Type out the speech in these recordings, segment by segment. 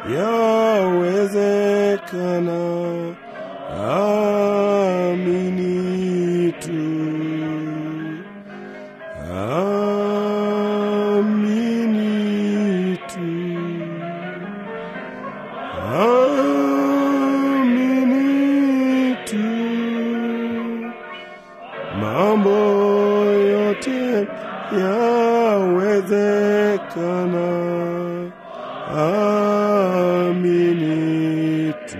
yawezekana. Amini tu, amini tu, amini tu, mambo yote yawezekana. Amini tu.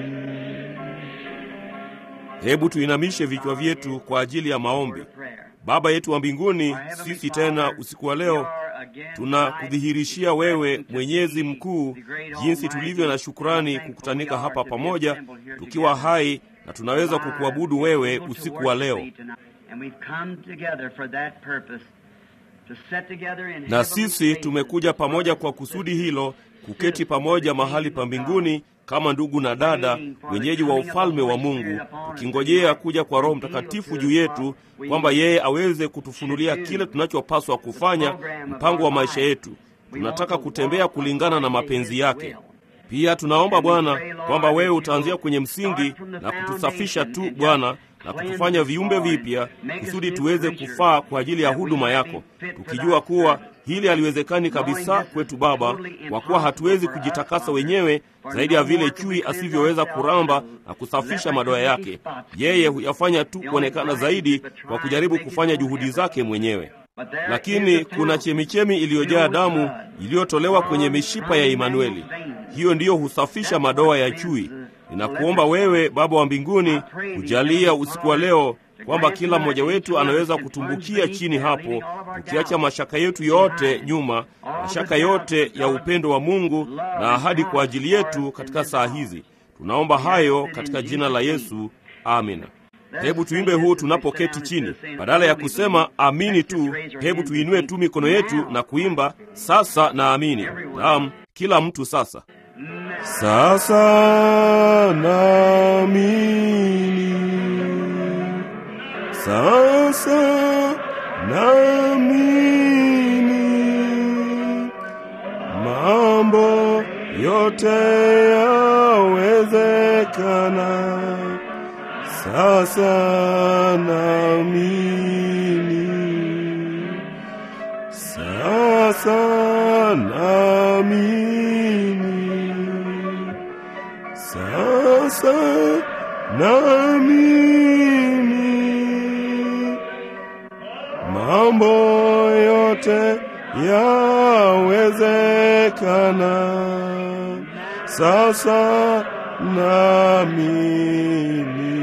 Hebu tuinamishe vichwa vyetu kwa ajili ya maombi. Baba yetu wa mbinguni, sisi tena usiku wa leo tunakudhihirishia wewe Mwenyezi Mkuu, jinsi tulivyo na shukrani kukutanika hapa pamoja tukiwa hai na tunaweza kukuabudu wewe usiku wa leo. Na sisi tumekuja pamoja kwa kusudi hilo, kuketi pamoja mahali pa mbinguni kama ndugu na dada, wenyeji wa ufalme wa Mungu, tukingojea kuja kwa Roho Mtakatifu juu yetu, kwamba yeye aweze kutufunulia kile tunachopaswa kufanya, mpango wa maisha yetu. Tunataka kutembea kulingana na mapenzi yake. Pia tunaomba Bwana kwamba wewe utaanzia kwenye msingi na kutusafisha tu Bwana na kutufanya viumbe vipya kusudi tuweze kufaa kwa ajili ya huduma yako, tukijua kuwa hili haliwezekani kabisa kwetu Baba, kwa kuwa hatuwezi kujitakasa wenyewe zaidi ya vile chui asivyoweza kuramba na kusafisha madoa yake. Yeye huyafanya tu kuonekana zaidi kwa kujaribu kufanya juhudi zake mwenyewe. Lakini kuna chemichemi iliyojaa damu iliyotolewa kwenye mishipa ya Imanueli. Hiyo ndiyo husafisha madoa ya chui. Ninakuomba wewe Baba wa mbinguni kujalia usiku wa leo kwamba kila mmoja wetu anaweza kutumbukia chini hapo, tukiacha mashaka yetu yote nyuma, mashaka yote ya upendo wa Mungu na ahadi kwa ajili yetu katika saa hizi. Tunaomba hayo katika jina la Yesu, amina. Hebu tuimbe huu tunapoketi chini, badala ya kusema amini tu, hebu tuinue tu mikono yetu na kuimba sasa na amini. Naam, kila mtu sasa. Sasa naamini, sasa naamini, mambo yote yawezekana. Sasa naamini, sasa naamini, sasa naamini, mambo yote yawezekana. Sasa naamini.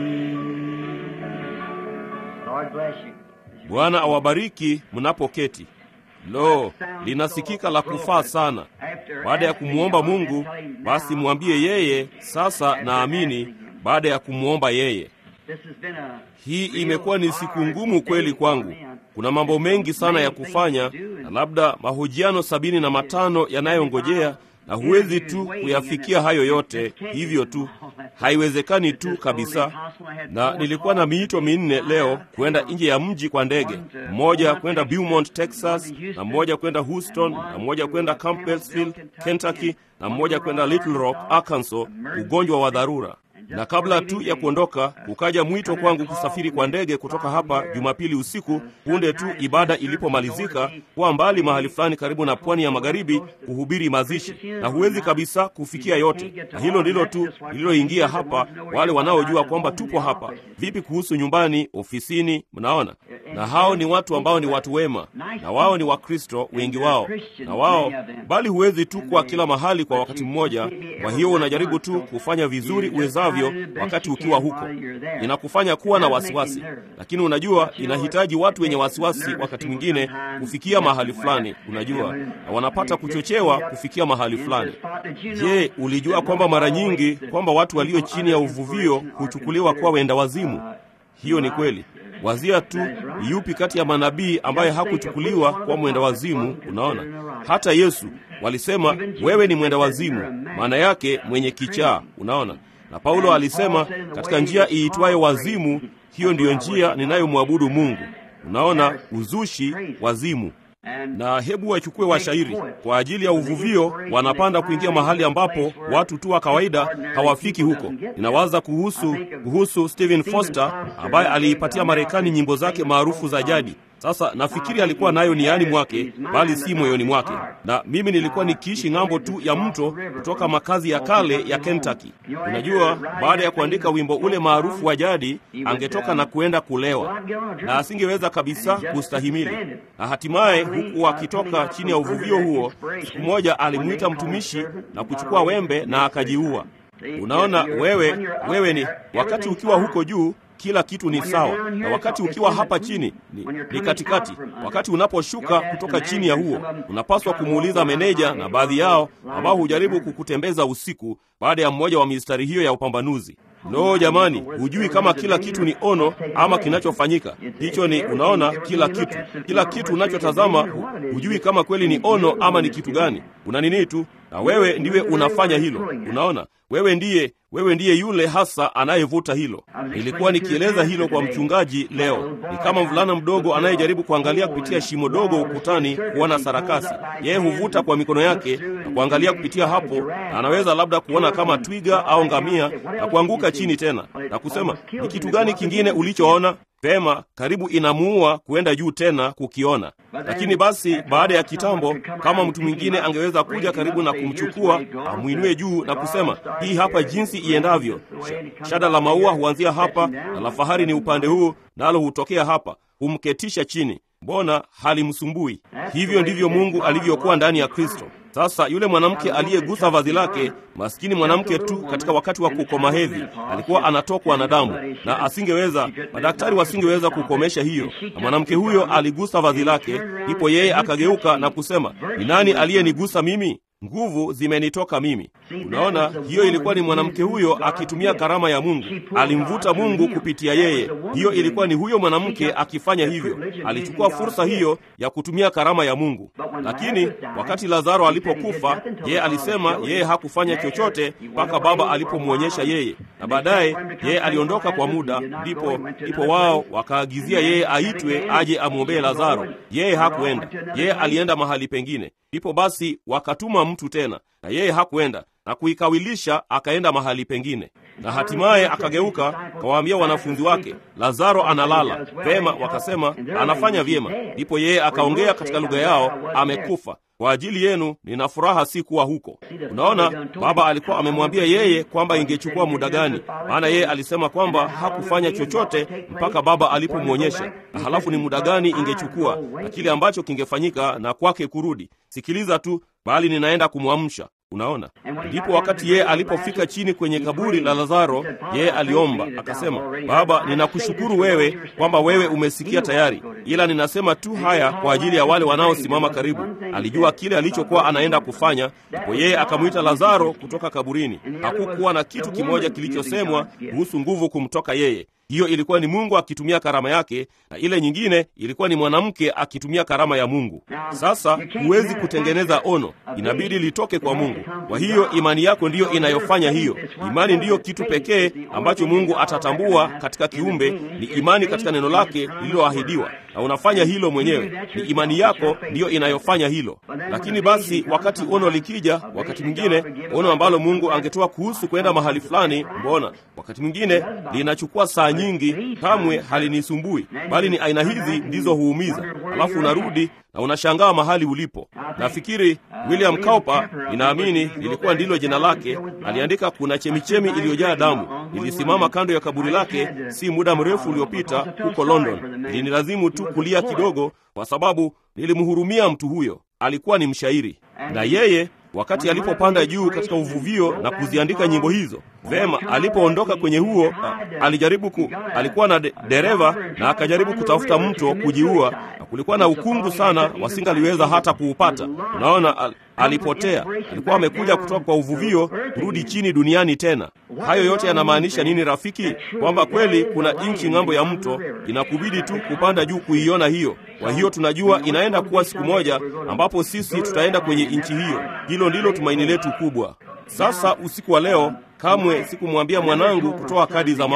Bwana awabariki mnapoketi. Lo, linasikika la kufaa sana. Baada ya kumwomba Mungu, basi mwambie yeye sasa naamini. Baada ya kumwomba yeye, hii imekuwa ni siku ngumu kweli kwangu. Kuna mambo mengi sana ya kufanya na labda mahojiano sabini na matano yanayongojea na huwezi tu kuyafikia hayo yote hivyo tu, haiwezekani tu kabisa. Na nilikuwa na miito minne leo kwenda nje ya mji kwa ndege, mmoja kwenda Beaumont, Texas, na mmoja kwenda Houston, na mmoja kwenda Campbellsville, Kentucky, na mmoja kwenda Little Rock, Arkansas, ugonjwa wa dharura na kabla tu ya kuondoka kukaja mwito kwangu kusafiri kwa ndege kutoka hapa Jumapili usiku, punde tu ibada ilipomalizika, kuwa mbali mahali fulani karibu na pwani ya magharibi kuhubiri mazishi, na huwezi kabisa kufikia yote. Na hilo ndilo tu lililoingia hapa, wale wanaojua kwamba tupo hapa. Vipi kuhusu nyumbani, ofisini? Mnaona, na hao ni watu ambao ni watu wema, na wao ni Wakristo wengi wao, na wao bali huwezi tu kwa kila mahali kwa wakati mmoja. Kwa hiyo unajaribu tu kufanya vizuri uwezavyo wakati ukiwa huko, inakufanya kuwa na wasiwasi, lakini unajua inahitaji watu wenye wasiwasi wakati mwingine kufikia mahali fulani, unajua, na wanapata kuchochewa kufikia mahali fulani. Je, ulijua kwamba mara nyingi kwamba watu walio chini ya uvuvio huchukuliwa kuwa wenda wazimu? Hiyo ni kweli. Wazia tu ni yupi kati ya manabii ambaye hakuchukuliwa kuwa mwenda wazimu? Unaona, hata Yesu walisema wewe ni mwenda wazimu, maana yake mwenye kichaa. Unaona, na Paulo alisema katika njia iitwayo wazimu, hiyo ndiyo njia ninayomwabudu Mungu. Unaona, uzushi, wazimu. na hebu wachukue washairi kwa ajili ya uvuvio, wanapanda kuingia mahali ambapo watu tu wa kawaida hawafiki huko. Ninawaza kuhusu kuhusu Stephen Foster ambaye aliipatia Marekani nyimbo zake maarufu za jadi. Sasa nafikiri alikuwa nayo niani mwake, bali si moyoni mwake. Na mimi nilikuwa nikiishi ng'ambo tu ya mto kutoka makazi ya kale ya Kentucky. Unajua, baada ya kuandika wimbo ule maarufu wa jadi, angetoka na kuenda kulewa na asingeweza kabisa kustahimili, na hatimaye, huku akitoka chini ya uvuvio huo, siku moja alimwita mtumishi na kuchukua wembe na akajiua. Unaona, wewe wewe ni wakati ukiwa huko juu kila kitu ni sawa, na wakati ukiwa hapa chini ni, ni katikati. Wakati unaposhuka kutoka chini ya huo, unapaswa kumuuliza meneja na baadhi yao ambao hujaribu kukutembeza usiku baada ya mmoja wa mistari hiyo ya upambanuzi. Lo, jamani, hujui kama kila kitu ni ono ama kinachofanyika hicho ni, unaona, kila kitu, kila kitu unachotazama hujui kama kweli ni ono ama ni kitu gani. Una nini tu, na wewe ndiwe unafanya hilo. Unaona, wewe ndiye wewe ndiye yule hasa anayevuta hilo. Nilikuwa nikieleza hilo kwa mchungaji leo. Ni kama mvulana mdogo anayejaribu kuangalia kupitia shimo dogo ukutani kuona sarakasi. Yeye huvuta kwa mikono yake na kuangalia kupitia hapo, na anaweza labda kuona kama twiga au ngamia na kuanguka chini tena na kusema, ni kitu gani kingine ulichoona? Vema, karibu inamuua kuenda juu tena kukiona. Lakini basi, baada ya kitambo, kama mtu mwingine angeweza kuja karibu na kumchukua, amwinue juu na kusema, hii hapa jinsi iendavyo. Shada la maua huanzia hapa na la fahari ni upande huu, nalo hutokea hapa, humketisha chini. Mbona halimsumbui? Hivyo ndivyo Mungu alivyokuwa ndani ya Kristo. Sasa yule mwanamke aliyegusa vazi lake, maskini mwanamke tu, katika wakati wa kukoma hedhi alikuwa anatokwa na damu, na asingeweza, madaktari wasingeweza kukomesha hiyo, na mwanamke huyo aligusa vazi lake, ndipo yeye akageuka na kusema, ni nani aliyenigusa mimi? Nguvu zimenitoka mimi. Unaona, hiyo ilikuwa ni mwanamke huyo akitumia karama ya Mungu, alimvuta Mungu kupitia yeye. Hiyo ilikuwa ni huyo mwanamke akifanya hivyo, alichukua fursa hiyo ya kutumia karama ya Mungu. Lakini wakati Lazaro alipokufa, yeye alisema yeye hakufanya chochote mpaka Baba alipomwonyesha yeye, na baadaye yeye aliondoka kwa muda, ndipo ndipo wao wakaagizia yeye aitwe aje amwombee Lazaro. Yeye hakuenda, yeye alienda mahali pengine. Ndipo basi wakatuma mtu tena, na yeye hakuenda na kuikawilisha, akaenda mahali pengine, na hatimaye akageuka kawaambia wanafunzi wake, Lazaro analala. Vema, wakasema anafanya vyema. Ndipo yeye akaongea katika lugha yao, amekufa. Kwa ajili yenu nina furaha si kuwa huko. Unaona, Baba alikuwa amemwambia yeye kwamba ingechukua muda gani, maana yeye alisema kwamba hakufanya chochote mpaka Baba alipomwonyesha, na halafu ni muda gani ingechukua na kile ambacho kingefanyika na kwake kurudi. Sikiliza tu, bali ninaenda kumwamsha. Unaona, ndipo wakati yeye alipofika chini kwenye kaburi la Lazaro, yeye aliomba akasema, Baba, ninakushukuru wewe kwamba wewe umesikia tayari, ila ninasema tu haya kwa ajili ya wale wanaosimama karibu. Alijua kile alichokuwa anaenda kufanya, ndipo yeye akamwita Lazaro kutoka kaburini. Hakukuwa na kitu kimoja kilichosemwa kuhusu nguvu kumtoka yeye. Hiyo ilikuwa ni Mungu akitumia karama yake, na ile nyingine ilikuwa ni mwanamke akitumia karama ya Mungu. Sasa huwezi kutengeneza ono, inabidi litoke kwa Mungu. Kwa hiyo imani yako ndiyo inayofanya hiyo. Imani ndiyo kitu pekee ambacho Mungu atatambua katika kiumbe, ni imani katika neno lake lililoahidiwa, na unafanya hilo mwenyewe. Ni imani yako ndiyo inayofanya hilo. Lakini basi, wakati ono likija, wakati mwingine ono ambalo Mungu angetoa kuhusu kwenda mahali fulani, mbona wakati mwingine linachukua saa nyingi, kamwe halinisumbui, bali ni aina hizi ndizo huumiza. Alafu unarudi na unashangaa mahali ulipo. Nafikiri William Cowper, ninaamini lilikuwa ndilo jina lake, aliandika kuna chemichemi iliyojaa damu ilisimama kando ya kaburi lake si muda mrefu uliopita huko London. Ilinilazimu tu kulia kidogo, kwa sababu nilimhurumia mtu huyo. Alikuwa ni mshairi, na yeye wakati alipopanda juu katika uvuvio na kuziandika nyimbo hizo vema, alipoondoka kwenye huo a, alijaribu ku, alikuwa na de, dereva na akajaribu kutafuta mto kujiua, na kulikuwa na ukungu sana, wasingaliweza hata kuupata. Unaona, al, alipotea. Alikuwa amekuja kutoka kwa uvuvio kurudi chini duniani tena. Hayo yote yanamaanisha nini, rafiki? Kwamba kweli kuna nchi ng'ambo ya mto, inakubidi tu kupanda juu kuiona hiyo. Kwa hiyo tunajua inaenda kuwa siku moja ambapo sisi tutaenda kwenye nchi hiyo. Hilo ndilo tumaini letu kubwa. Sasa usiku wa leo, kamwe sikumwambia mwanangu kutoa kadi za maombi.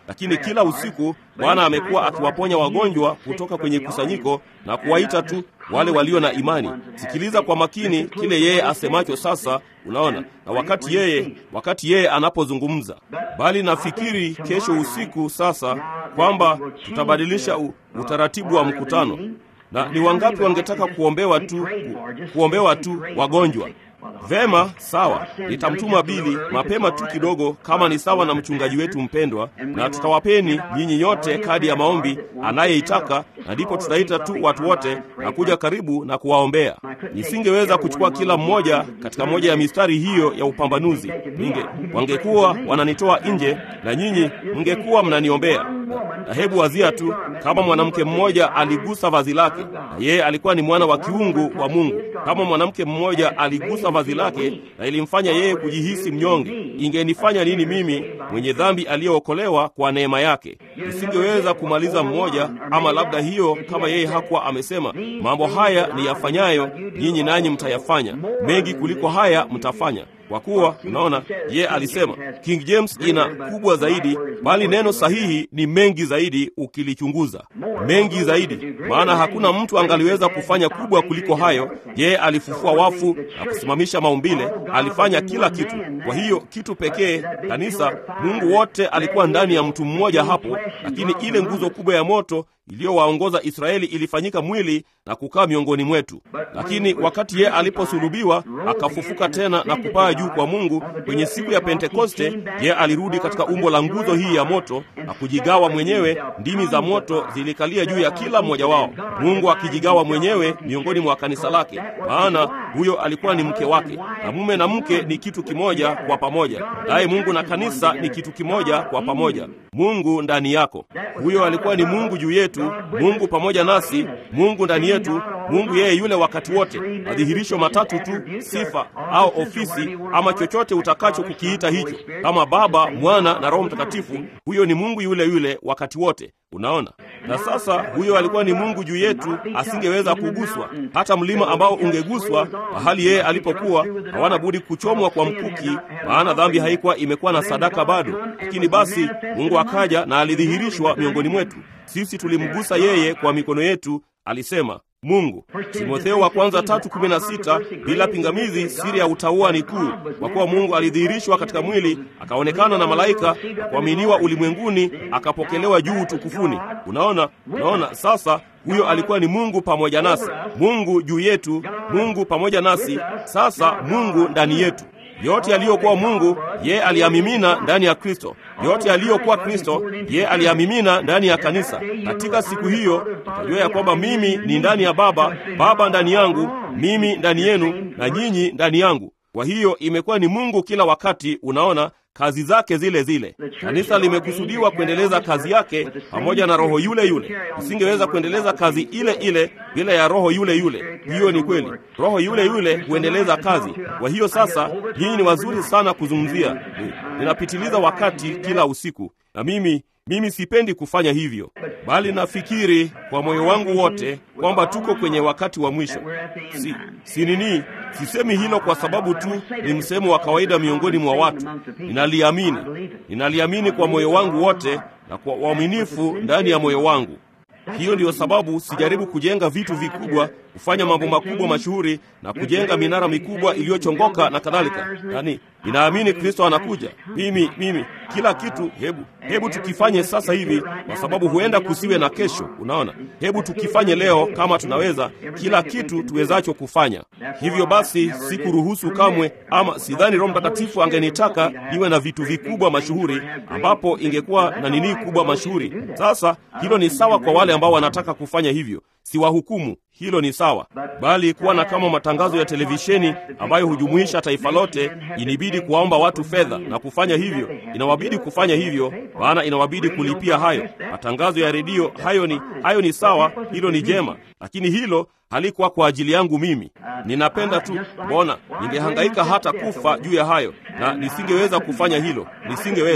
lakini kila usiku Bwana amekuwa akiwaponya wagonjwa kutoka kwenye kusanyiko na kuwaita tu wale walio na imani. Sikiliza kwa makini kile yeye asemacho sasa, unaona, na wakati yeye wakati yeye anapozungumza. Bali nafikiri kesho usiku sasa kwamba tutabadilisha u, utaratibu wa mkutano. Na ni wangapi wangetaka kuombewa tu ku, kuombewa tu wagonjwa? Vema, sawa, nitamtuma Bili mapema tu kidogo, kama ni sawa na mchungaji wetu mpendwa, na tutawapeni nyinyi nyote kadi ya maombi anayeitaka, na ndipo tutaita tu watu wote na kuja karibu na kuwaombea. Nisingeweza kuchukua kila mmoja katika moja ya mistari hiyo ya upambanuzi, ninge wangekuwa wananitoa nje na nyinyi mngekuwa mnaniombea. Na hebu wazia tu kama mwanamke mmoja aligusa vazi lake, na yeye alikuwa ni mwana wa kiungu wa Mungu. Kama mwanamke mmoja aligusa vazi lake na ilimfanya yeye kujihisi mnyonge, ingenifanya nini mimi mwenye dhambi aliyeokolewa kwa neema yake? Nisingeweza kumaliza mmoja, ama labda hiyo, kama yeye hakuwa amesema mambo haya ni yafanyayo nyinyi, nanyi mtayafanya mengi kuliko haya mtafanya kwa kuwa unaona, ye alisema. King James ina kubwa zaidi, bali neno sahihi ni mengi zaidi, ukilichunguza mengi zaidi, maana hakuna mtu angaliweza kufanya kubwa kuliko hayo. Yeye alifufua wafu na kusimamisha maumbile, alifanya kila kitu. Kwa hiyo kitu pekee, kanisa, Mungu wote alikuwa ndani ya mtu mmoja hapo, lakini ile nguzo kubwa ya moto iliyowaongoza Israeli ilifanyika mwili na kukaa miongoni mwetu. Lakini wakati yeye aliposulubiwa akafufuka tena na kupaa juu kwa Mungu kwenye siku ya Pentekoste, yeye alirudi katika umbo la nguzo hii ya moto na kujigawa mwenyewe. Ndimi za moto zilikalia juu ya kila mmoja wao, Mungu akijigawa mwenyewe miongoni mwa kanisa lake, maana huyo alikuwa ni mke wake, na mume na mke ni kitu kimoja kwa pamoja, naye Mungu na kanisa ni kitu kimoja kwa pamoja. Mungu ndani yako, huyo alikuwa ni Mungu juu yetu, Mungu pamoja nasi, Mungu ndani yetu, Mungu yeye yule wakati wote. Madhihirisho matatu tu, sifa au ofisi ama chochote utakacho kukiita hicho, kama Baba, Mwana na Roho Mtakatifu. Huyo ni Mungu yule yule wakati wote. Unaona, na sasa huyo alikuwa ni Mungu juu yetu, asingeweza kuguswa. Hata mlima ambao ungeguswa mahali yeye alipokuwa, hawana budi kuchomwa kwa mkuki, maana dhambi haikuwa imekuwa na sadaka bado. Lakini basi Mungu akaja na alidhihirishwa miongoni mwetu. Sisi tulimgusa yeye kwa mikono yetu, alisema Mungu. Timotheo wa kwanza tatu kumi na sita bila pingamizi, siri ya utauwa ni kuu, kwa kuwa Mungu alidhihirishwa katika mwili, akaonekana na malaika, akuaminiwa ulimwenguni, akapokelewa juu utukufuni. Unaona, unaona sasa huyo alikuwa ni Mungu pamoja nasi, Mungu juu yetu, Mungu pamoja nasi, sasa Mungu ndani yetu. Yote yaliyokuwa Mungu ye aliyamimina ndani ya Kristo. Yote yaliyokuwa Kristo ye aliyamimina ndani ya kanisa. Katika siku hiyo tutajua ya kwamba mimi ni ndani ya Baba, Baba ndani yangu, mimi ndani yenu, na nyinyi ndani yangu. Kwa hiyo imekuwa ni Mungu kila wakati. Unaona kazi zake zile zile. Kanisa limekusudiwa kuendeleza kazi yake pamoja na roho yule yule. Usingeweza kuendeleza kazi ile ile bila ya roho yule yule. Hiyo ni kweli, roho yule yule huendeleza kazi. Kwa hiyo sasa, nyinyi ni wazuri sana kuzungumzia. Ninapitiliza wakati kila usiku, na mimi mimi sipendi kufanya hivyo, bali nafikiri kwa moyo wangu wote kwamba tuko kwenye wakati wa mwisho. Si, si nini, sisemi hilo kwa sababu tu ni msemo wa kawaida miongoni mwa watu. Ninaliamini, ninaliamini kwa moyo wangu wote na kwa uaminifu ndani ya moyo wangu. Hiyo ndiyo sababu sijaribu kujenga vitu vikubwa, kufanya mambo makubwa mashuhuri na kujenga minara mikubwa iliyochongoka na kadhalika. Yaani, ninaamini Kristo anakuja. Mimi mimi kila kitu, hebu hebu tukifanye sasa hivi, kwa sababu huenda kusiwe na kesho. Unaona, hebu tukifanye leo kama tunaweza, kila kitu tuwezacho kufanya. Hivyo basi, sikuruhusu kamwe, ama sidhani Roho Mtakatifu angenitaka niwe na vitu vikubwa mashuhuri, ambapo ingekuwa na nini kubwa mashuhuri. Sasa hilo ni sawa kwa wale ambao wanataka kufanya hivyo, siwahukumu hilo ni sawa, bali kuwa na kama matangazo ya televisheni ambayo hujumuisha taifa lote, inibidi kuwaomba watu fedha na kufanya hivyo. Inawabidi kufanya hivyo, maana inawabidi kulipia hayo. Matangazo ya redio, hayo ni hayo ni sawa, hilo ni jema, lakini hilo halikuwa kwa ajili yangu mimi. Ninapenda tu mbona, ningehangaika hata kufa juu ya hayo, na nisingeweza kufanya hilo, nisingeweza.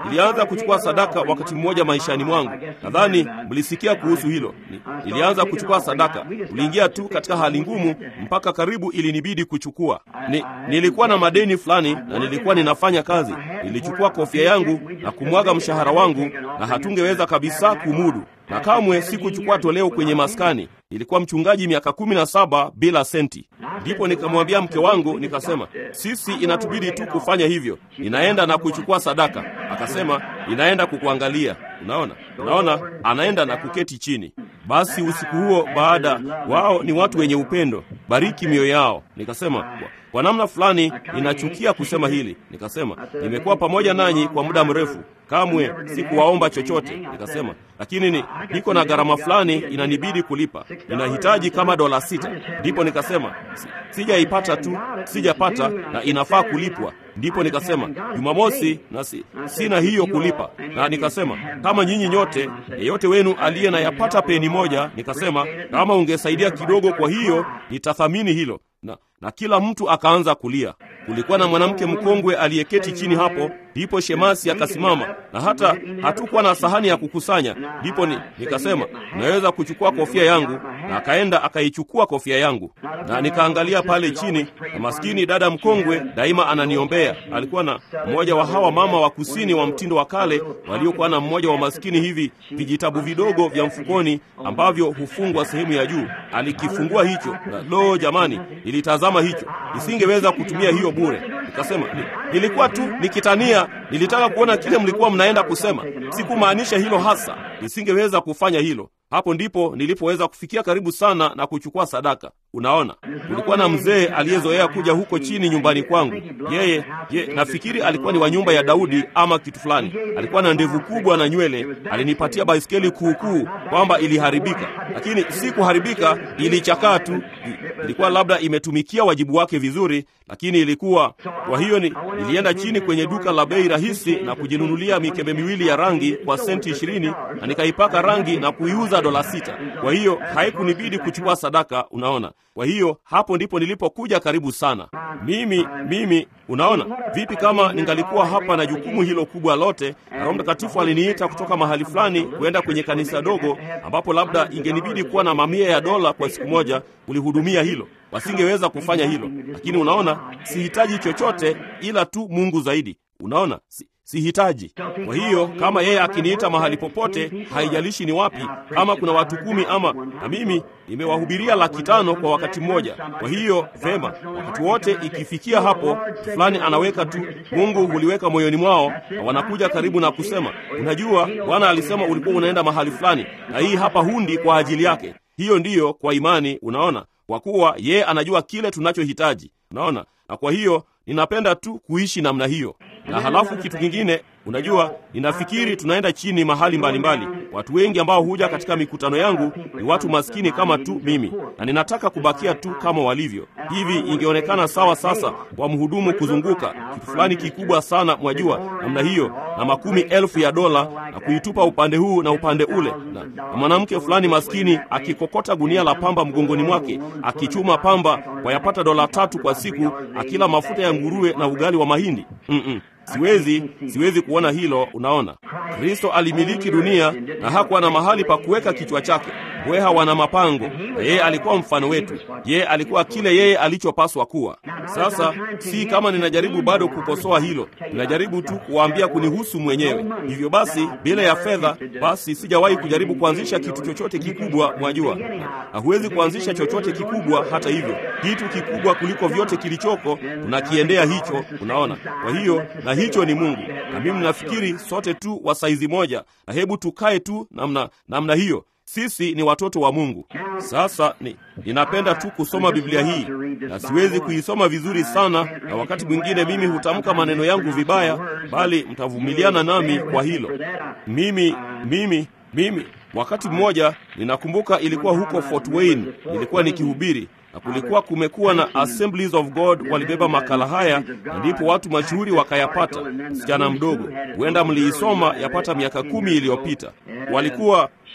nilianza kuchukua sadaka wakati mmoja maishani mwangu. Nadhani mlisikia kuhusu hilo. Ni- Nilianza kuchukua sadaka, uliingia tu katika hali ngumu mpaka karibu ilinibidi kuchukua. Ni, nilikuwa na madeni fulani na nilikuwa ninafanya kazi. Nilichukua kofia yangu na kumwaga mshahara wangu, na hatungeweza kabisa kumudu, na kamwe sikuchukua toleo kwenye maskani. Ilikuwa mchungaji miaka kumi na saba bila senti. Ndipo nikamwambia mke wangu, nikasema sisi inatubidi tu kufanya hivyo, ninaenda na kuchukua sadaka. Akasema inaenda kukuangalia. Unaona, unaona, anaenda na kuketi chini. Basi usiku huo, baada wao ni watu wenye upendo, bariki mioyo yao. Nikasema kwa, kwa namna fulani ninachukia kusema hili. Nikasema nimekuwa pamoja nanyi kwa muda mrefu, kamwe sikuwaomba chochote. Nikasema lakini ni, niko na gharama fulani inanibidi kulipa, ninahitaji kama dola sita. Ndipo nikasema "Si- sijaipata tu, sijapata na inafaa kulipwa. Ndipo nikasema Jumamosi na si, sina hiyo kulipa, na nikasema kama nyinyi nyote, yeyote wenu aliye na yapata peni moja, nikasema kama ungesaidia kidogo, kwa hiyo nitathamini hilo na, na kila mtu akaanza kulia. Kulikuwa na mwanamke mkongwe aliyeketi chini hapo. Ndipo shemasi akasimama, na hata hatukuwa na sahani ya kukusanya. Ndipo ni, nikasema naweza kuchukua kofia yangu, na akaenda akaichukua kofia yangu, na nikaangalia pale chini, na maskini dada mkongwe daima ananiombea. Alikuwa na mmoja wa hawa mama wa kusini wa mtindo wa kale waliokuwa na mmoja wa maskini hivi vijitabu vidogo vya mfukoni ambavyo hufungwa sehemu ya juu. Alikifungua hicho, na lo, jamani, nilitazama hicho, nisingeweza kutumia hiyo bure. Nikasema ni, nilikuwa tu nikitania, nilitaka kuona kile mlikuwa mnaenda kusema. Sikumaanisha hilo hasa, nisingeweza kufanya hilo. Hapo ndipo nilipoweza kufikia karibu sana na kuchukua sadaka. Unaona, kulikuwa na mzee aliyezoea kuja huko chini nyumbani kwangu. Yeye ye, nafikiri alikuwa ni wa nyumba ya Daudi ama kitu fulani. Alikuwa na ndevu kubwa na nywele. Alinipatia baiskeli kuukuu kwamba iliharibika, lakini si kuharibika, ilichakaa tu. I- Ilikuwa labda imetumikia wajibu wake vizuri, lakini ilikuwa kwa hiyo ni, nilienda chini kwenye duka la bei rahisi na kujinunulia mikebe miwili ya rangi kwa senti ishirini na nikaipaka rangi na kuiuza dola sita. Kwa hiyo haikunibidi kuchukua sadaka, unaona. Kwa hiyo hapo ndipo nilipokuja karibu sana. Mimi mimi, unaona vipi, kama ningalikuwa hapa na jukumu hilo kubwa lote, na Roho Mtakatifu aliniita kutoka mahali fulani kwenda kwenye kanisa dogo, ambapo labda ingenibidi kuwa na mamia ya dola kwa siku moja kulihudumia hilo, wasingeweza kufanya hilo. Lakini unaona, sihitaji chochote ila tu Mungu zaidi. Unaona, si, sihitaji. Kwa hiyo kama yeye akiniita mahali popote, haijalishi ni wapi, kama kuna watu kumi ama na mimi nimewahubiria laki tano kwa wakati mmoja. Kwa hiyo vema, wakati wote ikifikia hapo, mtu fulani anaweka tu, Mungu huliweka moyoni mwao, na wanakuja karibu na kusema, unajua, Bwana alisema ulikuwa unaenda mahali fulani, na hii hapa hundi kwa ajili yake. Hiyo ndiyo kwa imani, unaona, kwa kuwa yeye anajua kile tunachohitaji, unaona, na kwa hiyo ninapenda tu kuishi namna hiyo. Na halafu kitu kingine, unajua, ninafikiri tunaenda chini mahali mbalimbali mbali. Watu wengi ambao huja katika mikutano yangu ni watu maskini kama tu mimi, na ninataka kubakia tu kama walivyo. Hivi ingeonekana sawa sasa kwa mhudumu kuzunguka kitu fulani kikubwa sana, mwajua, namna hiyo, na makumi elfu ya dola na kuitupa upande huu na upande ule, na, na mwanamke fulani maskini akikokota gunia la pamba mgongoni mwake, akichuma pamba wayapata dola tatu kwa siku, akila mafuta ya nguruwe na ugali wa mahindi. Mm-mm. Siwezi, siwezi kuona hilo. Unaona, Kristo alimiliki dunia na hakuwa na mahali pa kuweka kichwa chake. Mbweha wana mapango, na yeye alikuwa mfano wetu. Yeye alikuwa kile yeye alichopaswa kuwa. Sasa si kama ninajaribu bado kukosoa hilo, ninajaribu tu kuwaambia kunihusu mwenyewe. Hivyo basi, bila ya fedha, basi sijawahi kujaribu kuanzisha kitu chochote kikubwa, mwajua, na huwezi kuanzisha chochote kikubwa. Hata hivyo, kitu kikubwa kuliko vyote kilichoko tunakiendea hicho, unaona. Kwa hiyo na hicho ni Mungu, na mimi nafikiri sote tu wa saizi moja, na hebu tukae tu namna namna hiyo. Sisi ni watoto wa Mungu. Sasa ni, ninapenda tu kusoma Biblia hii na siwezi kuisoma vizuri sana, na wakati mwingine mimi hutamka maneno yangu vibaya, bali mtavumiliana nami kwa hilo. Mimi mimi mimi, wakati mmoja ninakumbuka, ilikuwa huko Fort Wayne, nilikuwa nikihubiri na kulikuwa kumekuwa na Assemblies of God walibeba makala haya, na ndipo watu mashuhuri wakayapata. Msichana mdogo, huenda mliisoma yapata miaka kumi iliyopita, walikuwa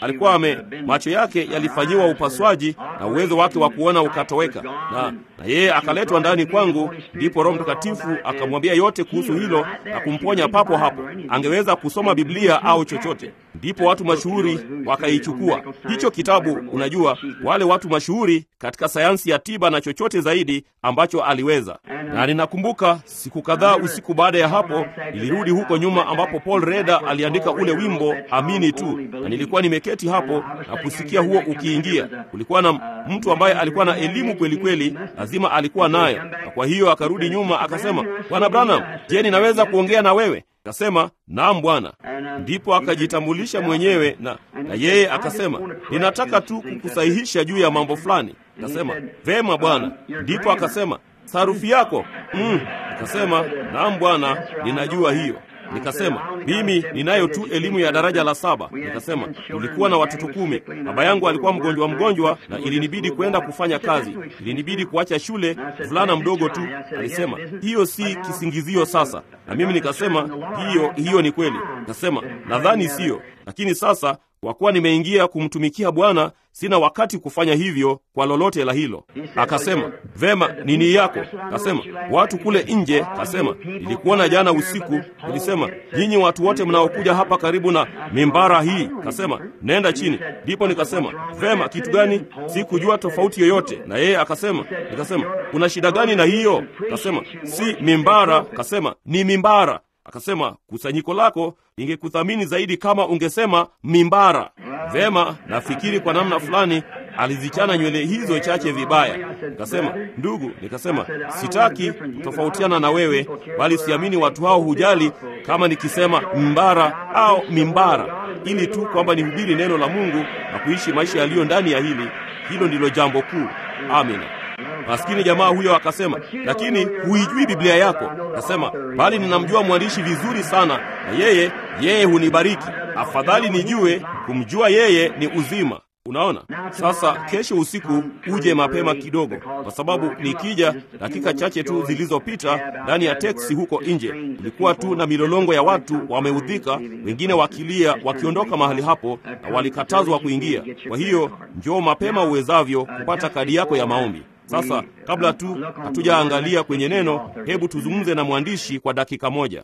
alikuwa ame macho yake yalifanyiwa upasuaji na uwezo wake wa kuona ukatoweka, na na yeye akaletwa ndani kwangu. Ndipo Roho Mtakatifu akamwambia yote kuhusu hilo na kumponya papo hapo. Angeweza kusoma Biblia au chochote. Ndipo watu mashuhuri wakaichukua hicho kitabu. Unajua, wale watu mashuhuri katika sayansi ya tiba na chochote zaidi ambacho aliweza. Na ninakumbuka siku kadhaa usiku baada ya hapo, nilirudi huko nyuma ambapo Paul Reda aliandika ule wimbo amini tu, na nilikuwa nimeketi hapo na kusikia huo ukiingia. Kulikuwa na mtu ambaye alikuwa na elimu kweli kweli, lazima alikuwa nayo, na kwa hiyo akarudi nyuma akasema, Bwana Branham, je, ninaweza kuongea na wewe? Akasema, naam bwana. Ndipo akajitambulisha mwenyewe na, na yeye akasema, ninataka tu kukusahihisha juu ya mambo fulani. Akasema, vema bwana. Ndipo akasema, sarufi yako mm. Akasema, naam bwana, ninajua hiyo. Nikasema mimi ninayo tu elimu ya daraja la saba. Nikasema nilikuwa na watoto kumi. Baba yangu alikuwa mgonjwa mgonjwa, na ilinibidi kwenda kufanya kazi, ilinibidi kuacha shule. Mvulana mdogo tu alisema hiyo si kisingizio sasa, na mimi nikasema hiyo hiyo ni kweli. Nikasema nadhani siyo, lakini sasa kwa kuwa nimeingia kumtumikia Bwana, sina wakati kufanya hivyo kwa lolote la hilo. Akasema vema, nini yako? Kasema watu kule nje. Kasema nilikuona jana usiku, nilisema nyinyi watu wote mnaokuja hapa karibu na mimbara hii, kasema nenda chini. Ndipo nikasema vema, kitu gani? Sikujua tofauti yoyote na yeye. Akasema, nikasema kuna shida gani na hiyo? Kasema si mimbara. Kasema ni mimbara. Akasema kusanyiko lako ingekuthamini zaidi kama ungesema mimbara. Vema, nafikiri kwa namna fulani alizichana nywele hizo chache vibaya. Nikasema ndugu, nikasema sitaki kutofautiana na wewe, bali siamini watu hao hujali kama nikisema mbara au mimbara, ili tu kwamba nihubiri neno la Mungu na kuishi maisha yaliyo ndani ya hili. Hilo ndilo jambo kuu. Amina. Maskini jamaa huyo akasema, lakini huijui Biblia yako. Akasema, bali ninamjua mwandishi vizuri sana, na yeye yeye hunibariki. Afadhali nijue kumjua yeye ni uzima. Unaona, sasa kesho usiku uje mapema kidogo, kwa sababu nikija dakika chache tu zilizopita ndani ya teksi huko nje, kulikuwa tu na milolongo ya watu wameudhika, wengine wakilia, wakiondoka mahali hapo, na walikatazwa kuingia. Kwa hiyo njoo mapema uwezavyo kupata kadi yako ya maombi. Sasa kabla tu hatujaangalia kwenye neno, hebu tuzungumze na mwandishi kwa dakika moja.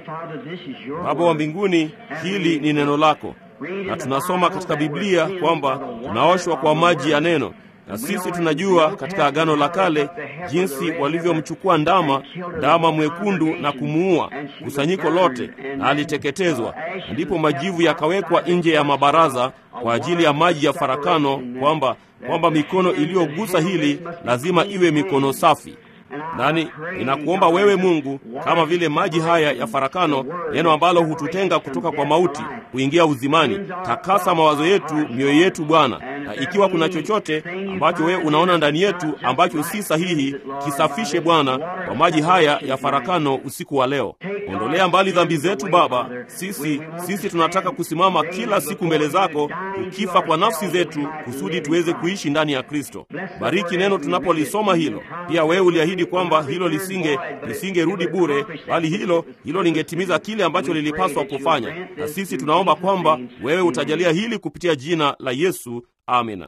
Baba wa mbinguni, hili ni neno lako, na tunasoma katika Biblia kwamba tunaoshwa kwa maji ya neno, na sisi tunajua katika Agano la Kale jinsi walivyomchukua ndama, ndama mwekundu na kumuua kusanyiko lote, na aliteketezwa, na ndipo majivu yakawekwa nje ya mabaraza kwa ajili ya maji ya farakano, kwamba kwamba mikono iliyogusa hili lazima iwe mikono safi. Nani, ninakuomba wewe Mungu, kama vile maji haya ya farakano, neno ambalo hututenga kutoka kwa mauti kuingia uzimani, takasa mawazo yetu, mioyo yetu Bwana, na ikiwa kuna chochote ambacho wewe unaona ndani yetu ambacho si sahihi, kisafishe Bwana kwa maji haya ya farakano usiku wa leo. Ondolea mbali dhambi zetu Baba. Sisi sisi tunataka kusimama kila siku mbele zako, tukifa kwa nafsi zetu, kusudi tuweze kuishi ndani ya Kristo. Bariki neno tunapolisoma hilo. Pia wewe uliahidi kwamba hilo lisinge lisingerudi bure, bali hilo hilo lingetimiza kile ambacho lilipaswa kufanya, na sisi tunaomba kwamba wewe utajalia hili kupitia jina la Yesu, amina.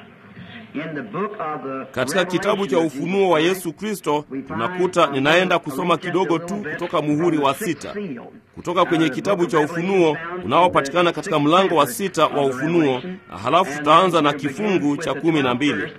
Katika kitabu cha Ufunuo wa Yesu Kristo tunakuta, ninaenda kusoma kidogo tu kutoka muhuri wa sita kutoka kwenye kitabu cha Ufunuo unaopatikana katika mlango wa sita wa Ufunuo, na halafu tutaanza na kifungu cha kumi na mbili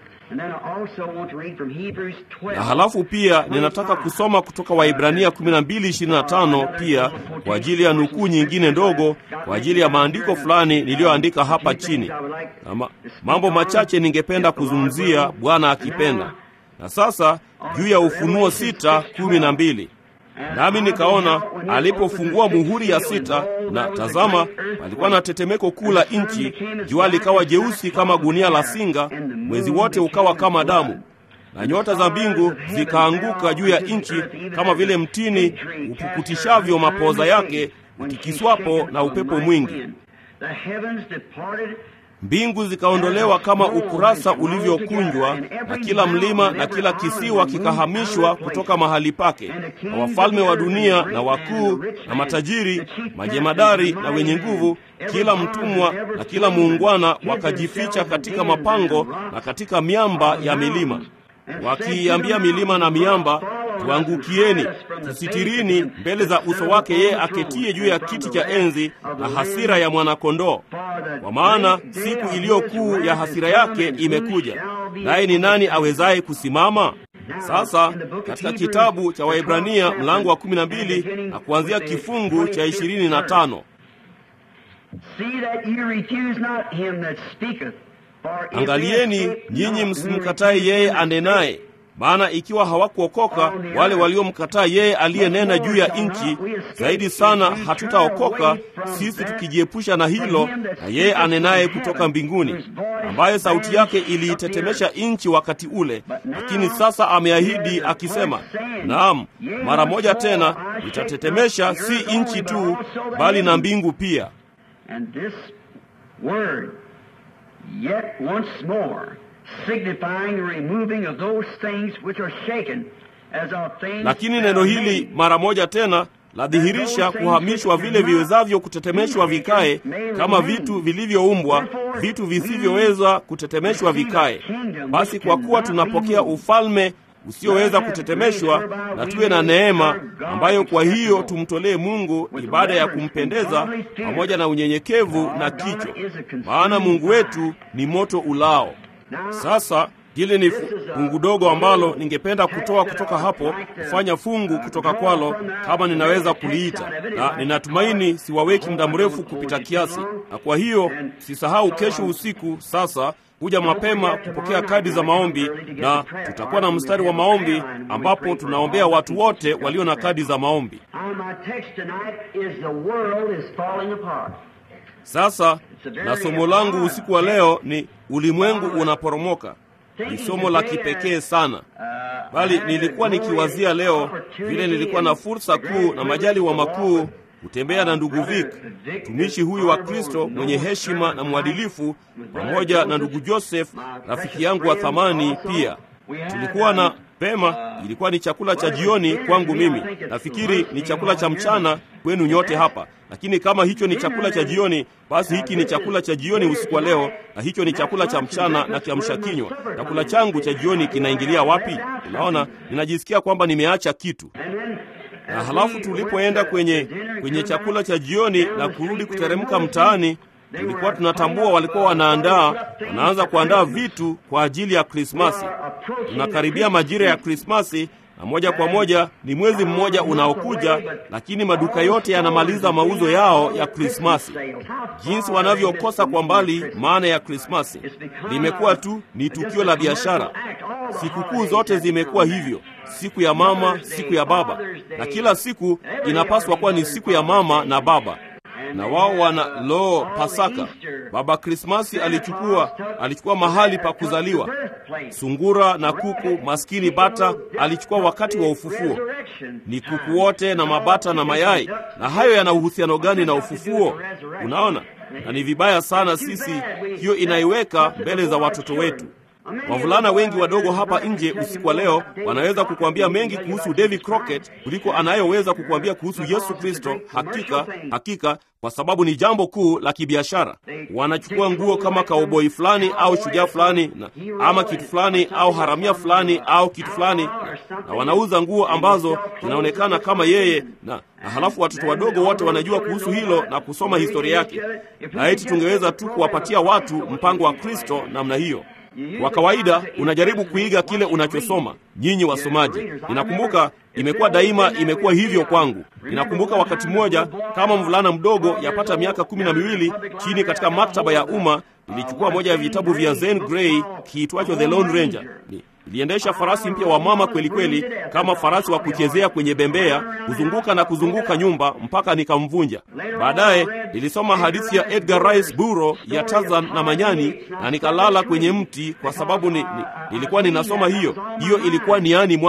na halafu pia ninataka kusoma kutoka Waibrania 12:25 pia kwa ajili ya nukuu nyingine ndogo kwa ajili ya maandiko fulani niliyoandika hapa chini, na ma, mambo machache ningependa kuzungumzia Bwana akipenda. Na sasa juu ya Ufunuo 6:12 nami nikaona alipofungua muhuri ya sita, na tazama, palikuwa na tetemeko kuu la nchi, jua likawa jeusi kama gunia la singa, mwezi wote ukawa kama damu, na nyota za mbingu zikaanguka juu ya nchi, kama vile mtini upukutishavyo mapoza yake utikiswapo na upepo mwingi. mbingu zikaondolewa kama ukurasa ulivyokunjwa, na kila mlima na kila kisiwa kikahamishwa kutoka mahali pake, na wafalme wa dunia na wakuu na matajiri, majemadari na wenye nguvu, kila mtumwa na kila muungwana wakajificha katika mapango na katika miamba ya milima, wakiiambia milima na miamba, tuangukieni, tusitirini mbele za uso wake yeye aketie juu ya kiti cha enzi na hasira ya mwanakondoo. Kwa maana siku iliyo kuu ya hasira yake imekuja, naye ni nani awezaye kusimama? Sasa katika kitabu cha Waebrania mlango wa kumi na mbili na kuanzia kifungu cha ishirini na tano Angalieni nyinyi msimkatae yeye anenaye, maana ikiwa hawakuokoka wale waliomkataa yeye aliyenena juu ya nchi, zaidi sana hatutaokoka sisi tukijiepusha na hilo, na yeye anenaye kutoka mbinguni, ambaye sauti yake iliitetemesha nchi wakati ule, lakini sasa ameahidi akisema, naam, mara moja tena itatetemesha si nchi tu, bali na mbingu pia. Yet once more, signifying the removing of those things which are shaken, as of things Lakini neno hili mara moja tena ladhihirisha kuhamishwa vile viwezavyo kutetemeshwa vikae, kama vitu vilivyoumbwa, vitu visivyoweza kutetemeshwa vikae. Basi kwa kuwa tunapokea ufalme usioweza kutetemeshwa, na tuwe na neema ambayo kwa hiyo tumtolee Mungu ibada ya kumpendeza pamoja na unyenyekevu na kicho, maana Mungu wetu ni moto ulao. Sasa hili ni fungu dogo ambalo ningependa kutoa kutoka hapo, kufanya fungu kutoka kwalo, kama ninaweza kuliita, na ninatumaini siwaweki muda mrefu kupita kiasi, na kwa hiyo sisahau kesho usiku sasa kuja mapema kupokea kadi za maombi, na tutakuwa na mstari wa maombi ambapo tunaombea watu wote walio na kadi za maombi. Sasa na somo langu usiku wa leo ni ulimwengu unaporomoka. Ni somo la kipekee sana, bali nilikuwa nikiwazia leo vile nilikuwa na fursa kuu na majaliwa makuu kutembea na ndugu Vic, mtumishi huyu wa Kristo mwenye heshima na mwadilifu, pamoja na ndugu Joseph, rafiki yangu wa thamani pia. Tulikuwa na pema, ilikuwa ni chakula cha jioni kwangu mimi. Nafikiri ni chakula cha mchana kwenu nyote hapa, lakini kama hicho ni chakula cha jioni, basi hiki ni chakula cha jioni usiku wa leo, na hicho ni chakula cha mchana na kiamsha kinywa. Chakula changu cha jioni kinaingilia wapi? Unaona, ninajisikia kwamba nimeacha kitu na halafu tulipoenda kwenye kwenye chakula cha jioni na kurudi kuteremka mtaani, tulikuwa tunatambua walikuwa wanaandaa wanaanza kuandaa vitu kwa ajili ya Krismasi. Tunakaribia majira ya Krismasi na moja kwa moja ni mwezi mmoja unaokuja, lakini maduka yote yanamaliza mauzo yao ya Krismasi. Jinsi wanavyokosa kwa mbali maana ya Krismasi, limekuwa tu ni tukio la biashara. Sikukuu zote zimekuwa hivyo, siku ya mama, siku ya baba, na kila siku inapaswa kuwa ni siku ya mama na baba na wao wana lo Pasaka. Baba Krismasi alichukua alichukua mahali pa kuzaliwa. Sungura na kuku, maskini bata alichukua wakati wa ufufuo. Ni kuku wote na mabata na mayai, na hayo yana uhusiano gani na ufufuo? Unaona, na ni vibaya sana sisi hiyo inaiweka mbele za watoto wetu. Wavulana wengi wadogo hapa nje usiku wa leo wanaweza kukuambia mengi kuhusu Davy Crockett kuliko anayoweza kukuambia kuhusu Yesu Kristo. Hakika, hakika, kwa sababu ni jambo kuu la kibiashara. Wanachukua nguo kama kauboi fulani au shujaa fulani na ama kitu fulani au haramia fulani au kitu fulani, na wanauza nguo ambazo zinaonekana kama yeye na, na halafu watoto wadogo wote wanajua kuhusu hilo na kusoma historia yake, na eti tungeweza tu kuwapatia watu mpango wa Kristo namna hiyo. Kwa kawaida unajaribu kuiga kile unachosoma. Nyinyi wasomaji, ninakumbuka imekuwa daima, imekuwa hivyo kwangu. Ninakumbuka wakati mmoja kama mvulana mdogo yapata miaka kumi na miwili chini katika maktaba ya umma nilichukua moja ya vitabu vya Zen Grey kiitwacho The Lone Ranger. Ni iliendesha farasi mpya wa mama kweli kweli, kama farasi wa kuchezea kwenye bembea, kuzunguka na kuzunguka nyumba mpaka nikamvunja. Baadaye nilisoma hadithi ya Edgar Rice Burroughs ya Tarzan na Manyani na nikalala kwenye mti kwa sababu ni, ni, nilikuwa ninasoma hiyo. Hiyo ilikuwa niani mwangu.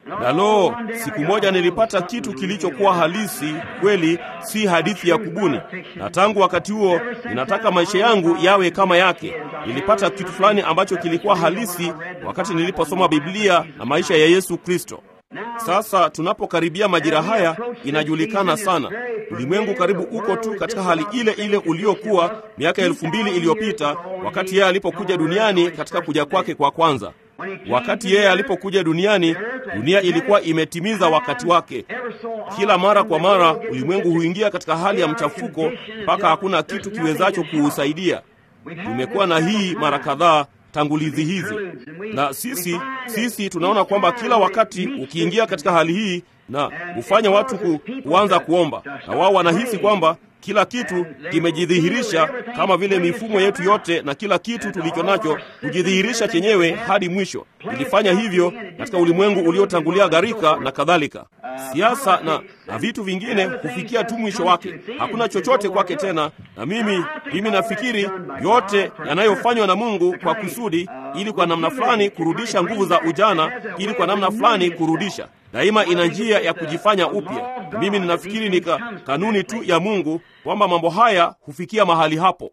Na lo, siku moja nilipata kitu kilichokuwa halisi kweli, si hadithi ya kubuni, na tangu wakati huo ninataka maisha yangu yawe kama yake. Nilipata kitu fulani ambacho kilikuwa halisi wakati niliposoma Biblia na maisha ya Yesu Kristo. Sasa tunapokaribia majira haya, inajulikana sana, ulimwengu karibu uko tu katika hali ile ile uliokuwa miaka elfu mbili iliyopita wakati yeye alipokuja duniani katika kuja kwake kwa kwanza. Wakati yeye alipokuja duniani, dunia ilikuwa imetimiza wakati wake. Kila mara kwa mara ulimwengu huingia katika hali ya mchafuko mpaka hakuna kitu kiwezacho kuusaidia. Tumekuwa na hii mara kadhaa tangulizi hizi, na sisi sisi tunaona kwamba kila wakati ukiingia katika hali hii na hufanya watu ku, kuanza kuomba, na wao wanahisi kwamba kila kitu kimejidhihirisha, kama vile mifumo yetu yote na kila kitu tulicho nacho kujidhihirisha chenyewe hadi mwisho. Ilifanya hivyo katika ulimwengu uliotangulia gharika na kadhalika. Siasa na, na vitu vingine hufikia tu mwisho wake, hakuna chochote kwake tena. Na mimi mimi nafikiri yote yanayofanywa na Mungu kwa kusudi, ili kwa namna fulani kurudisha nguvu za ujana, ili kwa namna fulani kurudisha daima ina njia ya kujifanya upya. Mimi ninafikiri ni kanuni tu ya Mungu kwamba mambo haya hufikia mahali hapo.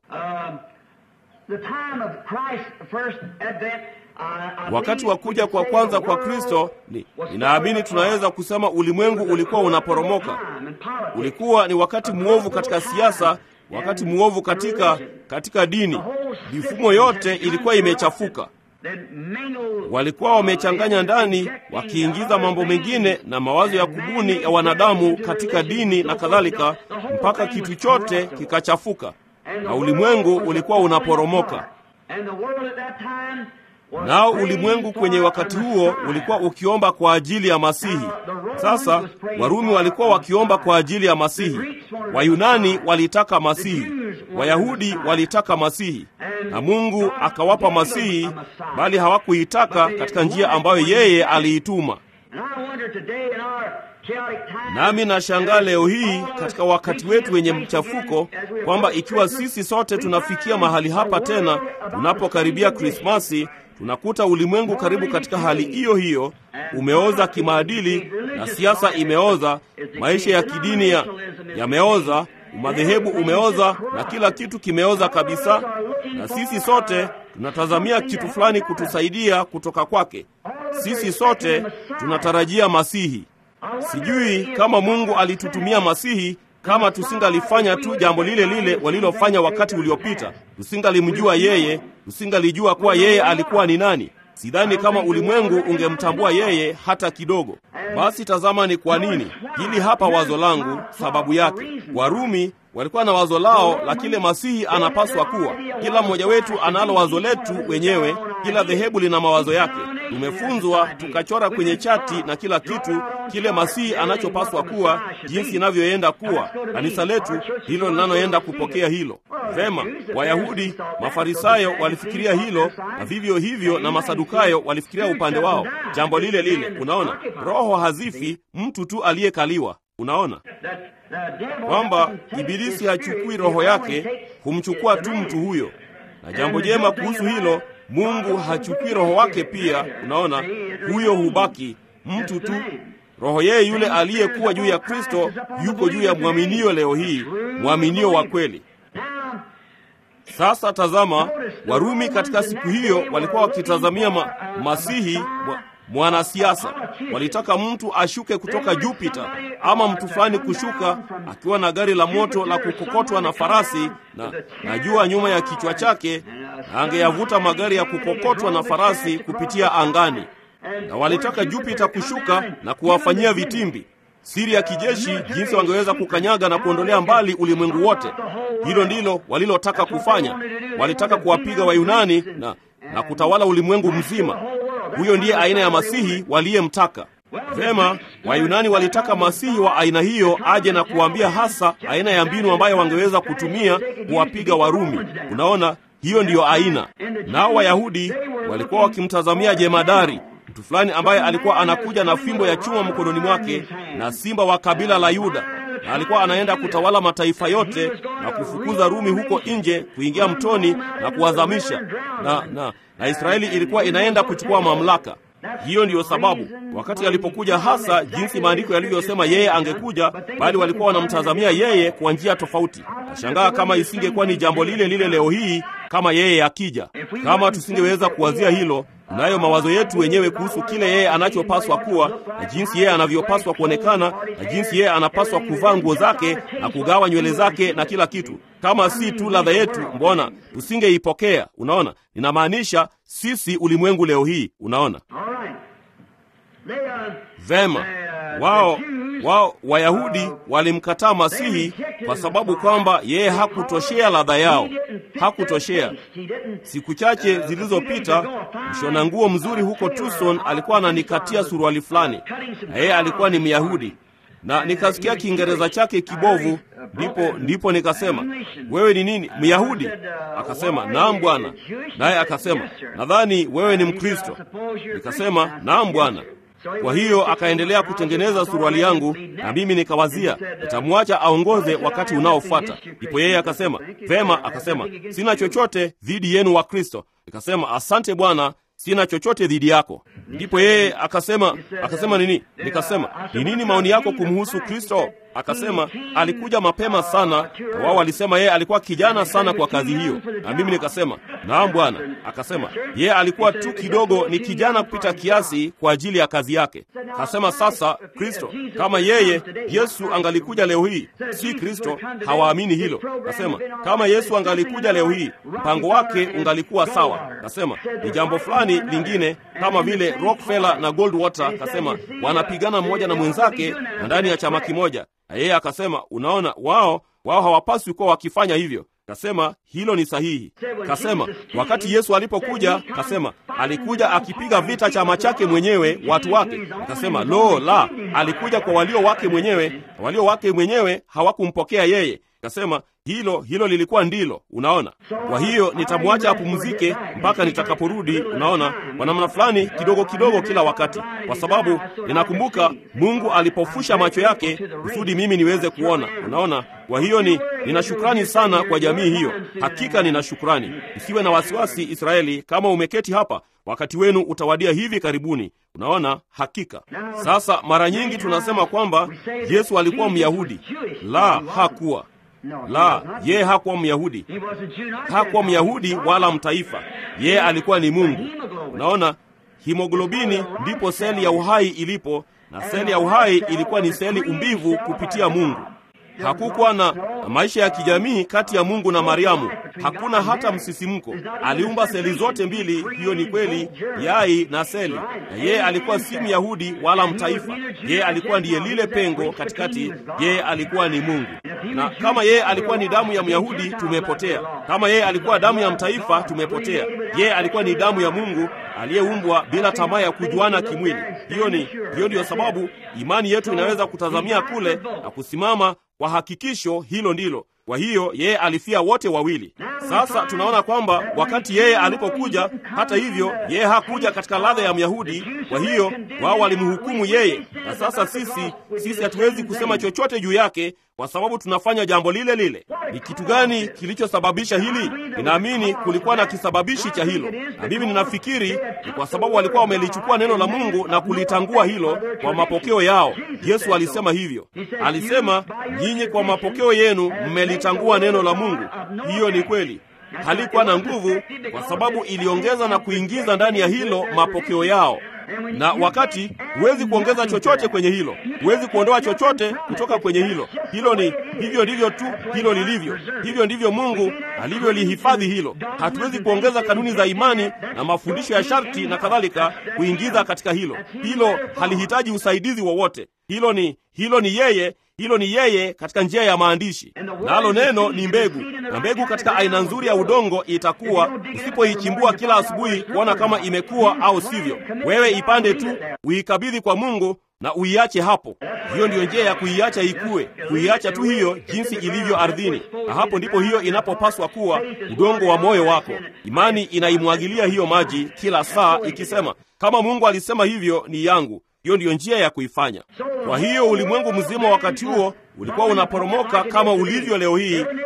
Wakati wa kuja kwa kwanza kwa Kristo, ni ninaamini tunaweza kusema ulimwengu ulikuwa unaporomoka. Ulikuwa ni wakati mwovu katika siasa, wakati mwovu katika katika dini. Mifumo yote ilikuwa imechafuka walikuwa wamechanganya ndani, wakiingiza mambo mengine na mawazo ya kubuni ya wanadamu katika dini na kadhalika, mpaka kitu chote kikachafuka na ulimwengu ulikuwa unaporomoka. Nao ulimwengu kwenye wakati huo ulikuwa ukiomba kwa ajili ya Masihi. Sasa Warumi walikuwa wakiomba kwa ajili ya Masihi, Wayunani walitaka Masihi, Wayahudi walitaka Masihi, na Mungu akawapa Masihi, bali hawakuitaka katika njia ambayo yeye aliituma. Nami nashangaa leo hii katika wakati wetu wenye mchafuko kwamba ikiwa sisi sote tunafikia mahali hapa tena tunapokaribia Krismasi, tunakuta ulimwengu karibu katika hali hiyo hiyo, umeoza kimaadili na siasa imeoza, maisha ya kidini ya yameoza, umadhehebu umeoza na kila kitu kimeoza kabisa, na sisi sote tunatazamia kitu fulani kutusaidia kutoka kwake. Sisi sote tunatarajia Masihi. Sijui kama Mungu alitutumia Masihi kama tusingalifanya tu jambo lile lile walilofanya wakati uliopita, tusingalimjua yeye, tusingalijua kuwa yeye alikuwa ni nani. Sidhani kama ulimwengu ungemtambua yeye hata kidogo. Basi tazama ni kwa nini. Hili hapa wazo langu, sababu yake. Warumi walikuwa na wazo lao la kile Masihi anapaswa kuwa. Kila mmoja wetu analo wazo letu wenyewe, kila dhehebu lina mawazo yake. Tumefunzwa tukachora kwenye chati na kila kitu kile Masihi anachopaswa kuwa, jinsi inavyoenda kuwa. Kanisa letu hilo linaloenda kupokea hilo. Vema, Wayahudi, Mafarisayo walifikiria hilo, na vivyo hivyo na Masadukayo walifikiria upande wao, jambo lile lile. Unaona, roho hazifi mtu tu aliyekaliwa. Unaona kwamba Ibilisi hachukui roho yake, humchukua tu mtu huyo. Na jambo jema kuhusu hilo, Mungu hachukui roho wake pia. Unaona, huyo hubaki mtu tu. Roho yeye yule aliyekuwa juu ya Kristo yuko juu ya mwaminio leo hii, mwaminio wa kweli. Sasa tazama, Warumi katika siku hiyo walikuwa wakitazamia ma, Masihi mwa, mwanasiasa. Walitaka mtu ashuke kutoka Jupiter ama mtu fulani kushuka akiwa na gari la moto la kukokotwa na farasi na, na jua nyuma ya kichwa chake, na angeyavuta magari ya kukokotwa na farasi kupitia angani. Na walitaka Jupiter kushuka na kuwafanyia vitimbi siri ya kijeshi, jinsi wangeweza kukanyaga na kuondolea mbali ulimwengu wote. Hilo ndilo walilotaka kufanya. Walitaka kuwapiga Wayunani na, na kutawala ulimwengu mzima. Huyo ndiye aina ya masihi waliyemtaka. Vema, Wayunani walitaka masihi wa aina hiyo aje na kuambia hasa aina ya mbinu ambayo wangeweza kutumia kuwapiga Warumi. Unaona, hiyo ndiyo aina. Nao Wayahudi walikuwa wakimtazamia jemadari mtu fulani ambaye alikuwa anakuja na fimbo ya chuma mkononi mwake na simba wa kabila la Yuda, na alikuwa anaenda kutawala mataifa yote na kufukuza Rumi huko nje, kuingia mtoni na kuwazamisha, na, na, na Israeli ilikuwa inaenda kuchukua mamlaka. Hiyo ndiyo sababu wakati alipokuja, hasa jinsi maandiko yalivyosema yeye angekuja, bali walikuwa wanamtazamia yeye kwa njia tofauti. Nashangaa kama isingekuwa ni jambo lile lile leo hii kama yeye akija. Kama tusingeweza kuwazia hilo, tunayo mawazo yetu wenyewe kuhusu kile yeye anachopaswa kuwa na jinsi yeye anavyopaswa kuonekana na jinsi yeye anapaswa kuvaa nguo zake na kugawa nywele zake na kila kitu. Kama si tu ladha yetu, mbona tusingeipokea? Unaona, ninamaanisha sisi ulimwengu leo hii. Unaona vema, wao wao Wayahudi walimkataa Masihi kwa sababu kwamba yeye hakutoshea ladha yao, hakutoshea. Siku chache zilizopita, mshona nguo mzuri huko Tucson alikuwa ananikatia suruali fulani, na yeye alikuwa ni Myahudi na nikasikia Kiingereza chake kibovu, ndipo ndipo nikasema, wewe ni nini, Myahudi? Akasema, naam bwana. Naye akasema, nadhani wewe ni Mkristo. Nikasema, naam bwana. Kwa hiyo akaendelea kutengeneza suruali yangu, na mimi nikawazia nitamwacha aongoze wakati unaofuata. Ndipo yeye akasema vema, akasema sina chochote dhidi yenu wa Kristo. Nikasema asante Bwana, sina chochote dhidi yako. Ndipo yeye akasema akasema nini? Nikasema ni nini maoni yako kumhusu Kristo? Akasema alikuja mapema sana, na wao walisema yeye alikuwa kijana sana kwa kazi hiyo, na mimi nikasema naam Bwana. Akasema yeye alikuwa tu kidogo ni kijana kupita kiasi kwa ajili ya kazi yake. Akasema sasa, Kristo kama yeye Yesu angalikuja leo hii, si Kristo hawaamini hilo. Akasema kama Yesu angalikuja leo hii, mpango wake ungalikuwa sawa. Akasema ni jambo fulani lingine kama vile Rockefeller na Goldwater, akasema wanapigana mmoja na mwenzake na ndani ya chama kimoja na yeye akasema, unaona, wao wao hawapaswi kuwa wakifanya hivyo. Kasema hilo ni sahihi. Kasema wakati Yesu alipokuja, kasema alikuja akipiga vita chama chake mwenyewe, watu wake. Akasema lo, la, alikuja kwa walio wake mwenyewe, na walio wake mwenyewe hawakumpokea yeye. Kasema hilo hilo lilikuwa ndilo. Unaona, kwa hiyo nitamwacha apumzike mpaka nitakaporudi. Unaona, kwa namna fulani, kidogo kidogo, kila wakati, kwa sababu ninakumbuka Mungu alipofusha macho yake kusudi mimi niweze kuona. Unaona, kwa hiyo ni nina shukrani sana kwa jamii hiyo. Hakika nina shukrani. Usiwe na wasiwasi, Israeli, kama umeketi hapa wakati wenu utawadia hivi karibuni. Unaona, hakika. Sasa mara nyingi tunasema kwamba Yesu alikuwa Myahudi. La, hakuwa la, yeye hakuwa Myahudi, hakuwa Myahudi wala mtaifa. Yeye alikuwa ni Mungu. Unaona, himoglobini ndipo seli ya uhai ilipo, na seli ya uhai ilikuwa ni seli umbivu kupitia Mungu. Hakukuwa na maisha ya kijamii kati ya Mungu na Mariamu, hakuna hata msisimko. Aliumba seli zote mbili, hiyo ni kweli, yai na seli. Na yeye alikuwa si Myahudi wala mtaifa, yeye alikuwa ndiye lile pengo katikati. Yeye alikuwa ni Mungu, na kama yeye alikuwa ni damu ya Myahudi, tumepotea. Kama yeye alikuwa damu ya mtaifa, tumepotea. Yeye alikuwa ni damu ya Mungu aliyeumbwa bila tamaa ya kujuana kimwili. Hiyo ni hiyo ndiyo sababu imani yetu inaweza kutazamia kule na kusimama kwa hakikisho hilo ndilo. Kwa hiyo yeye alifia wote wawili. Sasa tunaona kwamba wakati yeye alipokuja, hata hivyo, yeye hakuja katika ladha ya Myahudi. Kwa hiyo wao walimhukumu yeye, na sasa sisi sisi hatuwezi kusema chochote juu yake kwa sababu tunafanya jambo lile lile. Ni kitu gani kilichosababisha hili? Ninaamini kulikuwa na kisababishi cha hilo, na mimi ninafikiri ni kwa sababu walikuwa wamelichukua neno la Mungu na kulitangua hilo kwa mapokeo yao. Yesu alisema hivyo, alisema, nyinyi kwa mapokeo yenu mmelitangua neno la Mungu. Hiyo ni kweli. Halikuwa na nguvu kwa sababu iliongeza na kuingiza ndani ya hilo mapokeo yao na wakati huwezi kuongeza chochote kwenye hilo, huwezi kuondoa chochote kutoka kwenye hilo. Hilo ni hivyo ndivyo tu hilo lilivyo, hivyo ndivyo Mungu alivyolihifadhi hilo. Hatuwezi kuongeza kanuni za imani na mafundisho ya sharti na kadhalika kuingiza katika hilo. Hilo halihitaji usaidizi wowote. Hilo ni hilo ni yeye hilo ni yeye katika njia ya maandishi, nalo neno ni mbegu, na mbegu katika aina nzuri ya udongo itakuwa, usipoichimbua kila asubuhi kuona kama imekuwa au sivyo. Wewe ipande tu, uikabidhi kwa Mungu na uiache hapo. Hiyo ndiyo njia ya kuiacha ikue, kuiacha tu hiyo jinsi ilivyo ardhini, na hapo ndipo hiyo inapopaswa kuwa udongo wa moyo wako. Imani inaimwagilia hiyo maji kila saa, ikisema kama Mungu alisema hivyo, ni yangu. Hiyo ndiyo njia ya kuifanya. Kwa hiyo ulimwengu mzima wakati huo ulikuwa unaporomoka kama ulivyo leo hii,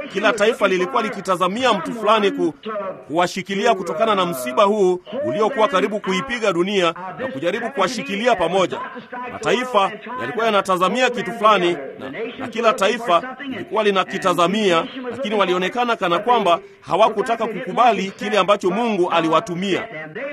kila taifa lilikuwa likitazamia mtu fulani ku, kuwashikilia kutokana na msiba huu uliokuwa karibu kuipiga dunia na kujaribu kuwashikilia pamoja. Mataifa yalikuwa yanatazamia kitu fulani na, na kila taifa lilikuwa linakitazamia, lakini walionekana kana kwamba hawakutaka kukubali kile ambacho Mungu aliwatumia.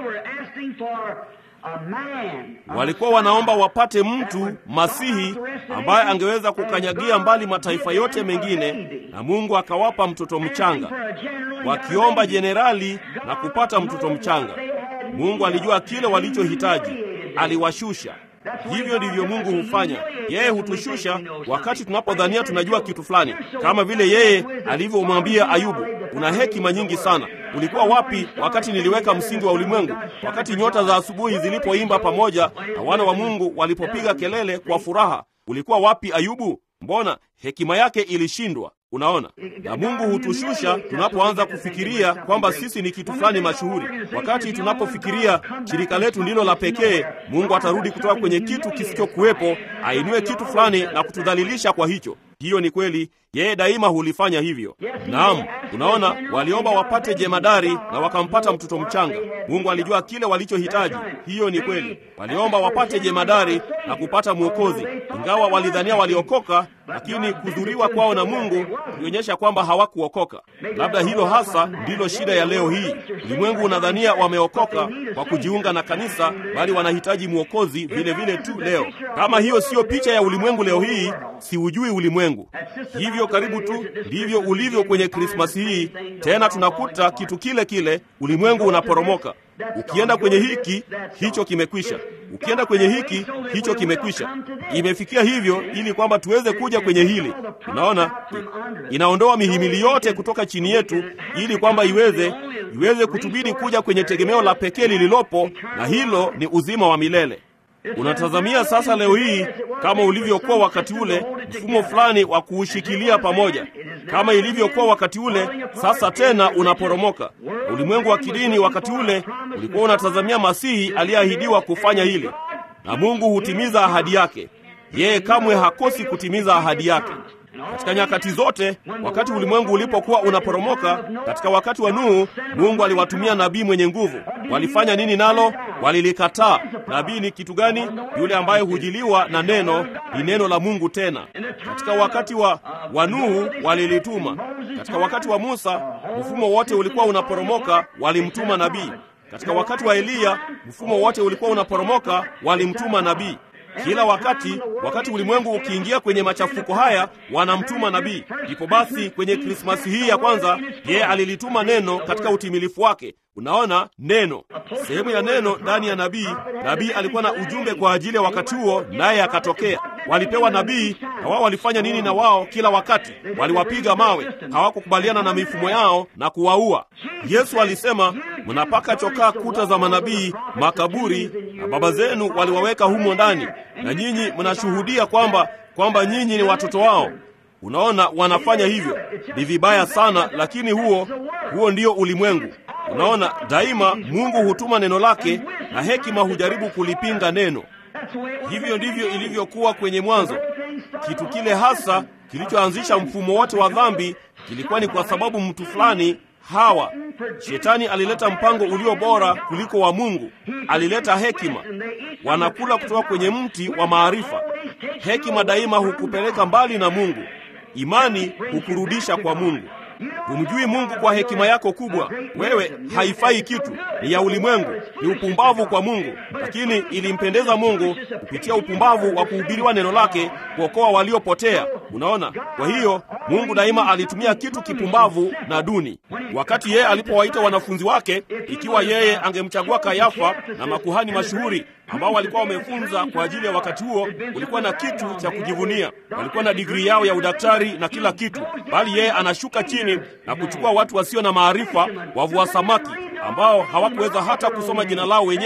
Walikuwa wanaomba wapate mtu Masihi ambaye angeweza kukanyagia mbali mataifa yote mengine, na Mungu akawapa mtoto mchanga, wakiomba jenerali na kupata mtoto mchanga. Mungu alijua kile walichohitaji, aliwashusha. Hivyo ndivyo Mungu hufanya. Yeye hutushusha wakati tunapodhania tunajua kitu fulani, kama vile yeye alivyomwambia Ayubu, una hekima nyingi sana. Ulikuwa wapi wakati niliweka msingi wa ulimwengu? Wakati nyota za asubuhi zilipoimba pamoja na wana wa Mungu walipopiga kelele kwa furaha, ulikuwa wapi Ayubu? Mbona hekima yake ilishindwa? Unaona, na Mungu hutushusha tunapoanza kufikiria kwamba sisi ni kitu fulani mashuhuri. Wakati tunapofikiria shirika letu ndilo la pekee, Mungu atarudi kutoka kwenye kitu kisichokuwepo, ainue kitu fulani na kutudhalilisha kwa hicho. Hiyo ni kweli, yeye daima hulifanya hivyo. Naam, unaona, waliomba wapate jemadari na wakampata mtoto mchanga. Mungu alijua kile walichohitaji. Hiyo ni kweli, waliomba wapate jemadari na kupata mwokozi, ingawa walidhania waliokoka, lakini kudhuriwa kwao na Mungu kulionyesha kwamba hawakuokoka. Labda hilo hasa ndilo shida ya leo hii. Ulimwengu unadhania wameokoka kwa kujiunga na kanisa, bali wanahitaji mwokozi vile vile tu leo. Kama hiyo siyo picha ya ulimwengu leo hii, siujui ulimwengu. Hivyo karibu tu ndivyo ulivyo kwenye Krismasi hii. Tena tunakuta kitu kile kile, ulimwengu unaporomoka. Ukienda kwenye hiki, hicho kimekwisha. Ukienda kwenye hiki, hicho kimekwisha. Imefikia hivyo ili kwamba tuweze kuja kwenye hili. Unaona, inaondoa mihimili yote kutoka chini yetu, ili kwamba iweze iweze kutubidi kuja kwenye tegemeo la pekee lililopo, na hilo ni uzima wa milele. Unatazamia sasa leo hii kama ulivyokuwa wakati ule, mfumo fulani wa kuushikilia pamoja, kama ilivyokuwa wakati ule. Sasa tena unaporomoka. Ulimwengu wa kidini wakati ule ulikuwa unatazamia Masihi aliyeahidiwa kufanya hili, na Mungu hutimiza ahadi yake. Yeye kamwe hakosi kutimiza ahadi yake. Katika nyakati zote, wakati ulimwengu ulipokuwa unaporomoka, katika wakati wa Nuhu, Mungu aliwatumia nabii mwenye nguvu. Walifanya nini nalo? Walilikataa. Nabii ni kitu gani? Yule ambaye hujiliwa na neno, ni neno la Mungu. Tena katika wakati wa, wa Nuhu walilituma. Katika wakati wa Musa, mfumo wote ulikuwa unaporomoka, walimtuma nabii. Katika wakati wa Eliya, mfumo wote ulikuwa unaporomoka, walimtuma nabii. Kila wakati, wakati ulimwengu ukiingia kwenye machafuko haya, wanamtuma nabii. Ndipo basi kwenye Krismasi hii ya kwanza, yeye alilituma neno katika utimilifu wake. Unaona, neno, sehemu ya neno ndani ya nabii. Nabii alikuwa na ujumbe kwa ajili ya wakati huo, naye akatokea. Walipewa nabii, na wao walifanya nini na wao? Kila wakati waliwapiga mawe, hawakukubaliana na mifumo yao na kuwaua. Yesu alisema, mnapaka chokaa kuta za manabii, makaburi, na baba zenu waliwaweka humo ndani, na nyinyi mnashuhudia kwamba kwamba nyinyi ni watoto wao. Unaona, wanafanya hivyo, ni vibaya sana, lakini huo huo ndio ulimwengu. Unaona, daima Mungu hutuma neno lake na hekima hujaribu kulipinga neno. Hivyo ndivyo ilivyokuwa kwenye mwanzo. Kitu kile hasa kilichoanzisha mfumo wote wa dhambi kilikuwa ni kwa sababu mtu fulani Hawa, shetani alileta mpango ulio bora kuliko wa Mungu. Alileta hekima. Wanakula kutoka kwenye mti wa maarifa. Hekima daima hukupeleka mbali na Mungu. Imani hukurudisha kwa Mungu. Humjui Mungu kwa hekima yako kubwa, wewe haifai kitu, ni ya ulimwengu, ni upumbavu kwa Mungu. Lakini ilimpendeza Mungu kupitia upumbavu wa kuhubiriwa neno lake kuokoa waliopotea. Unaona, kwa hiyo Mungu daima alitumia kitu kipumbavu na duni. Wakati yeye alipowaita wanafunzi wake, ikiwa yeye angemchagua Kayafa na makuhani mashuhuri ambao walikuwa wamefunza kwa ajili ya wakati huo, ulikuwa na kitu cha kujivunia. Walikuwa na digrii yao ya udaktari na kila kitu, bali yeye anashuka chini na kuchukua watu wasio na maarifa, wavua samaki ambao hawakuweza hata kusoma jina lao wenyewe,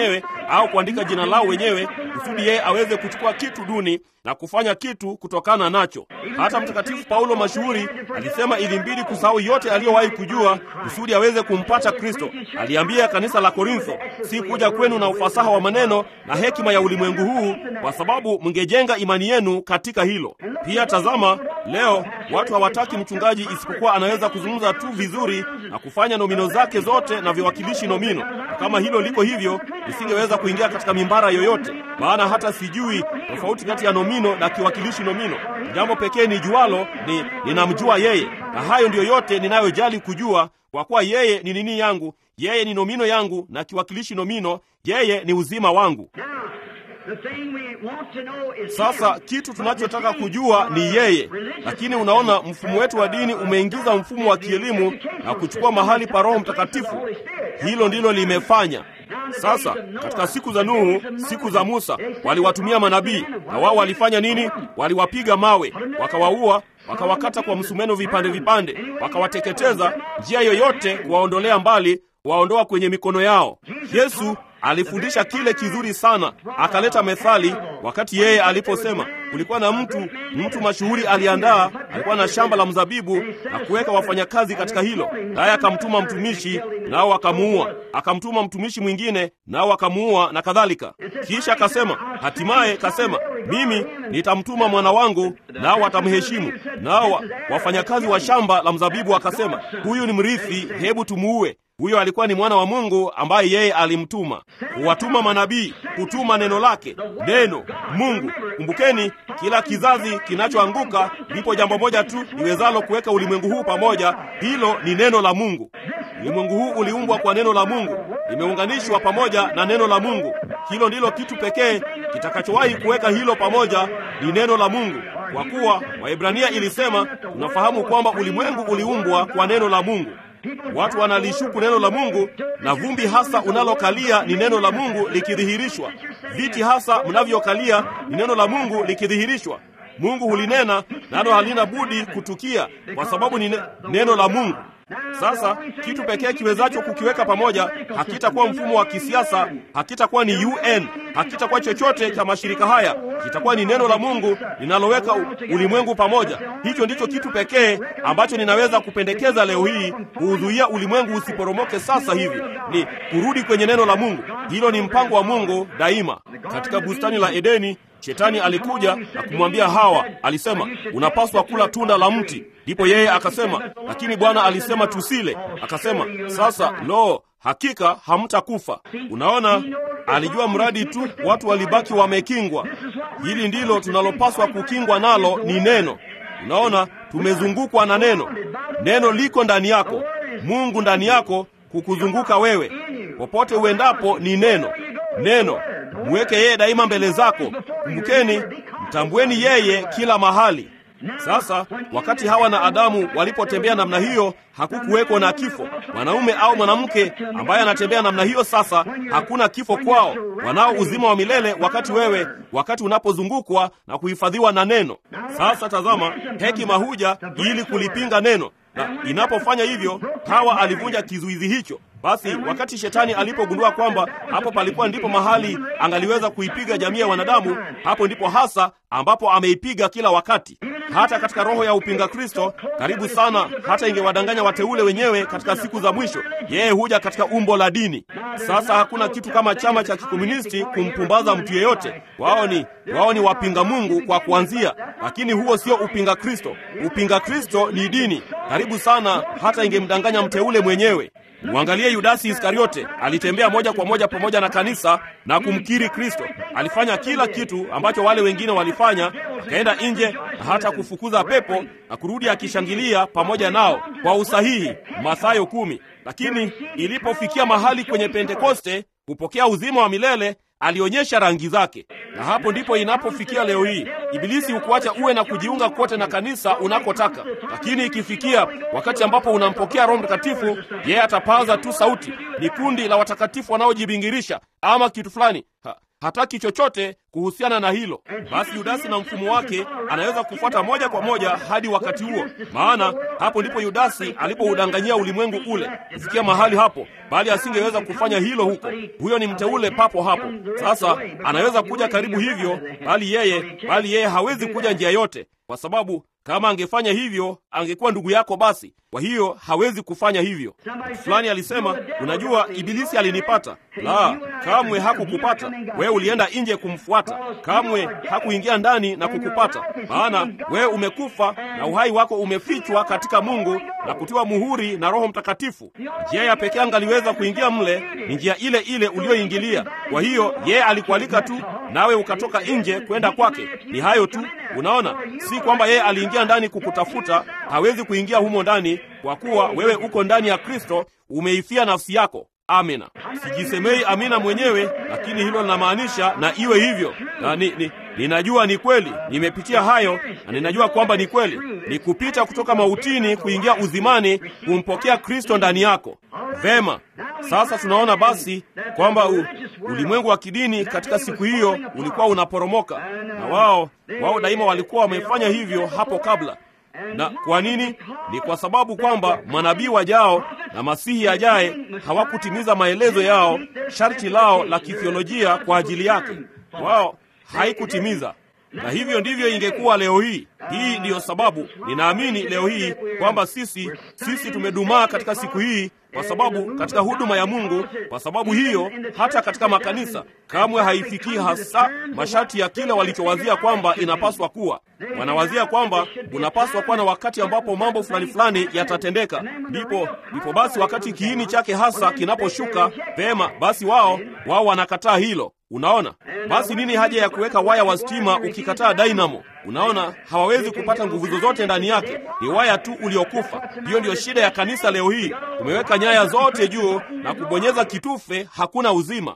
au kuandika jina lao wenyewe kusudi yeye aweze kuchukua kitu duni na kufanya kitu kutokana nacho. Hata Mtakatifu Paulo mashuhuri alisema ilimbidi kusahau yote aliyowahi kujua kusudi aweze kumpata Kristo. Aliambia kanisa la Korintho, si kuja kwenu na ufasaha wa maneno na hekima ya ulimwengu huu, kwa sababu mngejenga imani yenu katika hilo. Pia tazama, leo watu hawataki mchungaji isipokuwa anaweza kuzungumza tu vizuri na kufanya nomino zake zote na viwakilishi nomino. Na kama hilo liko hivyo, nisingeweza kuingia katika mimbara yoyote, maana hata sijui tofauti kati ya nomino na kiwakilishi nomino. Jambo pekee ni jualo ni ninamjua yeye, na hayo ndiyo yote ninayojali kujua, kwa kuwa yeye ni nini yangu, yeye ni nomino yangu na kiwakilishi nomino, yeye ni uzima wangu. Sasa kitu tunachotaka kujua ni yeye, lakini unaona, mfumo wetu wa dini umeingiza mfumo wa kielimu na kuchukua mahali pa Roho Mtakatifu. Hilo ndilo limefanya sasa. Katika siku za Nuhu, siku za Musa, waliwatumia manabii, na wao walifanya nini? Waliwapiga mawe, wakawaua, wakawakata kwa msumeno vipande vipande, wakawateketeza, njia yoyote kuwaondolea mbali, waondoa kwenye mikono yao. Yesu alifundisha kile kizuri sana, akaleta methali wakati yeye aliposema, kulikuwa na mtu mtu mashuhuri aliandaa, alikuwa na shamba la mzabibu na kuweka wafanyakazi katika hilo, naye akamtuma mtumishi, nao akamuua, akamtuma mtumishi mwingine, nao akamuua, na kadhalika. Kisha akasema, hatimaye kasema, mimi nitamtuma mwana wangu, nao watamheshimu. Nao wafanyakazi wa shamba la mzabibu wakasema, huyu ni mrithi, hebu tumuue. Huyo alikuwa ni mwana wa Mungu ambaye yeye alimtuma. Huwatuma manabii, kutuma neno lake, neno Mungu. Kumbukeni, kila kizazi kinachoanguka, lipo jambo moja tu liwezalo kuweka ulimwengu huu pamoja, hilo ni neno la Mungu. Ulimwengu huu uliumbwa kwa neno la Mungu, limeunganishwa pamoja na neno la Mungu. Hilo ndilo kitu pekee kitakachowahi kuweka hilo pamoja, ni neno la Mungu, kwa kuwa Waebrania ilisema, tunafahamu kwamba ulimwengu uliumbwa kwa neno la Mungu. Watu wanalishuku neno la Mungu, na vumbi hasa unalokalia ni neno la Mungu likidhihirishwa. Viti hasa mnavyokalia ni neno la Mungu likidhihirishwa. Mungu hulinena nalo halina budi kutukia, kwa sababu ni neno la Mungu. Sasa kitu pekee kiwezacho kukiweka pamoja hakitakuwa mfumo wa kisiasa, hakitakuwa ni UN, hakitakuwa chochote cha mashirika haya, kitakuwa ni neno la Mungu linaloweka ulimwengu pamoja. Hicho ndicho kitu pekee ambacho ninaweza kupendekeza leo hii kuuzuia ulimwengu usiporomoke sasa hivi, ni kurudi kwenye neno la Mungu. Hilo ni mpango wa Mungu daima. Katika bustani la Edeni, Shetani alikuja na kumwambia Hawa, alisema unapaswa kula tunda la mti. Ndipo yeye akasema, lakini Bwana alisema tusile. Akasema, sasa lo, hakika hamtakufa. Unaona, alijua mradi tu watu walibaki wamekingwa. Hili ndilo tunalopaswa kukingwa nalo, ni neno. Unaona, tumezungukwa na neno. Neno liko ndani yako, Mungu ndani yako, kukuzunguka wewe. Popote uendapo ni neno. Neno mweke yeye daima mbele zako. Kumbukeni, mtambueni yeye kila mahali. Sasa wakati Hawa na Adamu walipotembea namna hiyo, hakukuweko na kifo. Mwanaume au mwanamke ambaye anatembea namna hiyo, sasa hakuna kifo kwao. Wanao uzima wa milele wakati wewe, wakati unapozungukwa na kuhifadhiwa na neno. Sasa tazama, hekima huja ili kulipinga neno, na inapofanya hivyo, Hawa alivunja kizuizi hicho. Basi wakati shetani alipogundua kwamba hapo palikuwa ndipo mahali angaliweza kuipiga jamii ya wanadamu, hapo ndipo hasa ambapo ameipiga kila wakati. Hata katika roho ya upinga Kristo, karibu sana, hata ingewadanganya wateule wenyewe katika siku za mwisho, yeye huja katika umbo la dini. Sasa hakuna kitu kama chama cha kikomunisti kumpumbaza mtu yeyote. Wao ni wao ni wapinga Mungu kwa kuanzia, lakini huo sio upinga Kristo. Upinga Kristo ni dini. Karibu sana, hata ingemdanganya mteule mwenyewe. Mwangalie Yudasi Iskariote, alitembea moja kwa moja pamoja na kanisa na kumkiri Kristo. Alifanya kila kitu ambacho wale wengine walifanya, akaenda nje na hata kufukuza pepo na kurudi akishangilia pamoja nao kwa usahihi, Mathayo kumi. Lakini ilipofikia mahali kwenye Pentekoste kupokea uzima wa milele alionyesha rangi zake, na hapo ndipo inapofikia leo hii. Ibilisi hukuacha uwe na kujiunga kote na kanisa unakotaka, lakini ikifikia wakati ambapo unampokea Roho Mtakatifu, yeye atapaza tu sauti, ni kundi la watakatifu wanaojibingirisha ama kitu fulani ha, hataki chochote kuhusiana na hilo. Basi Yudasi na mfumo wake anaweza kufuata moja kwa moja hadi wakati huo, maana hapo ndipo Yudasi alipoudanganyia ulimwengu ule kufikia mahali hapo, bali asingeweza kufanya hilo huko. Huyo ni mteule papo hapo. Sasa anaweza kuja karibu hivyo, bali yeye bali yeye hawezi kuja njia yote, kwa sababu kama angefanya hivyo angekuwa ndugu yako basi. Kwa hiyo hawezi kufanya hivyo. Fulani alisema, unajua, ibilisi alinipata. La, kamwe hakukupata wewe. Ulienda nje kumfuata, kamwe hakuingia ndani na kukupata, maana wewe umekufa na uhai wako umefichwa katika Mungu na kutiwa muhuri na Roho Mtakatifu. Njia ya pekee angaliweza kuingia mle ni njia ile ile ulioingilia. Kwa hiyo yeye alikualika tu, nawe ukatoka nje kwenda kwake. Ni hayo tu. Unaona, si kwamba yeye aliingia ndani kukutafuta. Hawezi kuingia humo ndani kwa kuwa wewe uko ndani ya Kristo, umeifia nafsi yako. Amina. Sijisemei amina mwenyewe, lakini hilo linamaanisha na iwe hivyo, na ni, ni, ninajua ni kweli, nimepitia hayo na ninajua kwamba ni kweli. Ni kupita kutoka mautini kuingia uzimani, kumpokea Kristo ndani yako. Vema, sasa tunaona basi kwamba u, ulimwengu wa kidini katika siku hiyo ulikuwa unaporomoka, na wao wao daima walikuwa wamefanya hivyo hapo kabla na kwa nini? Ni kwa sababu kwamba manabii wajao na masihi ajaye hawakutimiza maelezo yao, sharti lao la kithiolojia kwa ajili yake. Wao haikutimiza, na hivyo ndivyo ingekuwa leo hii. Hii ndiyo sababu ninaamini leo hii kwamba sisi sisi tumedumaa katika siku hii kwa sababu katika huduma ya Mungu. Kwa sababu hiyo, hata katika makanisa kamwe haifikii hasa masharti ya kile walichowazia kwamba inapaswa kuwa. Wanawazia kwamba unapaswa kuwa na wakati ambapo mambo fulani fulani yatatendeka, ndipo ndipo basi wakati kiini chake hasa kinaposhuka vema, basi wao wao wanakataa hilo. Unaona, basi nini haja ya kuweka waya wa stima ukikataa dynamo? Unaona, hawawezi kupata nguvu zozote ndani yake, ni waya tu uliokufa. Hiyo ndiyo shida ya kanisa leo hii. Tumeweka nyaya zote juu na kubonyeza kitufe, hakuna uzima.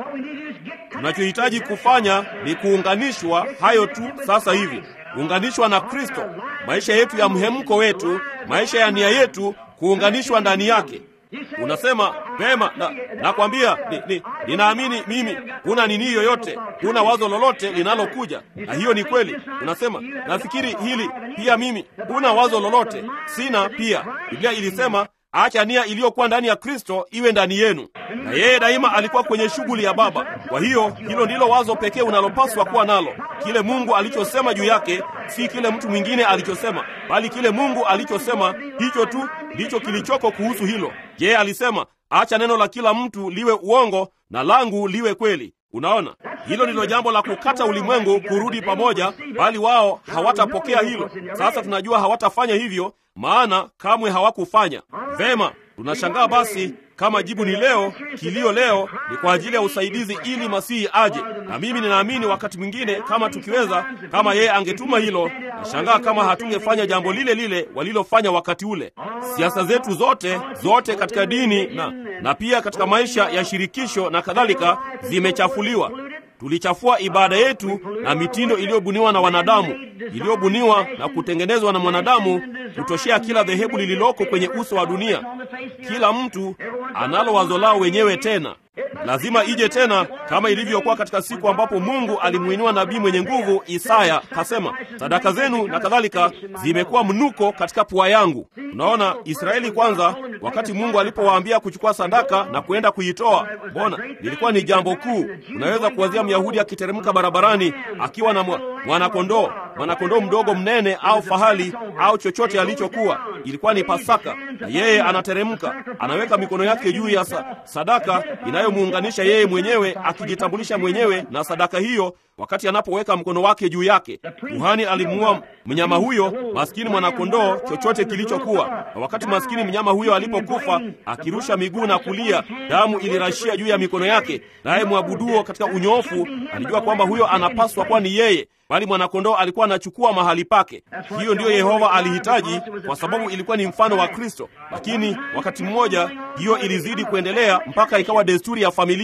Tunachohitaji kufanya ni kuunganishwa, hayo tu. Sasa hivi kuunganishwa na Kristo, maisha yetu ya mhemko wetu, maisha ya nia yetu, kuunganishwa ndani yake. Unasema pema, na nakwambia ni, ni, ninaamini mimi, huna nini yoyote, huna wazo lolote linalokuja, na hiyo ni kweli. Unasema nafikiri hili pia mimi, huna wazo lolote, sina pia. Biblia ilisema acha nia iliyokuwa ndani ya Kristo iwe ndani yenu, na yeye daima alikuwa kwenye shughuli ya Baba. Kwa hiyo hilo ndilo wazo pekee unalopaswa kuwa nalo, kile Mungu alichosema juu yake, si kile mtu mwingine alichosema, bali kile Mungu alichosema. Hicho tu ndicho kilichoko kuhusu hilo. Yeye alisema acha neno la kila mtu liwe uongo na langu liwe kweli. Unaona, hilo ndilo jambo la kukata ulimwengu kurudi pamoja, bali wao hawatapokea hilo. Sasa tunajua hawatafanya hivyo, maana kamwe hawakufanya vema. Tunashangaa basi kama jibu ni leo, kilio leo ni kwa ajili ya usaidizi ili Masihi aje. Na mimi ninaamini wakati mwingine, kama tukiweza, kama yeye angetuma hilo, nashangaa kama hatungefanya jambo lile lile walilofanya wakati ule. Siasa zetu zote zote katika dini na, na pia katika maisha ya shirikisho na kadhalika zimechafuliwa. Tulichafua ibada yetu na mitindo iliyobuniwa na wanadamu, iliyobuniwa na kutengenezwa na mwanadamu kutoshea kila dhehebu lililoko kwenye uso wa dunia. Kila mtu analo wazo lao wenyewe, tena lazima ije tena, kama ilivyokuwa katika siku ambapo Mungu alimuinua nabii mwenye nguvu Isaya, kasema sadaka zenu na kadhalika zimekuwa mnuko katika pua yangu. Unaona, Israeli kwanza, wakati Mungu alipowaambia kuchukua sadaka na kuenda kuitoa, mbona lilikuwa ni jambo kuu. Unaweza kuwazia Myahudi akiteremka barabarani akiwa na mwanakondoo, mwanakondoo mdogo mnene au fahali au chochote alichokuwa. Ilikuwa ni Pasaka, na yeye anateremka, anaweka mikono yake juu ya sa, sadaka inayomuunganisha yeye mwenyewe, akijitambulisha mwenyewe na sadaka hiyo. Wakati anapoweka mkono wake juu yake, kuhani alimuua mnyama huyo, maskini mwanakondoo, chochote kilichokuwa. Na wakati maskini mnyama huyo alipokufa, akirusha miguu na kulia, damu ilirashia juu ya mikono yake, naye mwabuduo katika unyoofu alijua kwamba huyo anapaswa kuwa ni yeye, bali mwanakondoo alikuwa anachukua mahali pake. Hiyo ndiyo Yehova alihitaji, kwa sababu ilikuwa ni mfano wa Kristo. Lakini wakati mmoja hiyo ilizidi kuendelea mpaka ikawa desturi ya familia.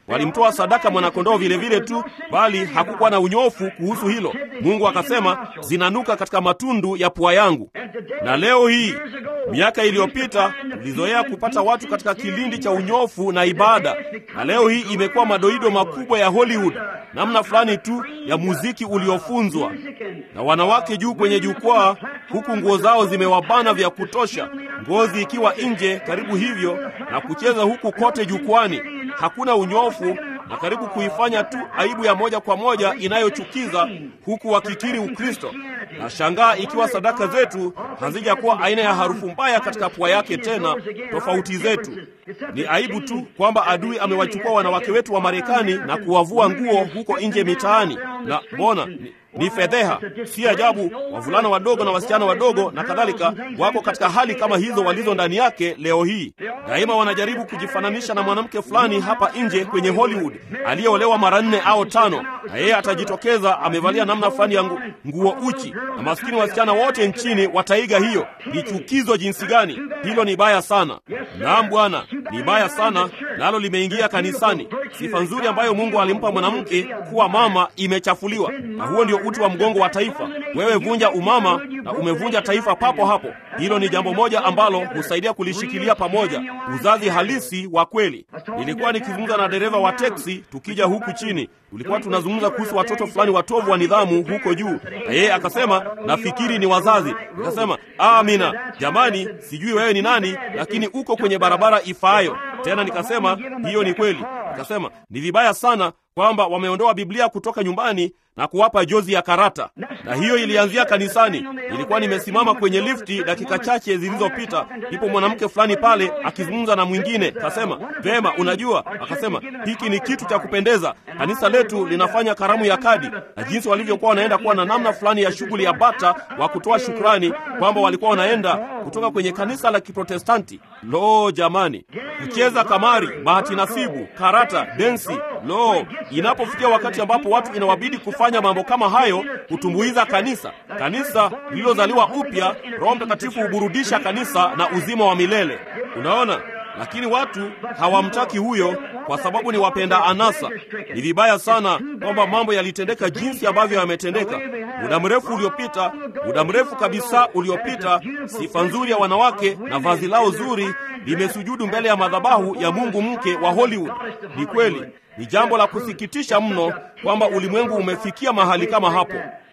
walimtoa sadaka mwanakondoo vile vile tu, bali hakukuwa na unyofu kuhusu hilo. Mungu akasema, zinanuka katika matundu ya pua yangu. Na leo hii, miaka iliyopita, tulizoea kupata watu katika kilindi cha unyofu na ibada, na leo hii imekuwa madoido makubwa ya Hollywood, namna fulani tu ya muziki uliofunzwa na wanawake juu kwenye jukwaa, huku nguo zao zimewabana vya kutosha, ngozi ikiwa nje karibu hivyo, na kucheza huku kote jukwani. Hakuna unyofu na karibu kuifanya tu aibu ya moja kwa moja inayochukiza, huku wakikiri Ukristo. Na shangaa ikiwa sadaka zetu hazijakuwa aina ya harufu mbaya katika pua yake tena. Tofauti zetu ni aibu tu kwamba adui amewachukua wanawake wetu wa Marekani na kuwavua nguo huko nje mitaani, na mbona ni, ni fedheha. Si ajabu wavulana wadogo na wasichana wadogo na kadhalika wako katika hali kama hizo walizo ndani yake leo hii. Daima wanajaribu kujifananisha na mwanamke fulani hapa nje kwenye Hollywood aliyeolewa mara nne au tano, na yeye atajitokeza amevalia namna fulani ya ngu, nguo uchi, na maskini wasichana wote nchini wataiga hiyo. Ni chukizo jinsi gani! Hilo ni baya sana. Naam Bwana, ni baya sana, nalo limeingia kanisani. Sifa nzuri ambayo Mungu alimpa mwanamke kuwa mama imechafuliwa, na huo ndio uti wa mgongo wa taifa. Wewe vunja umama na umevunja taifa papo hapo. Hilo ni jambo moja ambalo husaidia kulishikilia pamoja, uzazi halisi wa kweli. Nilikuwa nikizungumza na dereva wa teksi tukija huku chini, tulikuwa tunazungumza kuhusu watoto fulani watovu wa nidhamu huko juu, na yeye akasema nafikiri ni wazazi. Nikasema amina, jamani, sijui wewe ni nani, lakini uko kwenye barabara ifaayo. Tena nikasema hiyo ni kweli. Nikasema ni vibaya sana kwamba wameondoa Biblia kutoka nyumbani na kuwapa jozi ya karata, na hiyo ilianzia kanisani. Nilikuwa nimesimama kwenye lifti dakika chache zilizopita, ndipo mwanamke fulani pale akizungumza na mwingine, kasema vema, unajua, akasema hiki ni kitu cha kupendeza, kanisa letu linafanya karamu ya kadi, na jinsi walivyokuwa wanaenda kuwa na namna fulani ya shughuli ya bata wa kutoa shukrani kwamba walikuwa wanaenda kutoka kwenye kanisa la Kiprotestanti. Lo, jamani, kucheza kamari, bahati nasibu, karata, densi. Lo, inapofikia wakati ambapo watu inawabidi kufanya mambo kama hayo, kutumbuiza kanisa, kanisa lililozaliwa upya, Roho Mtakatifu huburudisha kanisa na uzima wa milele. Unaona, lakini watu hawamtaki huyo kwa sababu ni wapenda anasa. Ni vibaya sana kwamba mambo yalitendeka jinsi ambavyo yametendeka. Muda mrefu uliopita, muda mrefu kabisa uliopita, sifa nzuri ya wanawake na vazi lao zuri limesujudu mbele ya madhabahu ya mungu mke wa Hollywood. Ni kweli, ni jambo la kusikitisha mno kwamba ulimwengu umefikia mahali kama hapo.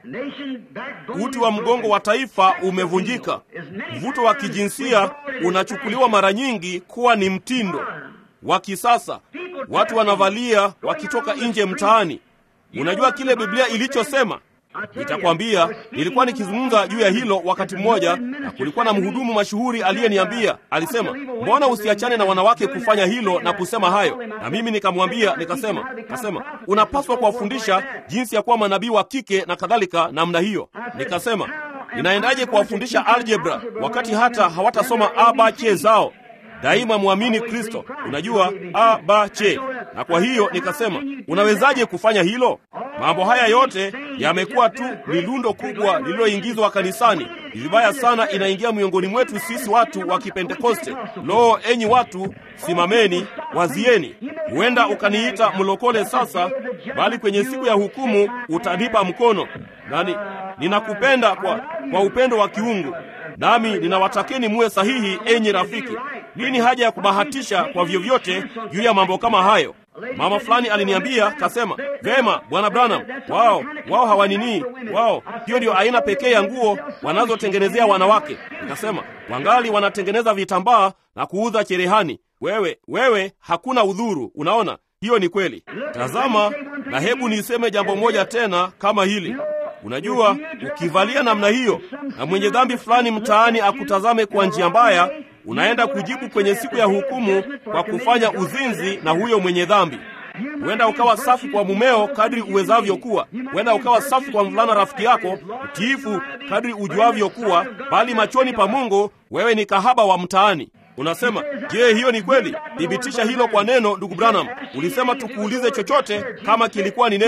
Uti wa mgongo wa taifa umevunjika. Mvuto wa kijinsia unachukuliwa mara nyingi kuwa ni mtindo wa kisasa. Watu wanavalia wakitoka nje mtaani. Unajua kile Biblia ilichosema? Nitakwambia, nilikuwa nikizungumza juu ya hilo wakati mmoja, na kulikuwa na mhudumu mashuhuri aliyeniambia, alisema, mbona usiachane na wanawake kufanya hilo na kusema hayo? Na mimi nikamwambia, nikasema, kasema unapaswa kuwafundisha jinsi ya kuwa manabii wa kike na kadhalika namna hiyo. Nikasema, ninaendaje kuwafundisha algebra wakati hata hawatasoma abache zao? Daima mwamini Kristo, unajua a ba che. Na kwa hiyo nikasema, unawezaje kufanya hilo? Mambo haya yote yamekuwa tu ni lundo kubwa lililoingizwa kanisani. Ni vibaya sana, inaingia miongoni mwetu sisi watu wa Kipentekoste. Lo, enyi watu, simameni, wazieni. Huenda ukaniita mlokole sasa, bali kwenye siku ya hukumu utanipa mkono, nani ninakupenda kwa, kwa upendo wa kiungu nami ninawatakeni muwe sahihi, enyi rafiki. Nini haja ya kubahatisha kwa vyovyote juu ya mambo kama hayo? Mama fulani aliniambia kasema, vema bwana Branham, wao wao hawaninii wao, hiyo ndio aina pekee ya nguo wanazotengenezea wanawake. Nikasema wangali wanatengeneza vitambaa na kuuza cherehani. Wewe wewe, hakuna udhuru. Unaona, hiyo ni kweli. Tazama, na hebu niseme jambo moja tena kama hili Unajua, ukivalia namna hiyo na mwenye dhambi fulani mtaani akutazame kwa njia mbaya, unaenda kujibu kwenye siku ya hukumu kwa kufanya uzinzi na huyo mwenye dhambi. Huenda ukawa safi kwa mumeo kadri uwezavyo kuwa, huenda ukawa safi kwa mvulana rafiki yako, mtiifu kadri ujuavyo kuwa, bali machoni pa Mungu wewe ni kahaba wa mtaani. Unasema, je, hiyo ni kweli? Thibitisha hilo kwa neno. Ndugu Branham, ulisema tukuulize chochote kama kilikuwa ni neno.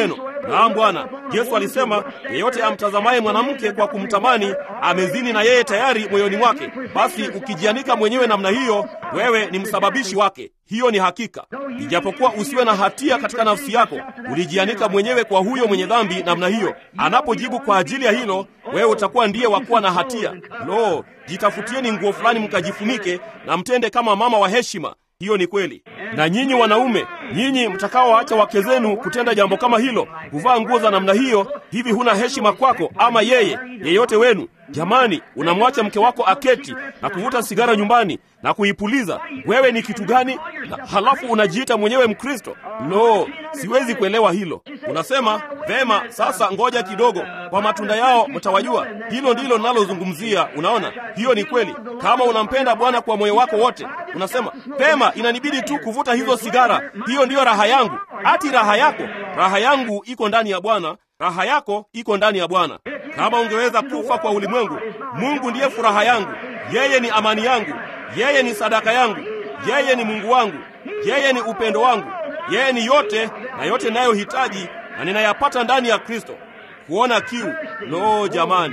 Naam Bwana. Yesu alisema, yeyote amtazamaye mwanamke kwa kumtamani amezini na yeye tayari moyoni mwake. Basi ukijianika mwenyewe namna hiyo, wewe ni msababishi wake. Hiyo ni hakika. Ijapokuwa usiwe na hatia katika nafsi yako, ulijianika mwenyewe kwa huyo mwenye dhambi namna hiyo. Anapojibu kwa ajili ya hilo, wewe utakuwa ndiye wa kuwa na hatia. Lo, jitafutieni nguo fulani mkajifunike na mtende kama mama wa heshima. Hiyo ni kweli. Na nyinyi wanaume, nyinyi mtakaowaacha wake zenu kutenda jambo kama hilo, kuvaa nguo za namna hiyo, hivi huna heshima kwako ama yeye yeyote wenu? Jamani, unamwacha mke wako aketi na kuvuta sigara nyumbani na kuipuliza, wewe ni kitu gani? Na halafu unajiita mwenyewe Mkristo? Lo, siwezi kuelewa hilo. Unasema vema, sasa ngoja kidogo, kwa matunda yao mtawajua. Hilo ndilo nalozungumzia. Unaona, hiyo ni kweli. Kama unampenda Bwana kwa moyo wako wote, unasema pema, inanibidi tu kuvuta hizo sigara, hiyo ndiyo raha yangu. Ati raha yako? Raha yangu iko ndani ya Bwana, raha yako iko ndani ya Bwana. Kama ungeweza kufa kwa ulimwengu, Mungu ndiye furaha yangu, yeye ni amani yangu, yeye ni sadaka yangu, yeye ni Mungu wangu, yeye ni upendo wangu, yeye ni yote na yote ninayohitaji na ninayapata ndani ya Kristo. Kuona kiu, lo jamani!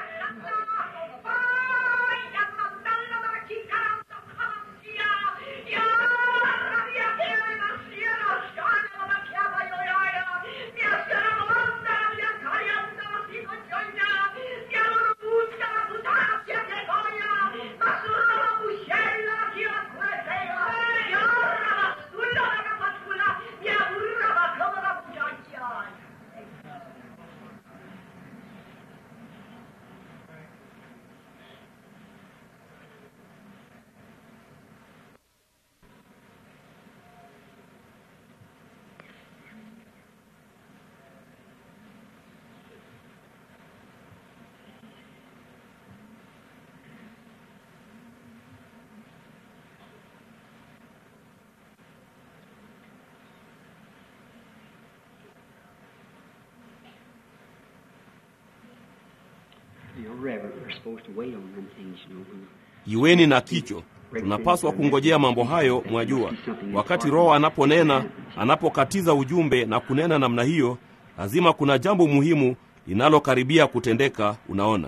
You're reverent. We're supposed to wait on them things, you know. when- Iweni na kicho. Tunapaswa kungojea mambo hayo, mwajua. Wakati Roho anaponena, anapokatiza ujumbe na kunena namna hiyo, lazima kuna jambo muhimu linalokaribia kutendeka. Unaona,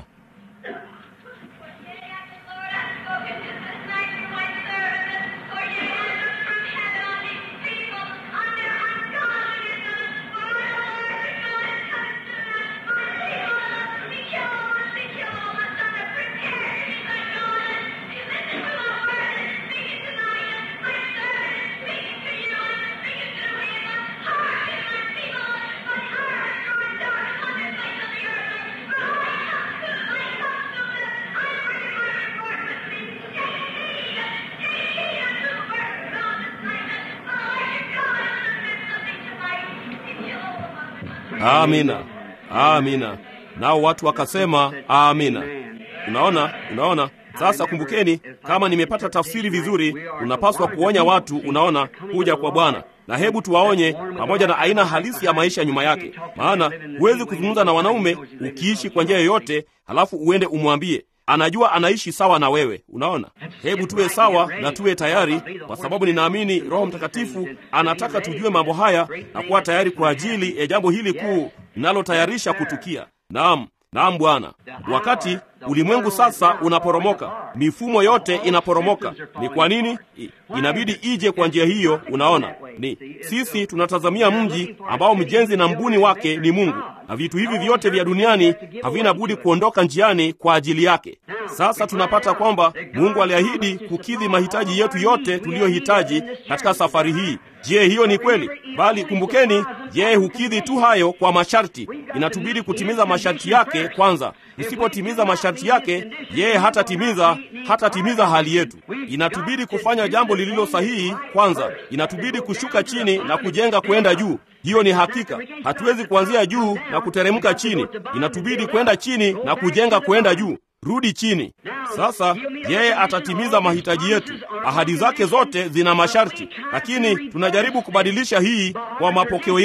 amina, amina. Nao watu wakasema amina. Unaona, unaona. Sasa kumbukeni, kama nimepata tafsiri vizuri, unapaswa kuonya watu, unaona, kuja kwa Bwana na hebu tuwaonye pamoja na aina halisi ya maisha nyuma yake, maana huwezi kuzungumza na wanaume ukiishi kwa njia yoyote, halafu uende umwambie anajua anaishi sawa na wewe. Unaona, hebu tuwe sawa na tuwe tayari, kwa sababu ninaamini Roho Mtakatifu anataka tujue mambo haya na kuwa tayari kwa ajili ya jambo hili kuu linalotayarisha kutukia. Naam, naam Bwana. Wakati ulimwengu sasa unaporomoka, mifumo yote inaporomoka. Ni kwa nini? I, inabidi ije kwa njia hiyo. Unaona, ni sisi tunatazamia mji ambao mjenzi na mbuni wake ni Mungu, na vitu hivi vyote vya duniani havina budi kuondoka njiani kwa ajili yake. Sasa tunapata kwamba Mungu aliahidi kukidhi mahitaji yetu yote tuliyohitaji katika safari hii. Je, hiyo ni kweli? Bali kumbukeni, yeye hukidhi tu hayo kwa masharti. Inatubidi kutimiza masharti yake kwanza. Usipotimiza masharti yake, yeye hatatimiza hatatimiza hali yetu. Inatubidi kufanya jambo lililo sahihi kwanza. Inatubidi kushuka chini na kujenga kwenda juu. Hiyo ni hakika. Hatuwezi kuanzia juu na kuteremka chini. Inatubidi kwenda chini na kujenga kwenda juu. Rudi chini. Sasa yeye atatimiza mahitaji yetu. Ahadi zake zote zina masharti, lakini tunajaribu kubadilisha hii kwa mapokeo yetu.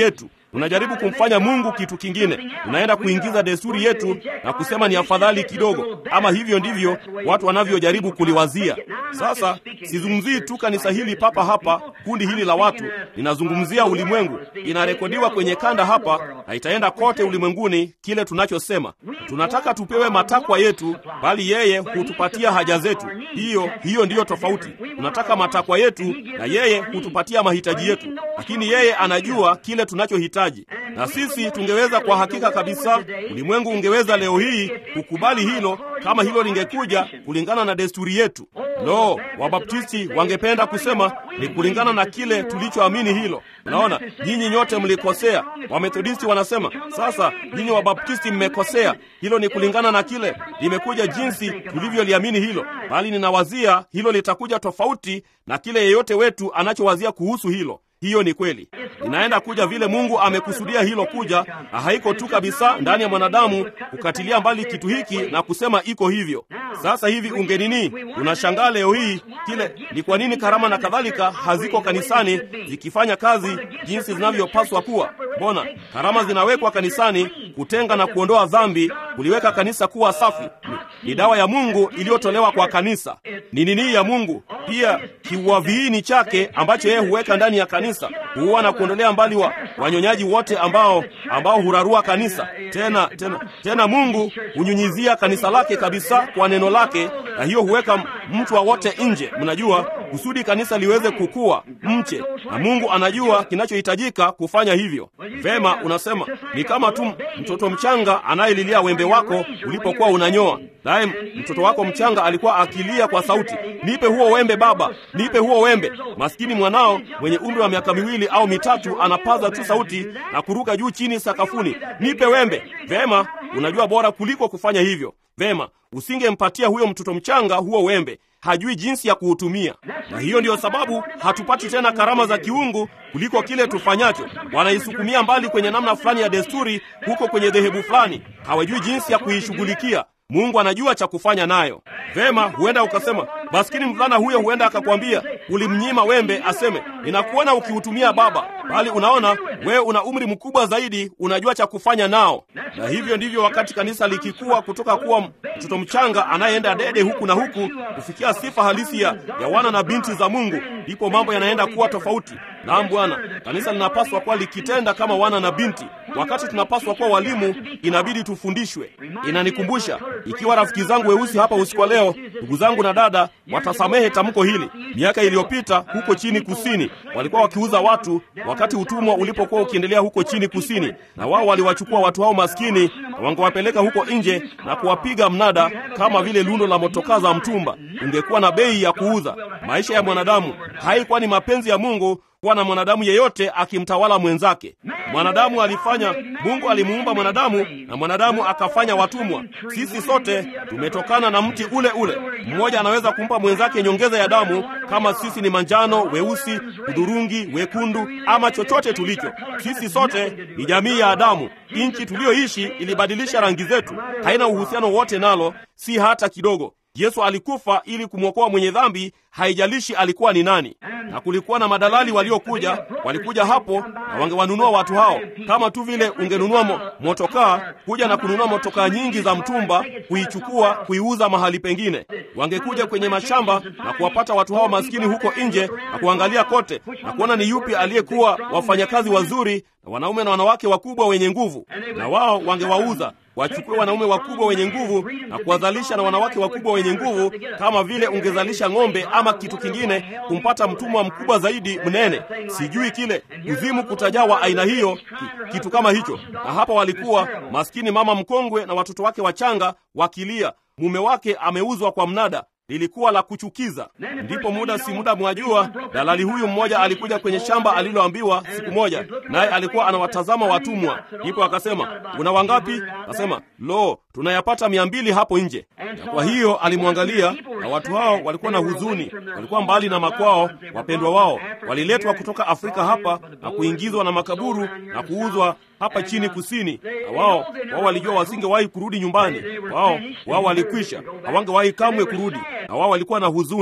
tunajaribu kumfanya Mungu kitu kingine. Tunaenda kuingiza desturi yetu na kusema ni afadhali kidogo, ama hivyo ndivyo watu wanavyojaribu kuliwazia. Sasa sizungumzii tu kanisa hili papa hapa, kundi hili la watu, ninazungumzia ulimwengu. Inarekodiwa kwenye kanda hapa na itaenda kote ulimwenguni. Kile tunachosema tunataka tupewe matakwa yetu, bali yeye hutupatia haja zetu. Hiyo hiyo ndiyo tofauti. Tunataka matakwa yetu na yeye hutupatia mahitaji yetu, lakini yeye anajua kile tunachohitaji, na sisi tungeweza kwa hakika kabisa, ulimwengu ungeweza leo hii kukubali hilo kama hilo lingekuja kulingana na desturi yetu. Lo, Wabaptisti wangependa kusema ni kulingana na kile tulichoamini hilo. Unaona, nyinyi nyote mlikosea. Wamethodisti wanasema sasa, nyinyi Wabaptisti mmekosea, hilo ni kulingana na kile limekuja jinsi tulivyoliamini hilo, bali ninawazia hilo litakuja tofauti na kile yeyote wetu anachowazia kuhusu hilo. Hiyo ni kweli, inaenda kuja vile Mungu amekusudia hilo kuja, na haiko tu kabisa ndani ya mwanadamu kukatilia mbali kitu hiki na kusema iko hivyo. Sasa hivi ungenini, unashangaa leo hii kile ni kwa nini karama na kadhalika haziko kanisani zikifanya kazi jinsi zinavyopaswa kuwa. Mbona karama zinawekwa kanisani kutenga na kuondoa dhambi, kuliweka kanisa kuwa safi? Ni dawa ya Mungu iliyotolewa kwa kanisa. Ni nini ya Mungu pia, kiuaviini chake ambacho yeye huweka ndani ya kanisa, huua na kuondolea mbali wa wanyonyaji wote ambao ambao hurarua kanisa. Tena tena tena, Mungu hunyunyizia kanisa lake kabisa kwa neno lake, na hiyo huweka mtu wote nje. Mnajua kusudi kanisa liweze kukua mche, na Mungu anajua kinachohitajika kufanya hivyo. Vema, unasema ni kama tu mtoto mchanga anayelilia wembe wako ulipokuwa unanyoa. Naye mtoto wako mchanga alikuwa akilia kwa sauti, nipe huo wembe baba, nipe huo wembe. Maskini mwanao mwenye umri wa miaka miwili au mitatu anapaza tu sauti na kuruka juu chini sakafuni, nipe wembe. Vema, unajua bora kuliko kufanya hivyo. Vema, usingempatia huyo mtoto mchanga huo wembe hajui jinsi ya kuutumia, na hiyo ndiyo sababu hatupati tena karama za kiungu kuliko kile tufanyacho. Wanaisukumia mbali kwenye namna fulani ya desturi huko kwenye dhehebu fulani, hawajui jinsi ya kuishughulikia. Mungu anajua cha kufanya nayo. Vema, huenda ukasema, maskini mvulana huyo, huenda akakwambia ulimnyima wembe, aseme ninakuona ukiutumia baba, bali unaona wewe una umri mkubwa zaidi, unajua cha kufanya nao. Na hivyo ndivyo wakati kanisa likikua kutoka kuwa mtoto mchanga anayeenda dede huku na huku kufikia sifa halisi ya, ya wana na binti za Mungu, ndipo mambo yanaenda kuwa tofauti. Naam Bwana, kanisa linapaswa kuwa likitenda kama wana na binti. Wakati tunapaswa kuwa walimu, inabidi tufundishwe. Inanikumbusha ikiwa rafiki zangu weusi hapa usiku wa leo, ndugu zangu na dada, watasamehe tamko hili. Miaka iliyopita huko chini kusini walikuwa wakiuza watu wakati utumwa ulipokuwa ukiendelea huko chini kusini, na wao waliwachukua watu hao maskini na wangewapeleka huko nje na kuwapiga mnada kama vile lundo la motokaa za mtumba. Ungekuwa na bei ya kuuza maisha ya mwanadamu. Haikuwa ni mapenzi ya Mungu kuwa na mwanadamu yeyote akimtawala mwenzake. Mwanadamu alifanya, Mungu alimuumba mwanadamu na mwanadamu akafanya watumwa. Sisi sote tumetokana na mti ule ule. Mmoja anaweza kumpa mwenzake nyongeza ya damu, kama sisi ni manjano, weusi, hudhurungi, wekundu ama chochote tulicho. Sisi sote ni jamii ya Adamu. Nchi tuliyoishi ilibadilisha rangi zetu, haina uhusiano wote nalo, si hata kidogo. Yesu alikufa ili kumwokoa mwenye dhambi, haijalishi alikuwa ni nani. Na kulikuwa na madalali waliokuja, walikuja hapo na wangewanunua watu hao, kama tu vile ungenunua mo, motokaa, kuja na kununua motokaa nyingi za mtumba, kuichukua kuiuza mahali pengine. Wangekuja kwenye mashamba na kuwapata watu hao maskini huko nje na kuangalia kote na kuona ni yupi aliyekuwa wafanyakazi wazuri na wanaume na wanawake wakubwa wenye nguvu, na wao wangewauza wachukue wanaume wakubwa wenye nguvu na kuwazalisha na wanawake wakubwa wenye nguvu, kama vile ungezalisha ng'ombe ama kitu kingine, kumpata mtumwa mkubwa zaidi mnene, sijui kile kuzimu kutajawa aina hiyo, ki, kitu kama hicho. Na hapa walikuwa maskini mama mkongwe na watoto wake wachanga wakilia, mume wake ameuzwa kwa mnada lilikuwa la kuchukiza. Ndipo muda si muda, mwajua, dalali huyu mmoja alikuja kwenye shamba aliloambiwa siku moja, naye alikuwa anawatazama watumwa. Ndipo akasema una wangapi? Akasema lo, tunayapata mia mbili hapo nje. Na kwa hiyo alimwangalia, na watu hao walikuwa na huzuni, walikuwa mbali na makwao, wapendwa wao waliletwa kutoka Afrika hapa na kuingizwa na makaburu na kuuzwa hapa chini kusini, na wao wao walijua wasingewahi kurudi nyumbani. Wao wao walikwisha, hawangewahi kamwe kurudi, na wao walikuwa na huzuni.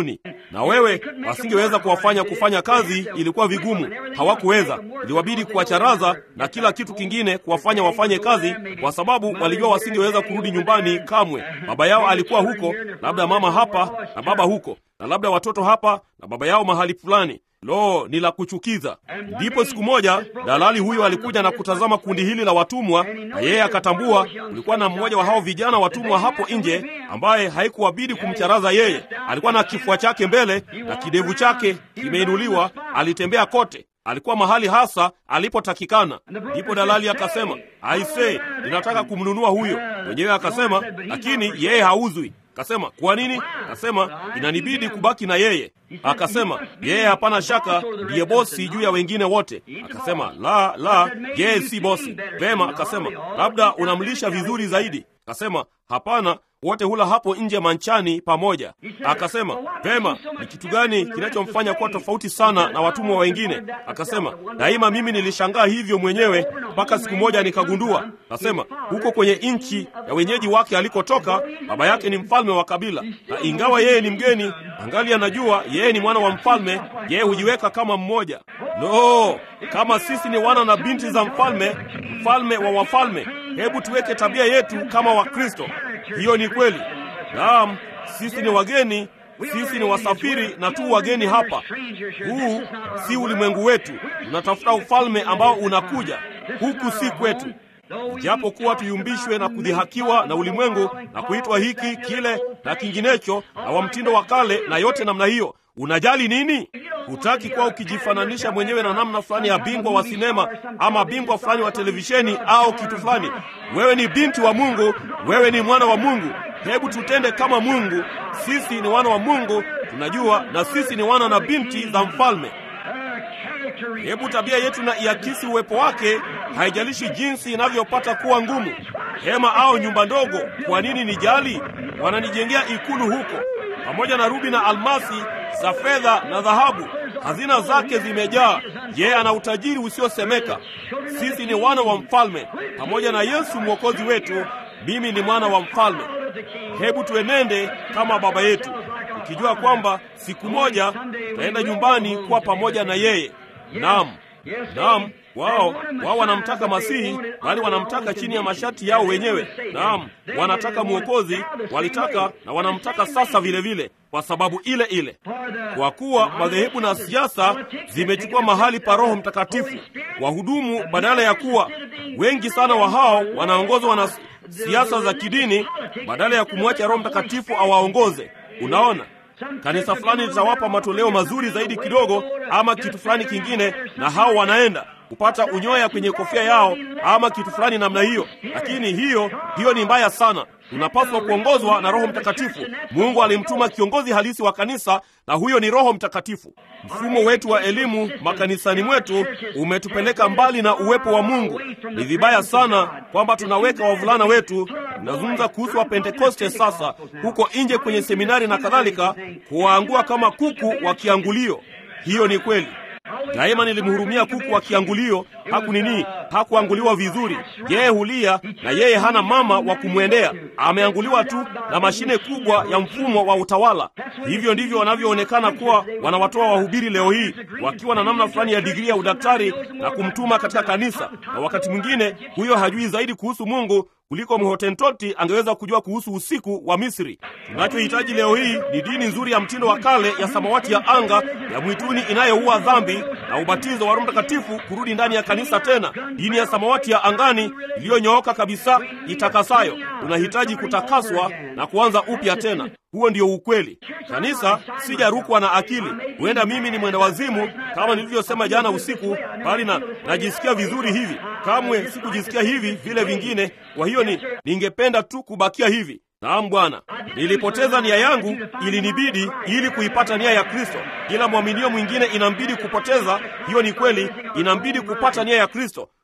na wewe wasingeweza kuwafanya kufanya kazi, ilikuwa vigumu, hawakuweza. Iliwabidi kuwacharaza na kila kitu kingine kuwafanya wafanye kazi, kwa sababu walijua wasingeweza kurudi nyumbani kamwe. Baba yao alikuwa huko, labda mama hapa na baba huko, na labda watoto hapa na baba yao mahali fulani. Lo, ni la kuchukiza. Ndipo siku moja dalali huyo alikuja na kutazama kundi hili la watumwa, na yeye akatambua kulikuwa na mmoja wa hao vijana watumwa hapo nje, ambaye haikuwabidi kumcharaza yeye. Alikuwa na kifua chake mbele na kidevu chake kimeinuliwa, alitembea kote alikuwa mahali hasa alipotakikana. Ndipo dalali akasema, aise, ninataka kumnunua huyo. Mwenyewe akasema, lakini yeye hauzwi. Akasema, kwa nini? Akasema, inanibidi kubaki na yeye. Akasema, yeye hapana shaka ndiye bosi juu ya wengine wote. Akasema, la la, yeye si bosi. Vema. Akasema, labda unamlisha vizuri zaidi. Akasema, hapana, wote hula hapo nje manchani pamoja. Akasema, vema, ni kitu gani kinachomfanya kuwa tofauti sana na watumwa wengine? Akasema, daima mimi nilishangaa hivyo mwenyewe mpaka siku moja nikagundua. Akasema, huko kwenye nchi ya wenyeji wake alikotoka, baba yake ni mfalme wa kabila, na ingawa yeye ni mgeni, angali anajua yeye ni mwana wa mfalme. Yeye hujiweka kama mmoja. No, kama sisi ni wana na binti za mfalme, mfalme wa wafalme, hebu tuweke tabia yetu kama Wakristo. Hiyo ni kweli. Naam, sisi ni wageni, sisi ni wasafiri na tu wageni hapa. Huu si ulimwengu wetu, tunatafuta ufalme ambao unakuja. Huku si kwetu. Japo kuwa tuyumbishwe na kudhihakiwa na ulimwengu na kuitwa hiki kile na kinginecho na wa mtindo wa kale na yote namna hiyo, unajali nini? Hutaki kuwa ukijifananisha mwenyewe na namna fulani ya bingwa wa sinema ama bingwa fulani wa televisheni au kitu fulani. Wewe ni binti wa Mungu, wewe ni mwana wa Mungu. Hebu tutende kama Mungu. Sisi ni wana wa Mungu, tunajua, na sisi ni wana na binti za mfalme. Hebu tabia yetu na iakisi uwepo wake, haijalishi jinsi inavyopata kuwa ngumu, hema au nyumba ndogo. Kwa nini nijali? Wananijengea ikulu huko, pamoja na rubi na almasi za fedha na dhahabu, hazina zake zimejaa. Yeye ana utajiri usiosemeka. Sisi ni wana wa mfalme, pamoja na Yesu mwokozi wetu. Mimi ni mwana wa mfalme. Hebu tuenende kama baba yetu, ukijua kwamba siku moja tutaenda nyumbani kuwa pamoja na yeye. Naam, naam. Wao wao wanamtaka Masihi, bali wanamtaka chini ya masharti yao wenyewe. Naam, wanataka mwokozi, walitaka na wanamtaka sasa vile vile, kwa sababu ile ile, kwa kuwa madhehebu na siasa zimechukua mahali pa Roho Mtakatifu. Wahudumu badala ya kuwa wengi sana wa hao wanaongozwa na siasa za kidini, badala ya kumwacha Roho Mtakatifu awaongoze. Unaona, kanisa fulani litawapa matoleo mazuri zaidi kidogo, ama kitu fulani kingine, na hao wanaenda kupata unyoya kwenye kofia yao ama kitu fulani namna hiyo. Lakini hiyo hiyo ni mbaya sana. Tunapaswa kuongozwa na Roho Mtakatifu. Mungu alimtuma kiongozi halisi wa kanisa, na huyo ni Roho Mtakatifu. Mfumo wetu wa elimu makanisani mwetu umetupeleka mbali na uwepo wa Mungu. Ni vibaya sana kwamba tunaweka wavulana wetu, tunazungumza kuhusu Wapentekoste sasa, huko nje kwenye seminari na kadhalika, kuwaangua kama kuku wa kiangulio. Hiyo ni kweli. Daima nilimhurumia kuku wa kiangulio. Haku nini, hakuanguliwa vizuri. Yeye hulia na yeye hana mama wa kumwendea, ameanguliwa tu na mashine kubwa ya mfumo wa utawala. Hivyo ndivyo wanavyoonekana kuwa wanawatoa wahubiri leo hii, wakiwa na namna fulani ya digrii ya udaktari na kumtuma katika kanisa, na wakati mwingine huyo hajui zaidi kuhusu Mungu kuliko mhotentoti angeweza kujua kuhusu usiku wa Misri. Tunachohitaji leo hii ni dini nzuri ya mtindo wa kale ya samawati ya anga ya mwituni inayoua dhambi na ubatizo wa Roho Mtakatifu kurudi ndani ya kanisa tena, dini ya samawati ya angani iliyonyooka kabisa itakasayo. Tunahitaji kutakaswa na kuanza upya tena. Huo ndio ukweli. Kanisa sijarukwa na akili. Huenda mimi ni mwenda wazimu kama nilivyosema jana usiku, bali na najisikia vizuri hivi. Kamwe sikujisikia hivi vile vingine. Kwa hiyo ni ningependa tu kubakia hivi. Naam Bwana, nilipoteza nia yangu, ilinibidi ili kuipata nia ya Kristo. Kila mwaminio mwingine inambidi kupoteza, hiyo ni kweli, inambidi kupata nia ya Kristo.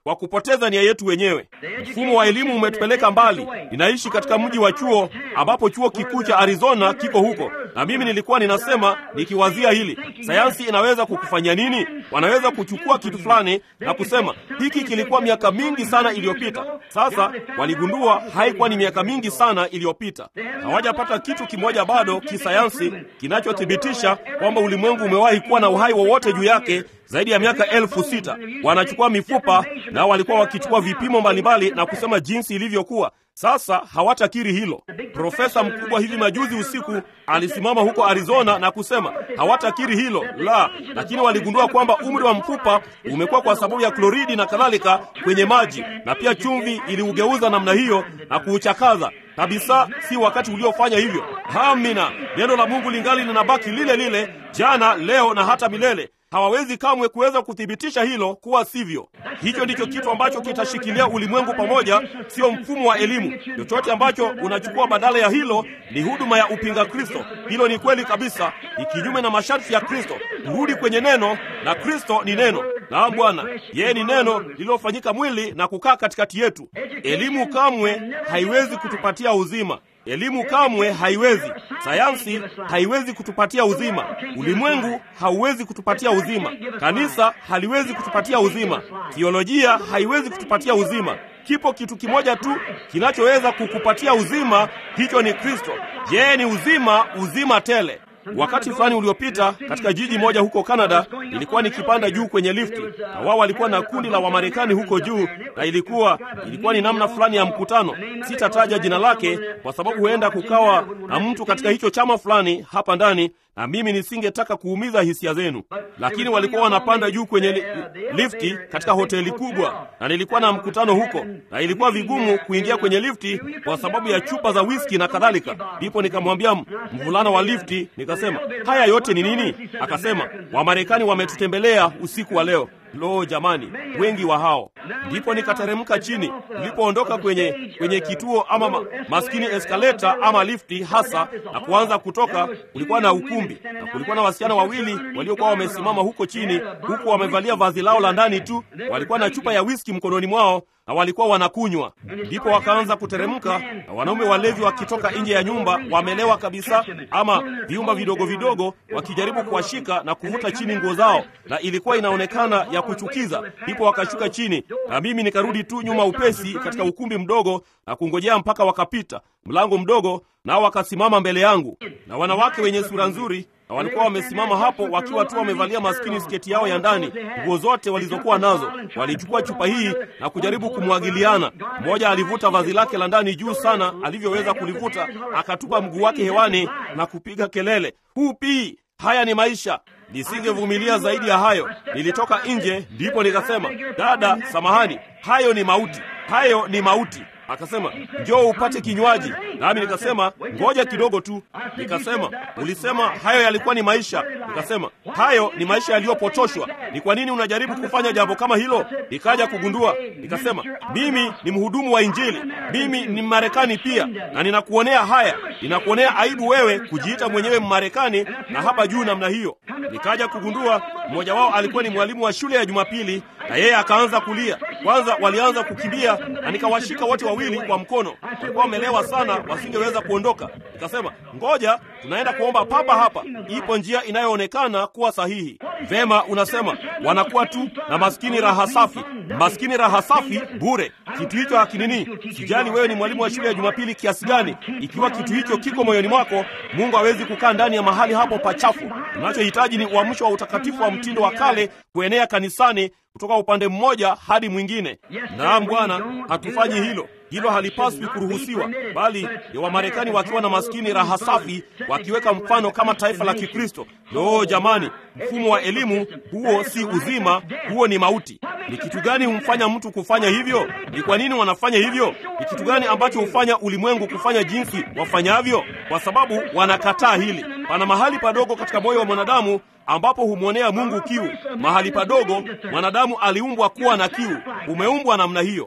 kwa kupoteza nia yetu wenyewe. Mfumo wa elimu umetupeleka mbali. Ninaishi katika mji wa chuo ambapo chuo kikuu cha Arizona kiko huko, na mimi nilikuwa ninasema nikiwazia hili, sayansi inaweza kukufanya nini? Wanaweza kuchukua kitu fulani na kusema hiki kilikuwa miaka mingi sana iliyopita. Sasa waligundua haikuwa ni miaka mingi sana iliyopita. Hawajapata kitu kimoja bado kisayansi kinachothibitisha kwamba ulimwengu umewahi kuwa na uhai wowote juu yake zaidi ya miaka elfu sita. Wanachukua mifupa na walikuwa wakichukua vipimo mbalimbali na kusema jinsi ilivyokuwa. Sasa hawatakiri hilo. Profesa mkubwa hivi majuzi usiku alisimama huko Arizona na kusema hawatakiri hilo la, lakini waligundua kwamba umri wa mfupa umekuwa kwa sababu ya kloridi na kadhalika kwenye maji, na pia chumvi iliugeuza namna hiyo na kuuchakaza kabisa. Si wakati uliofanya hivyo. Amina, neno la Mungu lingali linabaki lile lile jana, leo na hata milele. Hawawezi kamwe kuweza kuthibitisha hilo kuwa sivyo. Hicho ndicho kitu ambacho kitashikilia ulimwengu pamoja, sio mfumo wa elimu. Chochote ambacho unachukua badala ya hilo ni huduma ya upinga Kristo. Hilo ni kweli kabisa, ni kinyume na masharti ya Kristo. Turudi kwenye neno, na Kristo ni neno. Naam Bwana, yeye ni neno lililofanyika mwili na kukaa katikati yetu. Elimu kamwe haiwezi kutupatia uzima. Elimu kamwe haiwezi. Sayansi haiwezi kutupatia uzima. Ulimwengu hauwezi kutupatia uzima. Kanisa haliwezi kutupatia uzima. Theolojia haiwezi kutupatia uzima. Kipo kitu kimoja tu kinachoweza kukupatia uzima, hicho ni Kristo. Yeye ni uzima, uzima tele. Wakati fulani uliopita katika jiji moja huko Kanada, ilikuwa nikipanda juu kwenye lifti, na wao walikuwa na kundi la Wamarekani huko juu, na ilikuwa ilikuwa ni namna fulani ya mkutano. Sitataja jina lake kwa sababu huenda kukawa na mtu katika hicho chama fulani hapa ndani, na mimi nisingetaka kuumiza hisia zenu, lakini walikuwa wanapanda juu kwenye li, lifti katika hoteli kubwa, na nilikuwa na mkutano huko, na ilikuwa vigumu kuingia kwenye lifti kwa sababu ya chupa za whisky na kadhalika. Ndipo nikamwambia mvulana wa lifti, nikasema haya yote ni nini? Akasema Wamarekani wametutembelea usiku wa leo. Lo, jamani, wengi wa hao. Ndipo nikateremka chini. Nilipoondoka kwenye kwenye kituo ama ma, maskini eskaleta ama lifti hasa, na kuanza kutoka, kulikuwa na ukumbi na kulikuwa na wasichana wawili waliokuwa wamesimama huko chini, huku wamevalia vazi lao la ndani tu, walikuwa na chupa ya whisky mkononi mwao na walikuwa wanakunywa. Ndipo wakaanza kuteremka, na wanaume walevi wakitoka nje ya nyumba, wamelewa kabisa, ama viumba vidogo vidogo, wakijaribu kuwashika na kuvuta chini nguo zao, na ilikuwa inaonekana ya kuchukiza. Ndipo wakashuka chini, na mimi nikarudi tu nyuma upesi katika ukumbi mdogo na kungojea mpaka wakapita mlango mdogo, nao wakasimama mbele yangu, na wanawake wenye sura nzuri na walikuwa wamesimama hapo wakiwa tu wamevalia maskini sketi yao ya ndani, nguo zote walizokuwa nazo. Walichukua chupa hii na kujaribu kumwagiliana. Mmoja alivuta vazi lake la ndani juu sana alivyoweza kulivuta, akatupa mguu wake hewani na kupiga kelele, hupi! Haya ni maisha. Nisingevumilia zaidi ya hayo. Nilitoka nje, ndipo nikasema, dada, samahani, hayo ni mauti, hayo ni mauti. Akasema, njoo upate kinywaji. Nami nikasema, ngoja kidogo tu. Nikasema, ulisema hayo yalikuwa ni maisha. Nikasema, hayo ni maisha yaliyopotoshwa. Ni kwa nini unajaribu kufanya jambo kama hilo? Nikaja kugundua, nikasema, mimi ni mhudumu wa Injili, mimi ni Mmarekani pia, na ninakuonea haya, ninakuonea aibu wewe kujiita mwenyewe Mmarekani na hapa juu namna hiyo. Nikaja kugundua mmoja wao alikuwa ni mwalimu wa shule ya Jumapili, na yeye akaanza kulia. Kwanza walianza kukimbia, na nikawashika wote wawili kwa mkono. Walikuwa wamelewa sana, wasingeweza kuondoka. Nikasema, ngoja, tunaenda kuomba papa hapa, ipo njia inayoonekana kuwa sahihi. Vema, unasema wanakuwa tu na maskini raha safi, maskini raha safi bure. Kitu hicho hakinini. Sijali wewe ni mwalimu wa shule ya Jumapili kiasi gani, ikiwa kitu hicho kiko moyoni mwako, Mungu hawezi kukaa ndani ya mahali hapo pachafu. Unachohitaji ni uamsho wa utakatifu wa mtindo wa kale kuenea kanisani kutoka upande mmoja hadi mwingine. Naam Bwana, hatufanyi hilo. Hilo halipaswi kuruhusiwa, bali ya Wamarekani wakiwa na maskini raha safi, wakiweka mfano kama taifa la Kikristo. Loo jamani, mfumo wa elimu huo si uzima, huo ni mauti. Ni kitu gani humfanya mtu kufanya hivyo? Ni kwa nini wanafanya hivyo? Ni kitu gani ambacho hufanya ulimwengu kufanya jinsi wafanyavyo? Kwa sababu wanakataa hili. Pana mahali padogo katika moyo wa mwanadamu ambapo humwonea Mungu kiu. Mahali padogo mwanadamu aliumbwa kuwa na kiu, umeumbwa namna hiyo.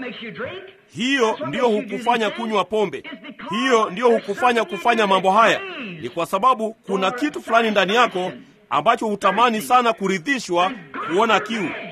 Hiyo ndiyo hukufanya kunywa pombe, hiyo ndiyo hukufanya kufanya mambo haya. Ni kwa sababu kuna kitu fulani ndani yako ambacho hutamani sana kuridhishwa, kuona kiu.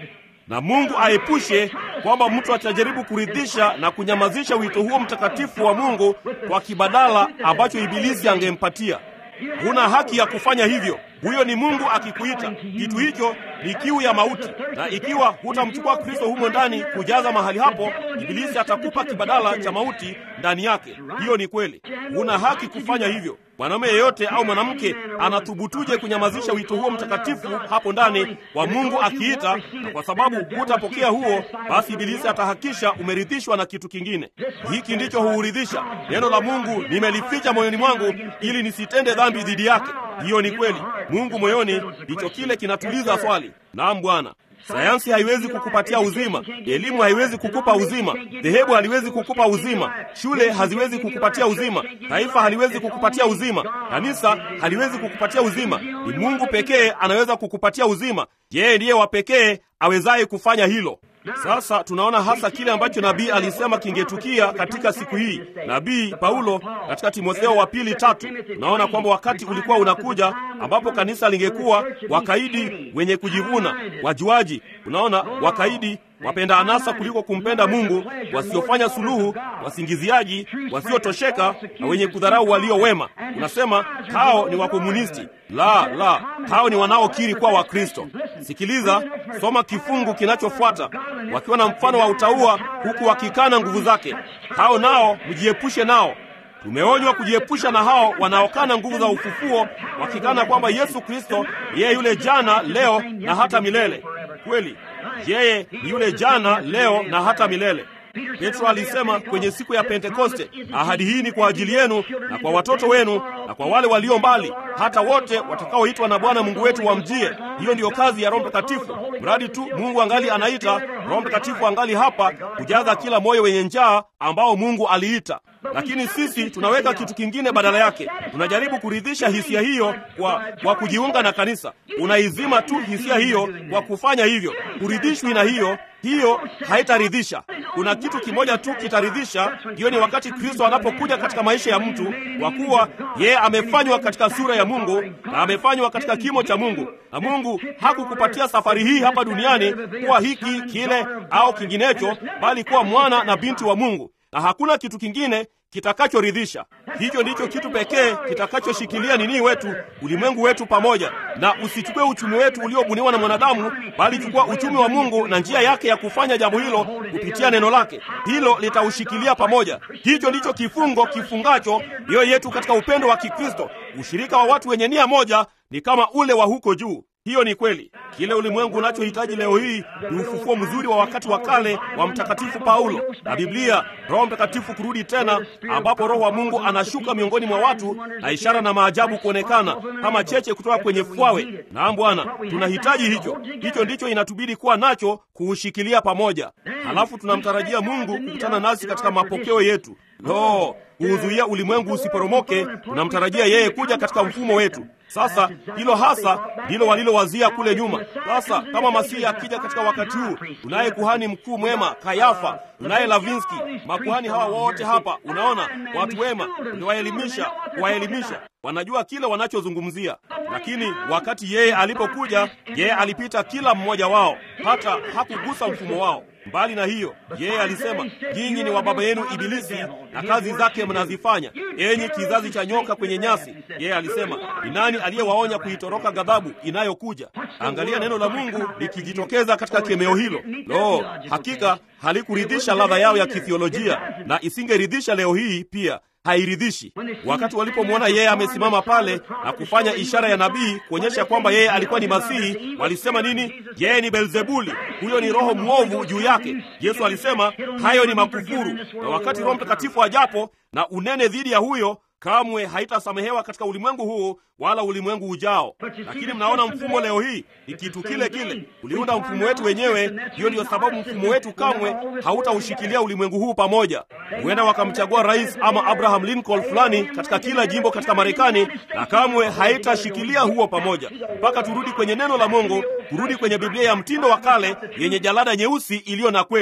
na Mungu aepushe kwamba mtu atajaribu kuridhisha na kunyamazisha wito huo mtakatifu wa Mungu kwa kibadala ambacho Ibilisi angempatia. Huna haki ya kufanya hivyo. Huyo ni Mungu akikuita. Kitu hicho ni kiu ya mauti, na ikiwa hutamchukua Kristo humo ndani kujaza mahali hapo, Ibilisi atakupa kibadala cha mauti ndani yake. Hiyo ni kweli, huna haki kufanya hivyo. Mwanaume yeyote au mwanamke anathubutuje kunyamazisha wito huo mtakatifu hapo ndani wa Mungu akiita? Na kwa sababu hutapokea huo, basi Ibilisi atahakisha umeridhishwa na kitu kingine. Hiki ndicho huuridhisha. Neno la Mungu nimelificha moyoni mwangu ili nisitende dhambi dhidi yake. Hiyo ni kweli. Mungu moyoni ndicho kile kinatuliza swali. Naam Bwana. Sayansi haiwezi kukupatia uzima, elimu haiwezi kukupa uzima, dhehebu haliwezi kukupa uzima, shule haziwezi kukupatia uzima, taifa haliwezi kukupatia uzima, kanisa haliwezi kukupatia uzima. Ni Mungu pekee anaweza kukupatia uzima. Yeye ndiye wa pekee awezaye kufanya hilo. Sasa tunaona hasa kile ambacho nabii alisema kingetukia katika siku hii. Nabii Paulo katika Timotheo wa pili tatu, tunaona kwamba wakati ulikuwa unakuja ambapo kanisa lingekuwa wakaidi, wenye kujivuna, wajuaji. Unaona, wakaidi, wapenda anasa kuliko kumpenda Mungu, wasiofanya suluhu, wasingiziaji, wasiotosheka na wenye kudharau walio wema. Unasema hao ni wakomunisti. La, la, hao ni wanaokiri kuwa Wakristo. Sikiliza, soma kifungu kinachofuata, wakiwa na mfano wa utaua, huku wakikana nguvu zake. Hao nao mjiepushe nao. Tumeonywa kujiepusha na hao wanaokana nguvu za ufufuo, wakikana kwamba Yesu Kristo yeye yule jana, leo na hata milele. Kweli, yeye ni yule jana, leo na hata milele. Petro alisema kwenye siku ya Pentekoste, ahadi hii ni kwa ajili yenu na kwa watoto wenu na kwa wale walio mbali, hata wote watakaoitwa na Bwana Mungu wetu wamjie. Hiyo ndiyo kazi ya Roho Mtakatifu. Mradi tu Mungu angali anaita, Roho Mtakatifu angali hapa kujaza kila moyo wenye njaa ambao Mungu aliita. Lakini sisi tunaweka kitu kingine badala yake. Tunajaribu kuridhisha hisia hiyo kwa, kwa kujiunga na kanisa. Unaizima tu hisia hiyo kwa kufanya hivyo. Kuridhishwi na hiyo hiyo haitaridhisha. Kuna kitu kimoja tu kitaridhisha, hiyo ni wakati Kristo anapokuja katika maisha ya mtu, kwa kuwa yeye amefanywa katika sura ya Mungu na amefanywa katika kimo cha Mungu, na Mungu hakukupatia safari hii hapa duniani kuwa hiki kile au kinginecho, bali kuwa mwana na binti wa Mungu, na hakuna kitu kingine kitakachoridhisha. Hicho ndicho kitu pekee kitakachoshikilia nini wetu, ulimwengu wetu pamoja. Na usichukue uchumi wetu uliobuniwa na mwanadamu, bali chukua uchumi wa Mungu na njia yake ya kufanya jambo hilo kupitia neno lake. Hilo litaushikilia pamoja. Hicho ndicho kifungo kifungacho mioyo yetu katika upendo wa Kikristo. Ushirika wa watu wenye nia moja ni kama ule wa huko juu. Hiyo ni kweli. Kile ulimwengu unachohitaji leo hii ni ufufuo mzuri wa wakati wa kale wa Mtakatifu Paulo na Biblia, Roho Mtakatifu kurudi tena, ambapo Roho wa Mungu anashuka miongoni mwa watu na ishara na maajabu kuonekana kama cheche kutoka kwenye fwawe. Naam Bwana, tunahitaji hicho. Hicho ndicho inatubidi kuwa nacho, kuushikilia pamoja. Halafu tunamtarajia Mungu kukutana nasi katika mapokeo yetu. Lo, kuuzuia ulimwengu usiporomoke, tunamtarajia yeye kuja katika mfumo wetu. Sasa hilo hasa ndilo walilowazia kule nyuma. Sasa kama Masihi akija katika wakati huu, tunaye kuhani mkuu mwema Kayafa, tunaye Lavinski, makuhani hawa wote hapa, unaona, watu wema, uliwaelimisha, kuwaelimisha wanajua kile wanachozungumzia, lakini wakati yeye alipokuja, yeye alipita kila mmoja wao, hata hakugusa mfumo wao. Mbali na hiyo, yeye alisema, nyinyi ni wa baba yenu Ibilisi na kazi zake mnazifanya, enyi kizazi cha nyoka kwenye nyasi. Yeye alisema, ni nani aliyewaonya kuitoroka ghadhabu inayokuja? Angalia neno la Mungu likijitokeza katika kemeo hilo. Lo, hakika halikuridhisha ladha yao ya kithiolojia, na isingeridhisha leo hii pia hairidhishi. Wakati walipomwona yeye amesimama pale na kufanya ishara ya nabii kuonyesha kwamba yeye alikuwa ni Masihi, walisema nini? Yeye ni Belzebuli, huyo ni roho mwovu juu yake. Yesu alisema hayo ni makufuru, na wakati Roho Mtakatifu ajapo na unene dhidi ya huyo kamwe haitasamehewa katika ulimwengu huu wala ulimwengu ujao. Lakini mnaona mfumo leo hii ni kitu kile kile. Uliunda mfumo wetu wenyewe. Hiyo ndiyo sababu mfumo wetu kamwe hautaushikilia ulimwengu huu pamoja. Huenda wakamchagua rais ama Abraham Lincoln fulani katika kila jimbo katika Marekani, na kamwe haitashikilia huo pamoja, mpaka turudi kwenye neno la Mungu, kurudi kwenye Biblia ya mtindo wa kale yenye jalada nyeusi iliyo na kweli.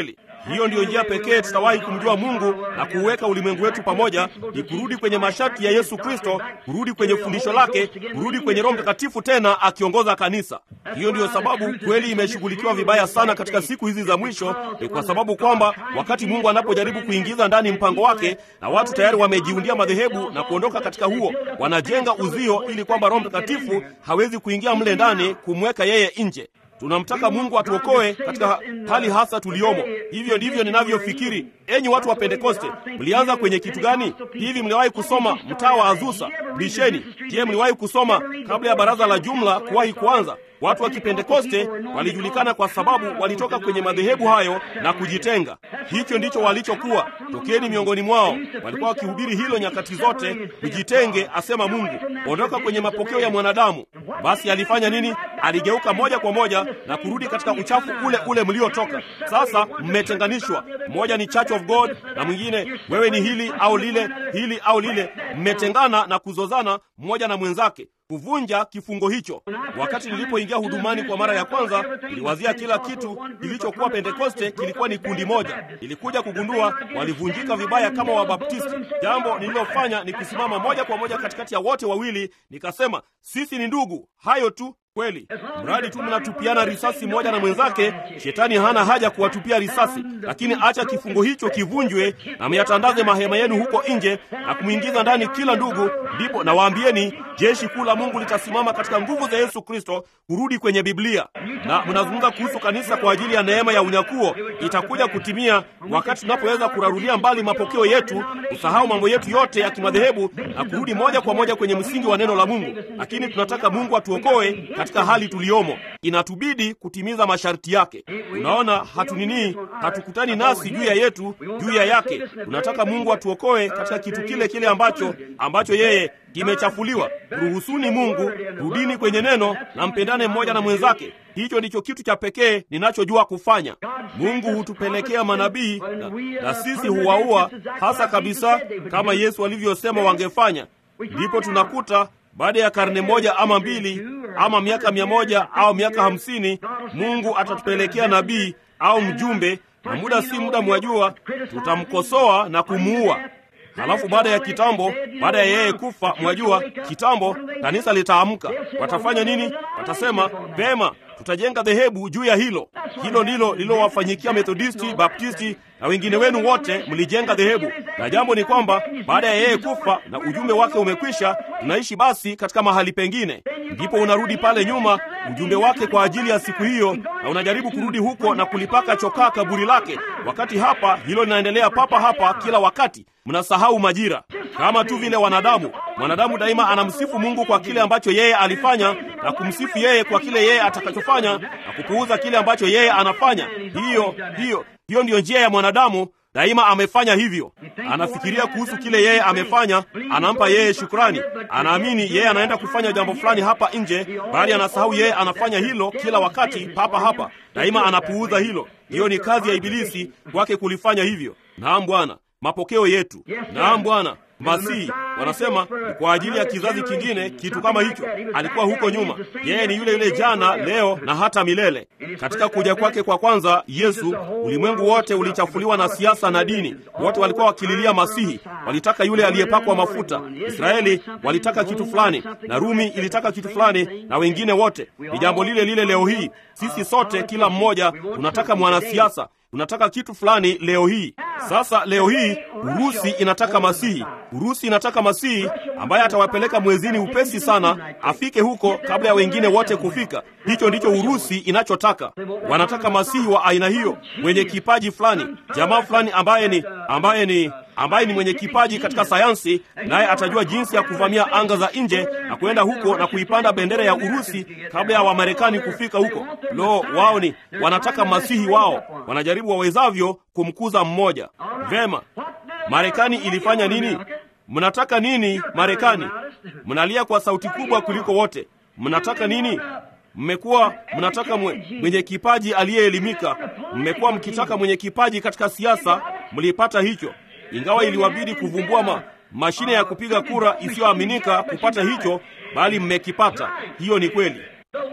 Hiyo ndiyo njia pekee tutawahi kumjua Mungu na kuuweka ulimwengu wetu pamoja, ni kurudi kwenye masharti ya Yesu Kristo, kurudi kwenye fundisho lake, kurudi kwenye Roho Mtakatifu tena akiongoza kanisa. Hiyo ndiyo sababu kweli imeshughulikiwa vibaya sana katika siku hizi za mwisho, ni kwa sababu kwamba wakati Mungu anapojaribu kuingiza ndani mpango wake na watu tayari wamejiundia madhehebu na kuondoka katika huo, wanajenga uzio ili kwamba Roho Mtakatifu hawezi kuingia mle ndani kumweka yeye nje. Tunamtaka Mungu atuokoe katika hali hasa tuliomo. Hivyo ndivyo ninavyofikiri. Enyi watu wa Pentekoste, mlianza kwenye kitu gani? Hivi mliwahi kusoma mtaa wa Azusa? Bisheni. Je, mliwahi kusoma kabla ya baraza la jumla kuwahi kuanza? Watu wa Kipentekoste walijulikana kwa sababu walitoka kwenye madhehebu hayo na kujitenga. Hicho ndicho walichokuwa. Tokeni miongoni mwao. Walikuwa wakihubiri hilo nyakati zote, tujitenge, asema Mungu, ondoka kwenye mapokeo ya mwanadamu. Basi alifanya nini? Aligeuka moja kwa moja na kurudi katika uchafu ule ule mliotoka. Sasa mmetenganishwa, mmoja ni Church of God na mwingine wewe ni hili au lile, hili au lile. Mmetengana na kuzozana mmoja na mwenzake kuvunja kifungo hicho. Wakati nilipoingia hudumani kwa mara ya kwanza, niliwazia kila kitu kilichokuwa Pentekoste kilikuwa ni kundi moja. Nilikuja kugundua walivunjika vibaya kama Wabaptisti. Jambo nililofanya ni kusimama moja kwa moja katikati ya wote wawili, nikasema sisi ni ndugu. Hayo tu kweli, mradi tu mnatupiana risasi moja na mwenzake. Shetani hana haja kuwatupia risasi, lakini acha kifungo hicho kivunjwe na myatandaze mahema yenu huko nje na kumwingiza ndani kila ndugu, ndipo nawaambieni jeshi kuu la Mungu litasimama katika nguvu za Yesu Kristo kurudi kwenye Biblia. Na mnazungumza kuhusu kanisa kwa ajili ya neema ya unyakuo, itakuja kutimia wakati tunapoweza kurarulia mbali mapokeo yetu, kusahau mambo yetu yote ya kimadhehebu na kurudi moja kwa moja kwenye msingi wa neno la Mungu. Lakini tunataka Mungu atuokoe katika hali tuliyomo, inatubidi kutimiza masharti yake. Unaona, hatunini, hatukutani nasi juu ya yetu, juu ya yake. Tunataka Mungu atuokoe katika kitu kile kile ambacho ambacho yeye kimechafuliwa. Ruhusuni Mungu, rudini kwenye neno na mpendane mmoja na mwenzake. Hicho ndicho kitu cha pekee ninachojua kufanya. Mungu hutupelekea manabii na, na sisi huwaua hasa kabisa, kama Yesu alivyosema wangefanya. Ndipo tunakuta baada ya karne moja ama mbili ama miaka mia moja au miaka hamsini Mungu atatupelekea nabii au mjumbe, na muda si muda, mwajua, tutamkosoa na kumuua. Halafu baada ya kitambo, baada ya yeye kufa, mwajua, kitambo kanisa litaamka. Watafanya nini? Watasema vema, tutajenga dhehebu juu ya hilo. Hilo ndilo lililowafanyikia Methodisti, Baptisti na wengine wenu wote, mlijenga dhehebu. Na jambo ni kwamba baada ya yeye kufa na ujumbe wake umekwisha, tunaishi basi katika mahali pengine. Ndipo unarudi pale nyuma, ujumbe wake kwa ajili ya siku hiyo, na unajaribu kurudi huko na kulipaka chokaa kaburi lake, wakati hapa hilo linaendelea papa hapa kila wakati. Mnasahau majira, kama tu vile wanadamu. Mwanadamu daima anamsifu Mungu kwa kile ambacho yeye alifanya na kumsifu yeye kwa kile yeye atakachofanya na kupuuza kile ambacho yeye anafanya. Hiyo hiyo hiyo ndiyo njia ya mwanadamu. Daima amefanya hivyo, anafikiria kuhusu kile yeye amefanya, anampa yeye shukrani, anaamini yeye anaenda kufanya jambo fulani hapa nje, bali anasahau yeye anafanya hilo kila wakati papa hapa. Daima anapuuza hilo. Hiyo ni kazi ya Ibilisi kwake kulifanya hivyo. Naam Bwana, mapokeo yetu. Naam Bwana. Masihi wanasema ni kwa ajili ya kizazi kingine, kitu kama hicho. Alikuwa huko nyuma, yeye ni yule yule jana, leo na hata milele. Katika kuja kwake kwa kwanza Yesu, ulimwengu wote ulichafuliwa na siasa na dini. Wote walikuwa wakililia Masihi, walitaka yule aliyepakwa mafuta. Israeli walitaka kitu fulani, na Rumi ilitaka kitu fulani, na wengine wote. Ni jambo lile lile leo hii. Sisi sote, kila mmoja, tunataka mwanasiasa tunataka kitu fulani leo hii. Sasa leo hii Urusi inataka Masihi. Urusi inataka Masihi ambaye atawapeleka mwezini upesi sana, afike huko kabla ya wengine wote kufika. Hicho ndicho Urusi inachotaka. Wanataka Masihi wa aina hiyo, mwenye kipaji fulani, jamaa fulani ambaye ni ambaye ni ambaye ni mwenye kipaji katika sayansi, naye atajua jinsi ya kuvamia anga za nje na kwenda huko na kuipanda bendera ya Urusi kabla ya Wamarekani kufika huko. Lo, wao ni wanataka masihi wao, wanajaribu wawezavyo kumkuza mmoja. Vema, Marekani ilifanya nini? Mnataka nini Marekani? Mnalia kwa sauti kubwa kuliko wote. Mnataka nini? Mmekuwa mnataka mwe, mwenye kipaji aliyeelimika. Mmekuwa mkitaka mwenye kipaji katika siasa, mlipata hicho ingawa iliwabidi kuvumbua ma, mashine ya kupiga kura isiyoaminika kupata hicho, bali mmekipata. Hiyo ni kweli.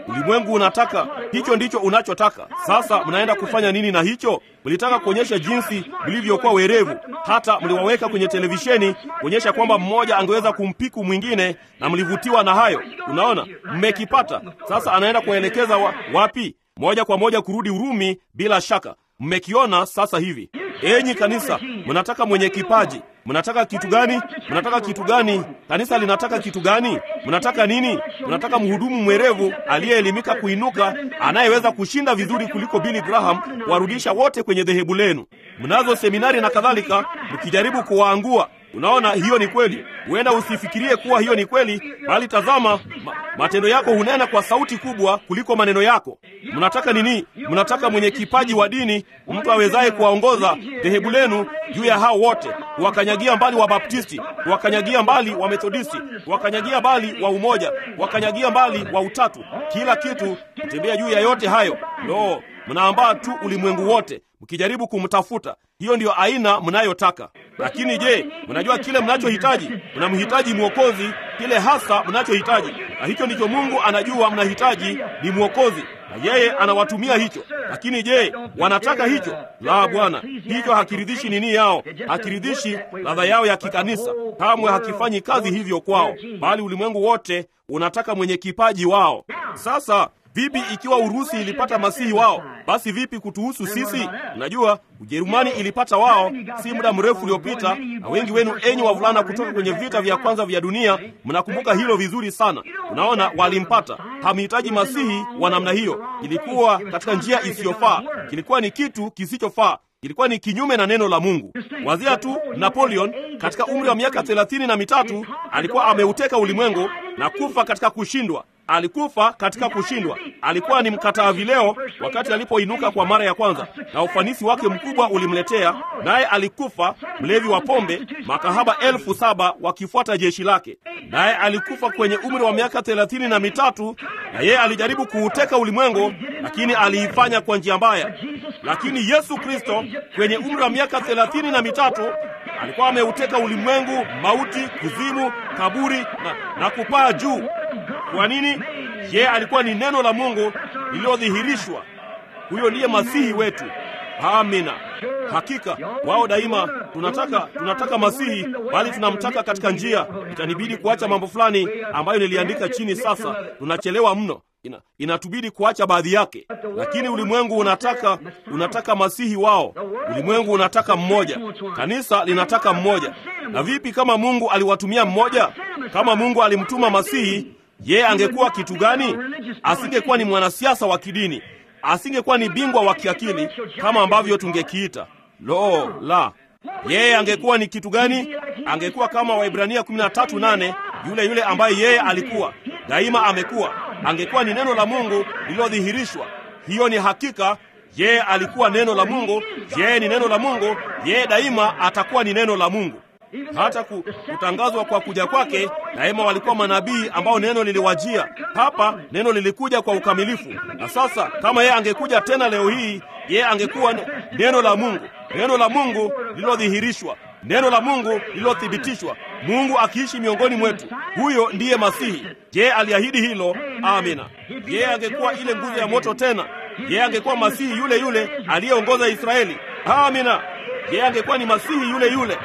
Ulimwengu unataka hicho, ndicho unachotaka. Sasa mnaenda kufanya nini na hicho? Mlitaka kuonyesha jinsi mlivyokuwa werevu, hata mliwaweka kwenye televisheni kuonyesha kwamba mmoja angeweza kumpiku mwingine, na mlivutiwa na hayo. Unaona, mmekipata. Sasa anaenda kuwaelekeza wa, wapi? Moja kwa moja kurudi Urumi. Bila shaka mmekiona sasa hivi. Enyi kanisa, mnataka mwenye kipaji. Mnataka kitu gani? Mnataka kitu gani? Kanisa linataka kitu gani? Mnataka nini? Mnataka mhudumu mwerevu aliyeelimika kuinuka, anayeweza kushinda vizuri kuliko Billy Graham, warudisha wote kwenye dhehebu lenu. Mnazo seminari na kadhalika, mkijaribu kuwaangua. Unaona, hiyo ni kweli. Huenda usifikirie kuwa hiyo ni kweli, bali tazama, ma, matendo yako hunena kwa sauti kubwa kuliko maneno yako. Mnataka nini? Mnataka mwenye kipaji wa dini, mtu awezaye kuwaongoza dhehebu lenu juu ya hao wote, kuwakanyagia mbali wa Baptisti, kuwakanyagia mbali wa Methodisti, kuwakanyagia mbali wa Umoja, kuwakanyagia mbali wa Utatu, kila kitu, kutembea juu ya yote hayo. Lo, mnaambaa tu ulimwengu wote mkijaribu kumtafuta. Hiyo ndiyo aina mnayotaka. Lakini je, mnajua kile mnachohitaji? Mnamhitaji Mwokozi, kile hasa mnachohitaji, na hicho ndicho Mungu anajua mnahitaji ni Mwokozi, na yeye anawatumia hicho. Lakini je, wanataka hicho? La, Bwana, hicho hakiridhishi nini yao, hakiridhishi ladha yao ya kikanisa. Kamwe hakifanyi kazi hivyo kwao, bali ulimwengu wote unataka mwenye kipaji wao. Sasa Vipi ikiwa Urusi ilipata masihi wao? Basi vipi kutuhusu sisi? Unajua, Ujerumani ilipata wao si muda mrefu uliopita, na wengi wenu enyi wavulana kutoka kwenye vita vya kwanza vya dunia mnakumbuka hilo vizuri sana. Unaona, walimpata. Hamhitaji masihi wa namna hiyo. Ilikuwa katika njia isiyofaa, kilikuwa ni kitu kisichofaa ilikuwa ni kinyume na neno la Mungu. Wazia tu Napoleon katika umri wa miaka thelathini na mitatu alikuwa ameuteka ulimwengu na kufa katika kushindwa. Alikufa katika kushindwa. Alikuwa ni mkataa vileo wakati alipoinuka kwa mara ya kwanza, na ufanisi wake mkubwa ulimletea naye. Alikufa mlevi wa pombe, makahaba elfu saba wakifuata jeshi lake, naye alikufa kwenye umri wa miaka thelathini na mitatu, na yeye alijaribu kuuteka ulimwengu, lakini aliifanya kwa njia mbaya. Lakini Yesu Kristo kwenye umri wa miaka thelathini na mitatu alikuwa ameuteka ulimwengu, mauti, kuzimu, kaburi na, na kupaa juu. Kwa nini? Yeye alikuwa ni neno la Mungu lililodhihirishwa. Huyo ndiye masihi wetu. Amina. Hakika wao daima tunataka tunataka masihi, bali tunamtaka katika njia. Itanibidi kuacha mambo fulani ambayo niliandika chini. Sasa tunachelewa mno, ina, inatubidi kuacha baadhi yake, lakini ulimwengu unataka unataka masihi wao. Ulimwengu unataka mmoja, kanisa linataka mmoja. Na vipi kama Mungu aliwatumia mmoja? Kama Mungu alimtuma masihi, yeye angekuwa kitu gani? Asingekuwa ni mwanasiasa wa kidini asingekuwa ni bingwa wa kiakili kama ambavyo tungekiita. Lo la, yeye angekuwa ni kitu gani? Angekuwa kama Waibrania 13:8, yule yule ambaye yeye alikuwa daima amekuwa. Angekuwa ni neno la Mungu lililodhihirishwa. Hiyo ni hakika. Yeye alikuwa neno la Mungu, yeye ni neno la Mungu, yeye daima atakuwa ni neno la Mungu. Hata kutangazwa kwa kuja kwake, daima walikuwa manabii ambao neno liliwajia. Hapa neno lilikuja kwa ukamilifu, na sasa kama yeye angekuja tena leo hii, yeye angekuwa neno la Mungu, neno la Mungu lililodhihirishwa, neno la Mungu lililothibitishwa, Mungu akiishi miongoni mwetu. Huyo ndiye Masihi. Yeye aliahidi hilo. Amina. Yeye angekuwa ile nguzo ya moto tena. Yeye angekuwa Masihi yule yule aliyeongoza Israeli. Amina. Yeye angekuwa ni Masihi yule yule.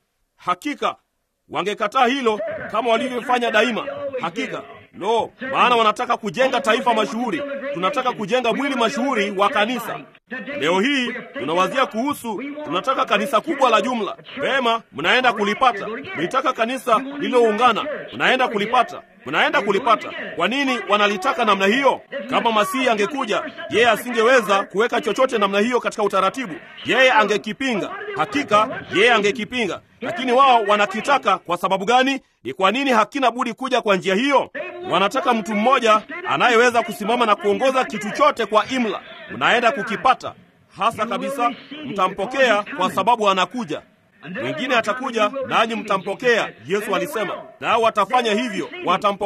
Hakika wangekataa hilo kama walivyofanya daima. Hakika lo, maana wanataka kujenga taifa mashuhuri. Tunataka kujenga mwili mashuhuri wa kanisa. Leo hii tunawazia kuhusu, tunataka kanisa kubwa la jumla. Vema, mnaenda kulipata. Mlitaka kanisa lililoungana, mnaenda kulipata mnaenda kulipata. Kwa nini wanalitaka namna hiyo? Kama Masihi angekuja, yeye asingeweza kuweka chochote namna hiyo katika utaratibu. Yeye angekipinga, hakika yeye angekipinga, lakini wao wanakitaka. Kwa sababu gani? Ni kwa nini hakina budi kuja kwa njia hiyo? Wanataka mtu mmoja anayeweza kusimama na kuongoza kitu chote kwa imla. Mnaenda kukipata hasa kabisa, mtampokea kwa sababu anakuja mwingine atakuja nanyi mtampokea. Yesu alisema, nao watafanya hivyo, watampokea.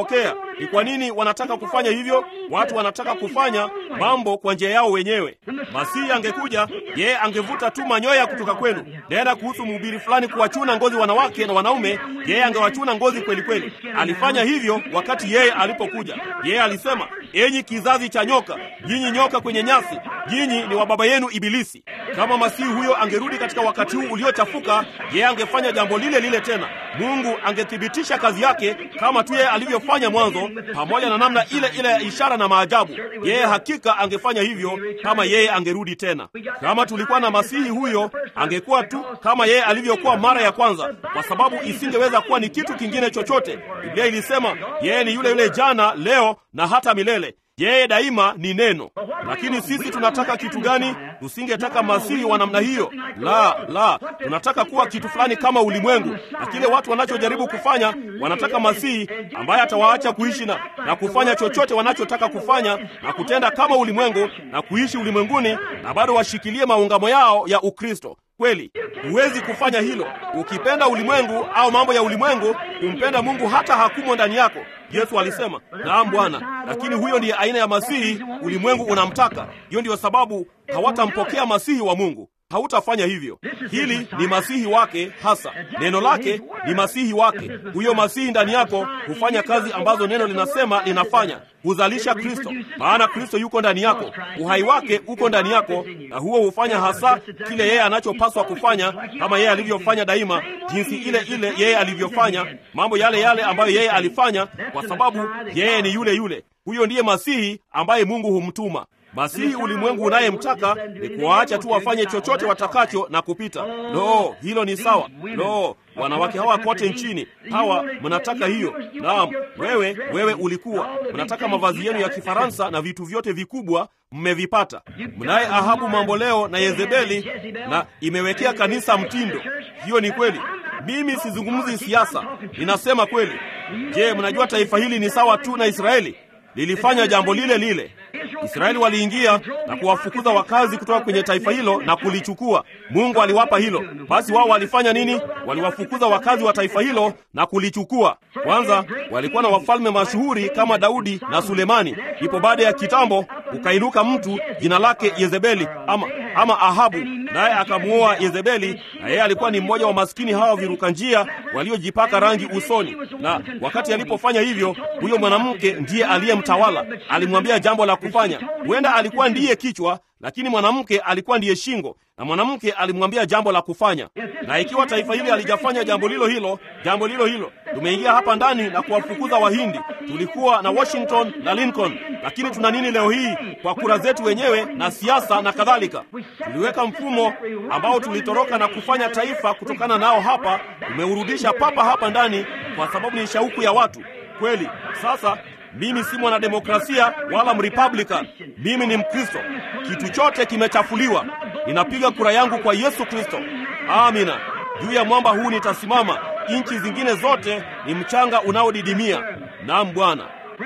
Ni kwa nini wanataka kufanya hivyo? Watu wanataka kufanya mambo kwa njia yao wenyewe. Masihi angekuja, yeye angevuta tu manyoya kutoka kwenu. Nenda kuhusu mhubiri fulani kuwachuna ngozi wanawake na wanaume, yeye angewachuna ngozi kweli kweli. Alifanya hivyo wakati yeye alipokuja. Yeye alisema, enyi kizazi cha nyoka, nyinyi nyoka kwenye nyasi, nyinyi ni wa baba yenu Ibilisi. Kama masihi huyo angerudi katika wakati huu uliochafuka, yeye angefanya jambo lile lile tena. Mungu angethibitisha kazi yake kama tu yeye alivyofanya mwanzo, pamoja na namna ile ile ya ishara na maajabu. Yeye hakika angefanya hivyo kama yeye angerudi tena. Kama tulikuwa na masihi huyo, angekuwa tu kama yeye alivyokuwa mara ya kwanza, kwa sababu isingeweza kuwa ni kitu kingine chochote. Biblia ilisema yeye ni yule yule jana, leo na hata milele. Yeye daima ni neno. Lakini sisi tunataka kitu gani? Tusingetaka masihi wa namna hiyo. La, la, tunataka kuwa kitu fulani kama ulimwengu, na kile watu wanachojaribu kufanya, wanataka masihi ambaye atawaacha kuishi na, na kufanya chochote wanachotaka kufanya na kutenda kama ulimwengu na kuishi ulimwenguni na bado washikilie maungamo yao ya Ukristo. Kweli huwezi kufanya hilo ukipenda ulimwengu au mambo ya ulimwengu. Kumpenda Mungu hata hakumo ndani yako. Yesu alisema, naam Bwana, lakini huyo ndiye aina ya masihi ulimwengu unamtaka. Hiyo ndiyo sababu hawatampokea masihi wa Mungu. Hautafanya hivyo. Hili ni masihi wake hasa, neno lake ni masihi wake. Huyo masihi ndani yako hufanya kazi ambazo neno linasema linafanya, huzalisha Kristo, maana Kristo yuko ndani yako, uhai wake uko ndani yako, na huo hufanya hasa kile yeye anachopaswa kufanya, kama yeye alivyofanya daima, jinsi ile ile yeye alivyofanya, mambo yale yale ambayo yeye alifanya, kwa sababu yeye ni yule yule. Huyo ndiye masihi ambaye Mungu humtuma. Masihi ulimwengu unayemtaka ni kuwaacha tu wafanye chochote watakacho na kupita. Lo, hilo ni sawa. Lo, wanawake hawa kote nchini hawa, mnataka hiyo? Naam, wewe wewe ulikuwa mnataka mavazi yenu ya Kifaransa na vitu vyote vikubwa mmevipata. Mnaye Ahabu mambo leo na Yezebeli, na imewekea kanisa mtindo. Hiyo ni kweli. Mimi sizungumzi siasa, ninasema kweli. Je, mnajua taifa hili ni sawa tu na Israeli? Lilifanya jambo lile lile. Israeli waliingia na kuwafukuza wakazi kutoka kwenye taifa hilo na kulichukua. Mungu aliwapa hilo. Basi wao walifanya nini? Waliwafukuza wakazi wa taifa hilo na kulichukua. Kwanza walikuwa na wafalme mashuhuri kama Daudi na Sulemani. Ipo baada ya kitambo ukainuka mtu jina lake Yezebeli ama, ama Ahabu, naye akamuoa Yezebeli, na yeye alikuwa ni mmoja wa maskini hawa viruka njia waliojipaka rangi usoni. Na wakati alipofanya hivyo, huyo mwanamke ndiye aliyemtawala. Alimwambia jambo la kufanya. Huenda alikuwa ndiye kichwa, lakini mwanamke alikuwa ndiye shingo, na mwanamke alimwambia jambo la kufanya. Na ikiwa taifa hili halijafanya jambo lilo hilo, jambo lilo hilo, tumeingia hapa ndani na kuwafukuza Wahindi. Tulikuwa na Washington na Lincoln, lakini tuna nini leo hii? Kwa kura zetu wenyewe na siasa na kadhalika, tuliweka mfumo ambao tulitoroka na kufanya taifa kutokana nao. Hapa tumeurudisha papa hapa ndani, kwa sababu ni shauku ya watu kweli. Sasa mimi si mwanademokrasia wala mrepublican, mimi ni Mkristo. Kitu chote kimechafuliwa. Ninapiga kura yangu kwa Yesu Kristo. Amina. Juu ya mwamba huu nitasimama. Nchi zingine zote ni mchanga unaodidimia. Naam Bwana.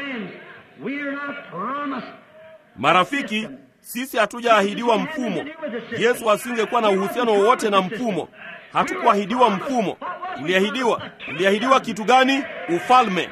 Marafiki, sisi hatujaahidiwa mfumo. Yesu asingekuwa na uhusiano wowote na mfumo. Hatukuahidiwa mfumo. Tuliahidiwa, tuliahidiwa kitu gani? Ufalme.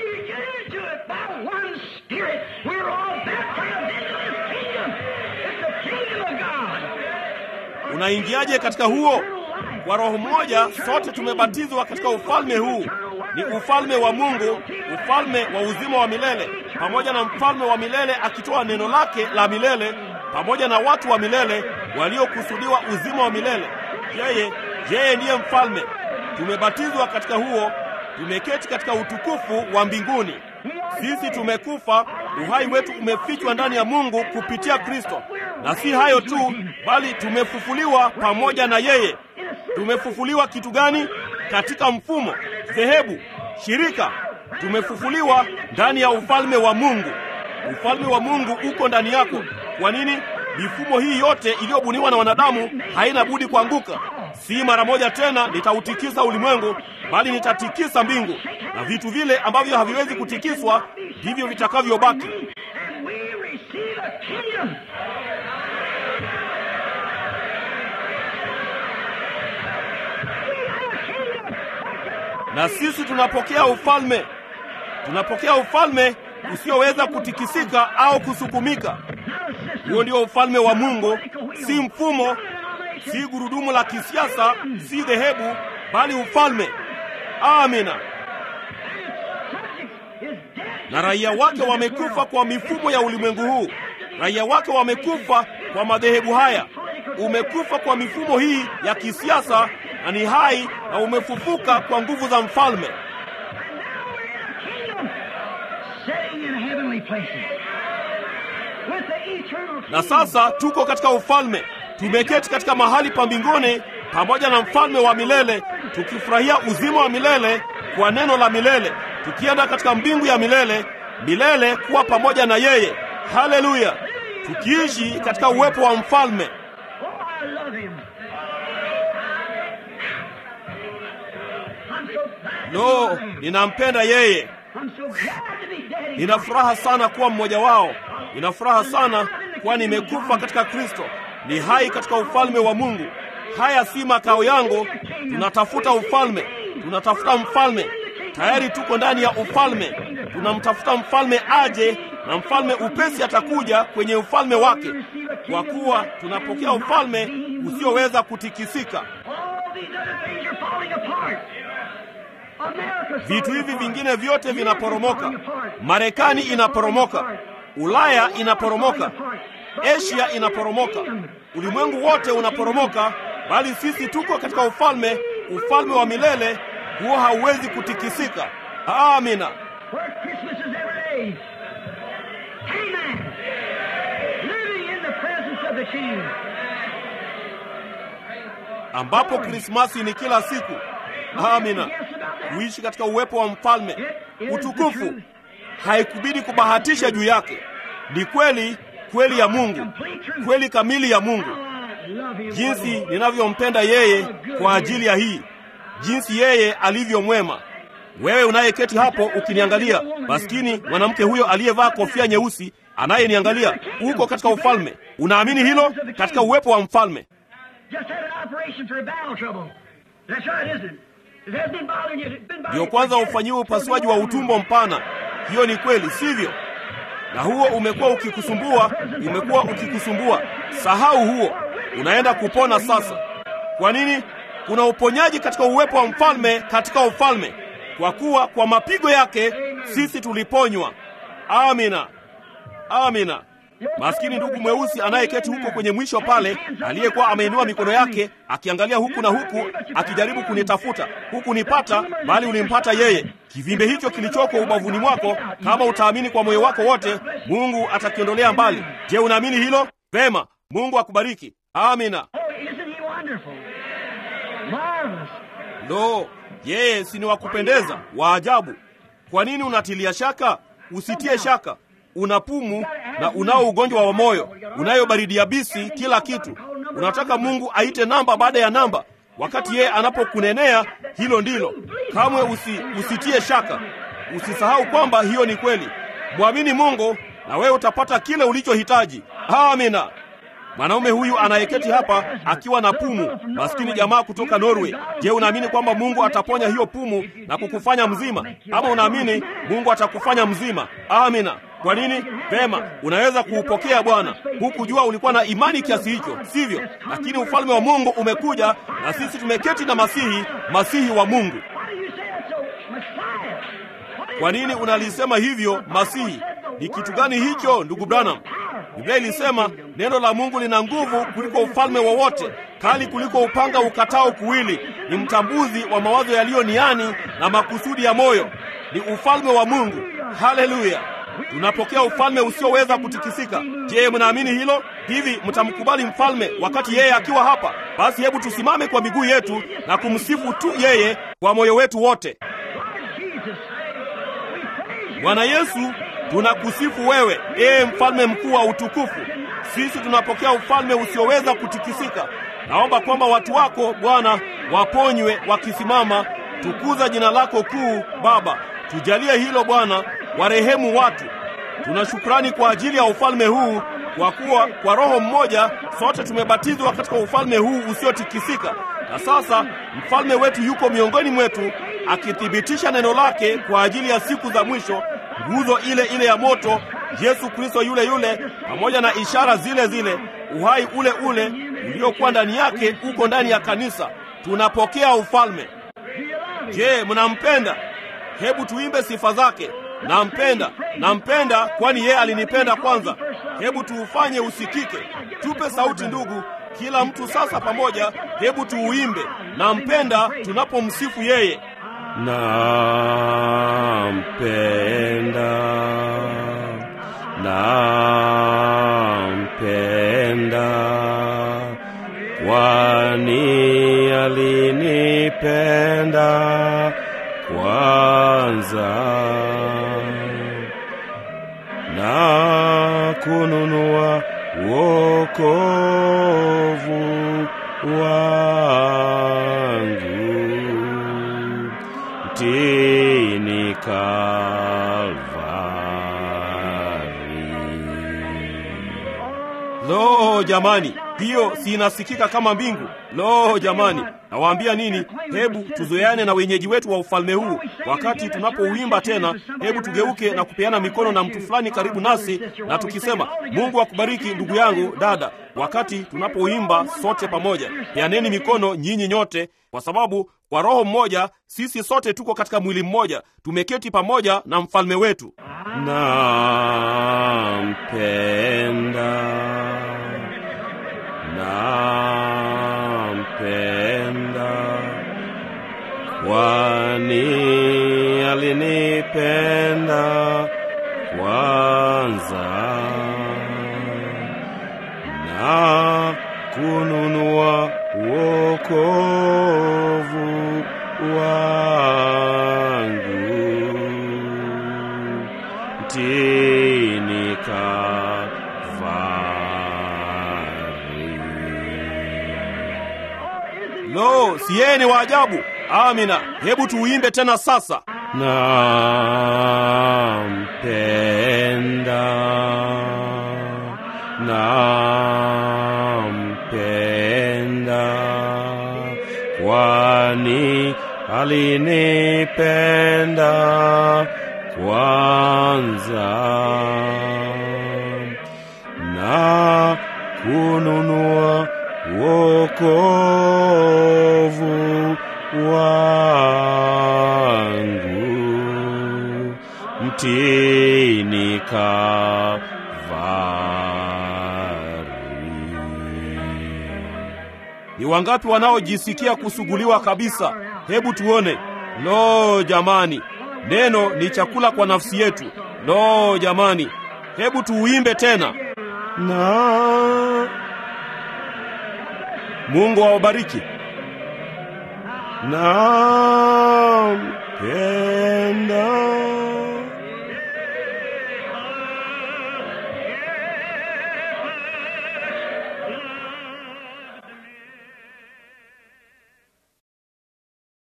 Unaingiaje katika huo? Kwa roho moja sote tumebatizwa katika ufalme huu. Ni ufalme wa Mungu, ufalme wa uzima wa milele, pamoja na mfalme wa milele akitoa neno lake la milele, pamoja na watu wa milele waliokusudiwa uzima wa milele. Yeye yeye ndiye mfalme. Tumebatizwa katika huo, tumeketi katika utukufu wa mbinguni. Sisi tumekufa, uhai wetu umefichwa ndani ya Mungu kupitia Kristo. Na si hayo tu, bali tumefufuliwa pamoja na yeye. Tumefufuliwa kitu gani? Katika mfumo, dhehebu, shirika. Tumefufuliwa ndani ya ufalme wa Mungu. Ufalme wa Mungu uko ndani yako. Kwa nini? Mifumo hii yote iliyobuniwa na wanadamu haina budi kuanguka. Si mara moja tena nitautikisa ulimwengu, bali nitatikisa mbingu, na vitu vile ambavyo haviwezi kutikiswa ndivyo vitakavyobaki. Na sisi tunapokea ufalme. tunapokea ufalme usioweza kutikisika au kusukumika. Huo ndio ufalme wa Mungu, si mfumo, si gurudumu la kisiasa, si dhehebu, bali ufalme. Amina. Na raia wake wamekufa kwa mifumo ya ulimwengu huu. Raia wake wamekufa kwa madhehebu haya. Umekufa kwa mifumo hii ya kisiasa na ni hai na umefufuka kwa nguvu za mfalme. Na sasa tuko katika ufalme, tumeketi katika mahali pa mbinguni pamoja na mfalme wa milele, tukifurahia uzima wa milele kwa neno la milele, tukienda katika mbingu ya milele milele kuwa pamoja na yeye. Haleluya! tukiishi katika uwepo wa mfalme. Lo, ninampenda yeye. Nina furaha sana kuwa mmoja wao. Nina furaha sana kuwa nimekufa katika Kristo, ni hai katika ufalme wa Mungu. Haya si makao yangu, tunatafuta ufalme, tunatafuta mfalme. Tayari tuko ndani ya ufalme, tunamtafuta mfalme aje, na mfalme upesi atakuja kwenye ufalme wake, kwa kuwa tunapokea ufalme usioweza kutikisika. Vitu hivi vingine vyote vinaporomoka. Marekani inaporomoka, Ulaya inaporomoka, Asia inaporomoka, ulimwengu wote unaporomoka, bali sisi tuko katika ufalme, ufalme wa milele. Huo hauwezi kutikisika. Amina. ambapo Krismasi ni kila siku. Amina, kuishi katika uwepo wa mfalme. Utukufu haikubidi kubahatisha juu yake, ni kweli kweli ya Mungu, kweli kamili ya Mungu. Jinsi ninavyompenda yeye kwa ajili ya hii, jinsi yeye alivyo mwema. Wewe unayeketi hapo ukiniangalia, maskini mwanamke huyo aliyevaa kofia nyeusi anayeniangalia, uko katika ufalme. Unaamini hilo? Katika uwepo wa mfalme. Ndio kwanza ufanyiwe upasuaji wa utumbo mpana. Hiyo ni kweli, sivyo? Na huo umekuwa ukikusumbua, umekuwa ukikusumbua. Sahau huo, unaenda kupona sasa. Kwa nini? Kuna uponyaji katika uwepo wa mfalme, katika ufalme, kwa kuwa kwa mapigo yake sisi tuliponywa. Amina, amina. Maskini ndugu mweusi anayeketi huko kwenye mwisho pale, aliyekuwa ameinua mikono yake akiangalia huku na huku, akijaribu kunitafuta huku nipata, bali ulimpata yeye. Kivimbe hicho kilichoko ubavuni mwako, kama utaamini kwa moyo wako wote, Mungu atakiondolea mbali. Je, unaamini hilo? Vema, Mungu akubariki. Amina. Lo, yeye si ni wa kupendeza, wa ajabu. Kwa nini unatilia shaka? Usitie shaka. Una pumu na unao ugonjwa wa moyo, unayo baridi yabisi, kila kitu. Unataka Mungu aite namba baada ya namba, wakati yeye anapokunenea hilo ndilo. Kamwe usi, usitie shaka. Usisahau kwamba hiyo ni kweli. Mwamini Mungu na wewe utapata kile ulichohitaji. Amina. Mwanaume huyu anayeketi hapa akiwa na pumu, maskini jamaa kutoka Norway. Je, unaamini kwamba Mungu ataponya hiyo pumu na kukufanya mzima? Ama unaamini Mungu atakufanya mzima? Amina. Kwa nini? Vema, unaweza kuupokea Bwana. Hukujua ulikuwa na imani kiasi hicho, sivyo? Lakini ufalme wa Mungu umekuja na sisi tumeketi na Masihi, Masihi wa Mungu. Kwa nini unalisema hivyo? Masihi ni kitu gani hicho, ndugu Branham? Biblia ilisema neno la Mungu lina nguvu kuliko ufalme wowote, kali kuliko upanga ukatao kuwili, ni mtambuzi wa mawazo yaliyo niani na makusudi ya moyo. Ni ufalme wa Mungu. Haleluya! Tunapokea ufalme usioweza kutikisika. Je, mnaamini hilo? Hivi mtamkubali mfalme wakati yeye akiwa hapa? Basi hebu tusimame kwa miguu yetu na kumsifu tu yeye kwa moyo wetu wote. Bwana Yesu, tunakusifu wewe, ee mfalme mkuu wa utukufu. Sisi tunapokea ufalme usioweza kutikisika. Naomba kwamba watu wako Bwana waponywe wakisimama. Tukuza jina lako kuu, Baba. Tujalie hilo Bwana, warehemu watu. Tuna shukrani kwa ajili ya ufalme huu, kwa kuwa kwa Roho mmoja sote tumebatizwa katika ufalme huu usiotikisika. Na sasa mfalme wetu yuko miongoni mwetu, akithibitisha neno lake kwa ajili ya siku za mwisho, nguzo ile ile ya moto, Yesu Kristo yule yule, pamoja na ishara zile zile, uhai ule ule uliokuwa ndani yake uko ndani ya kanisa. Tunapokea ufalme. Je, mnampenda? Hebu tuimbe sifa zake. Nampenda, nampenda kwani yeye alinipenda kwanza. Hebu tuufanye usikike. Tupe sauti ndugu, kila mtu sasa pamoja, hebu tuuimbe. Nampenda tunapomsifu yeye. Nampenda, nampenda, kwani alinipenda kwanza na kununua wokovu wangu mtini Kalvari. Lo jamani, hiyo si inasikika kama mbingu? Lo jamani, nawaambia nini? Hebu tuzoeane na wenyeji wetu wa ufalme huu. Wakati tunapouimba tena, hebu tugeuke na kupeana mikono na mtu fulani karibu nasi, na tukisema Mungu akubariki ndugu yangu, dada. Wakati tunapoimba sote pamoja, peaneni mikono nyinyi nyote, kwa sababu kwa roho mmoja sisi sote tuko katika mwili mmoja, tumeketi pamoja na mfalme wetu. Nampenda, nampenda, kwani alinipenda kwanza na kununua wokovu wangu mtini Kalvari. Lo, si yeye ni wa ajabu? Amina. Hebu tuuimbe tena sasa. Nampenda, nampenda, kwani alinipenda kwanza na kununua wokovu wangu mtini Kalvari. Ni wangapi wanaojisikia kusuguliwa kabisa? Hebu tuone. Lo jamani, neno ni chakula kwa nafsi yetu. Lo jamani, hebu tuuimbe tena. na Mungu awabariki. na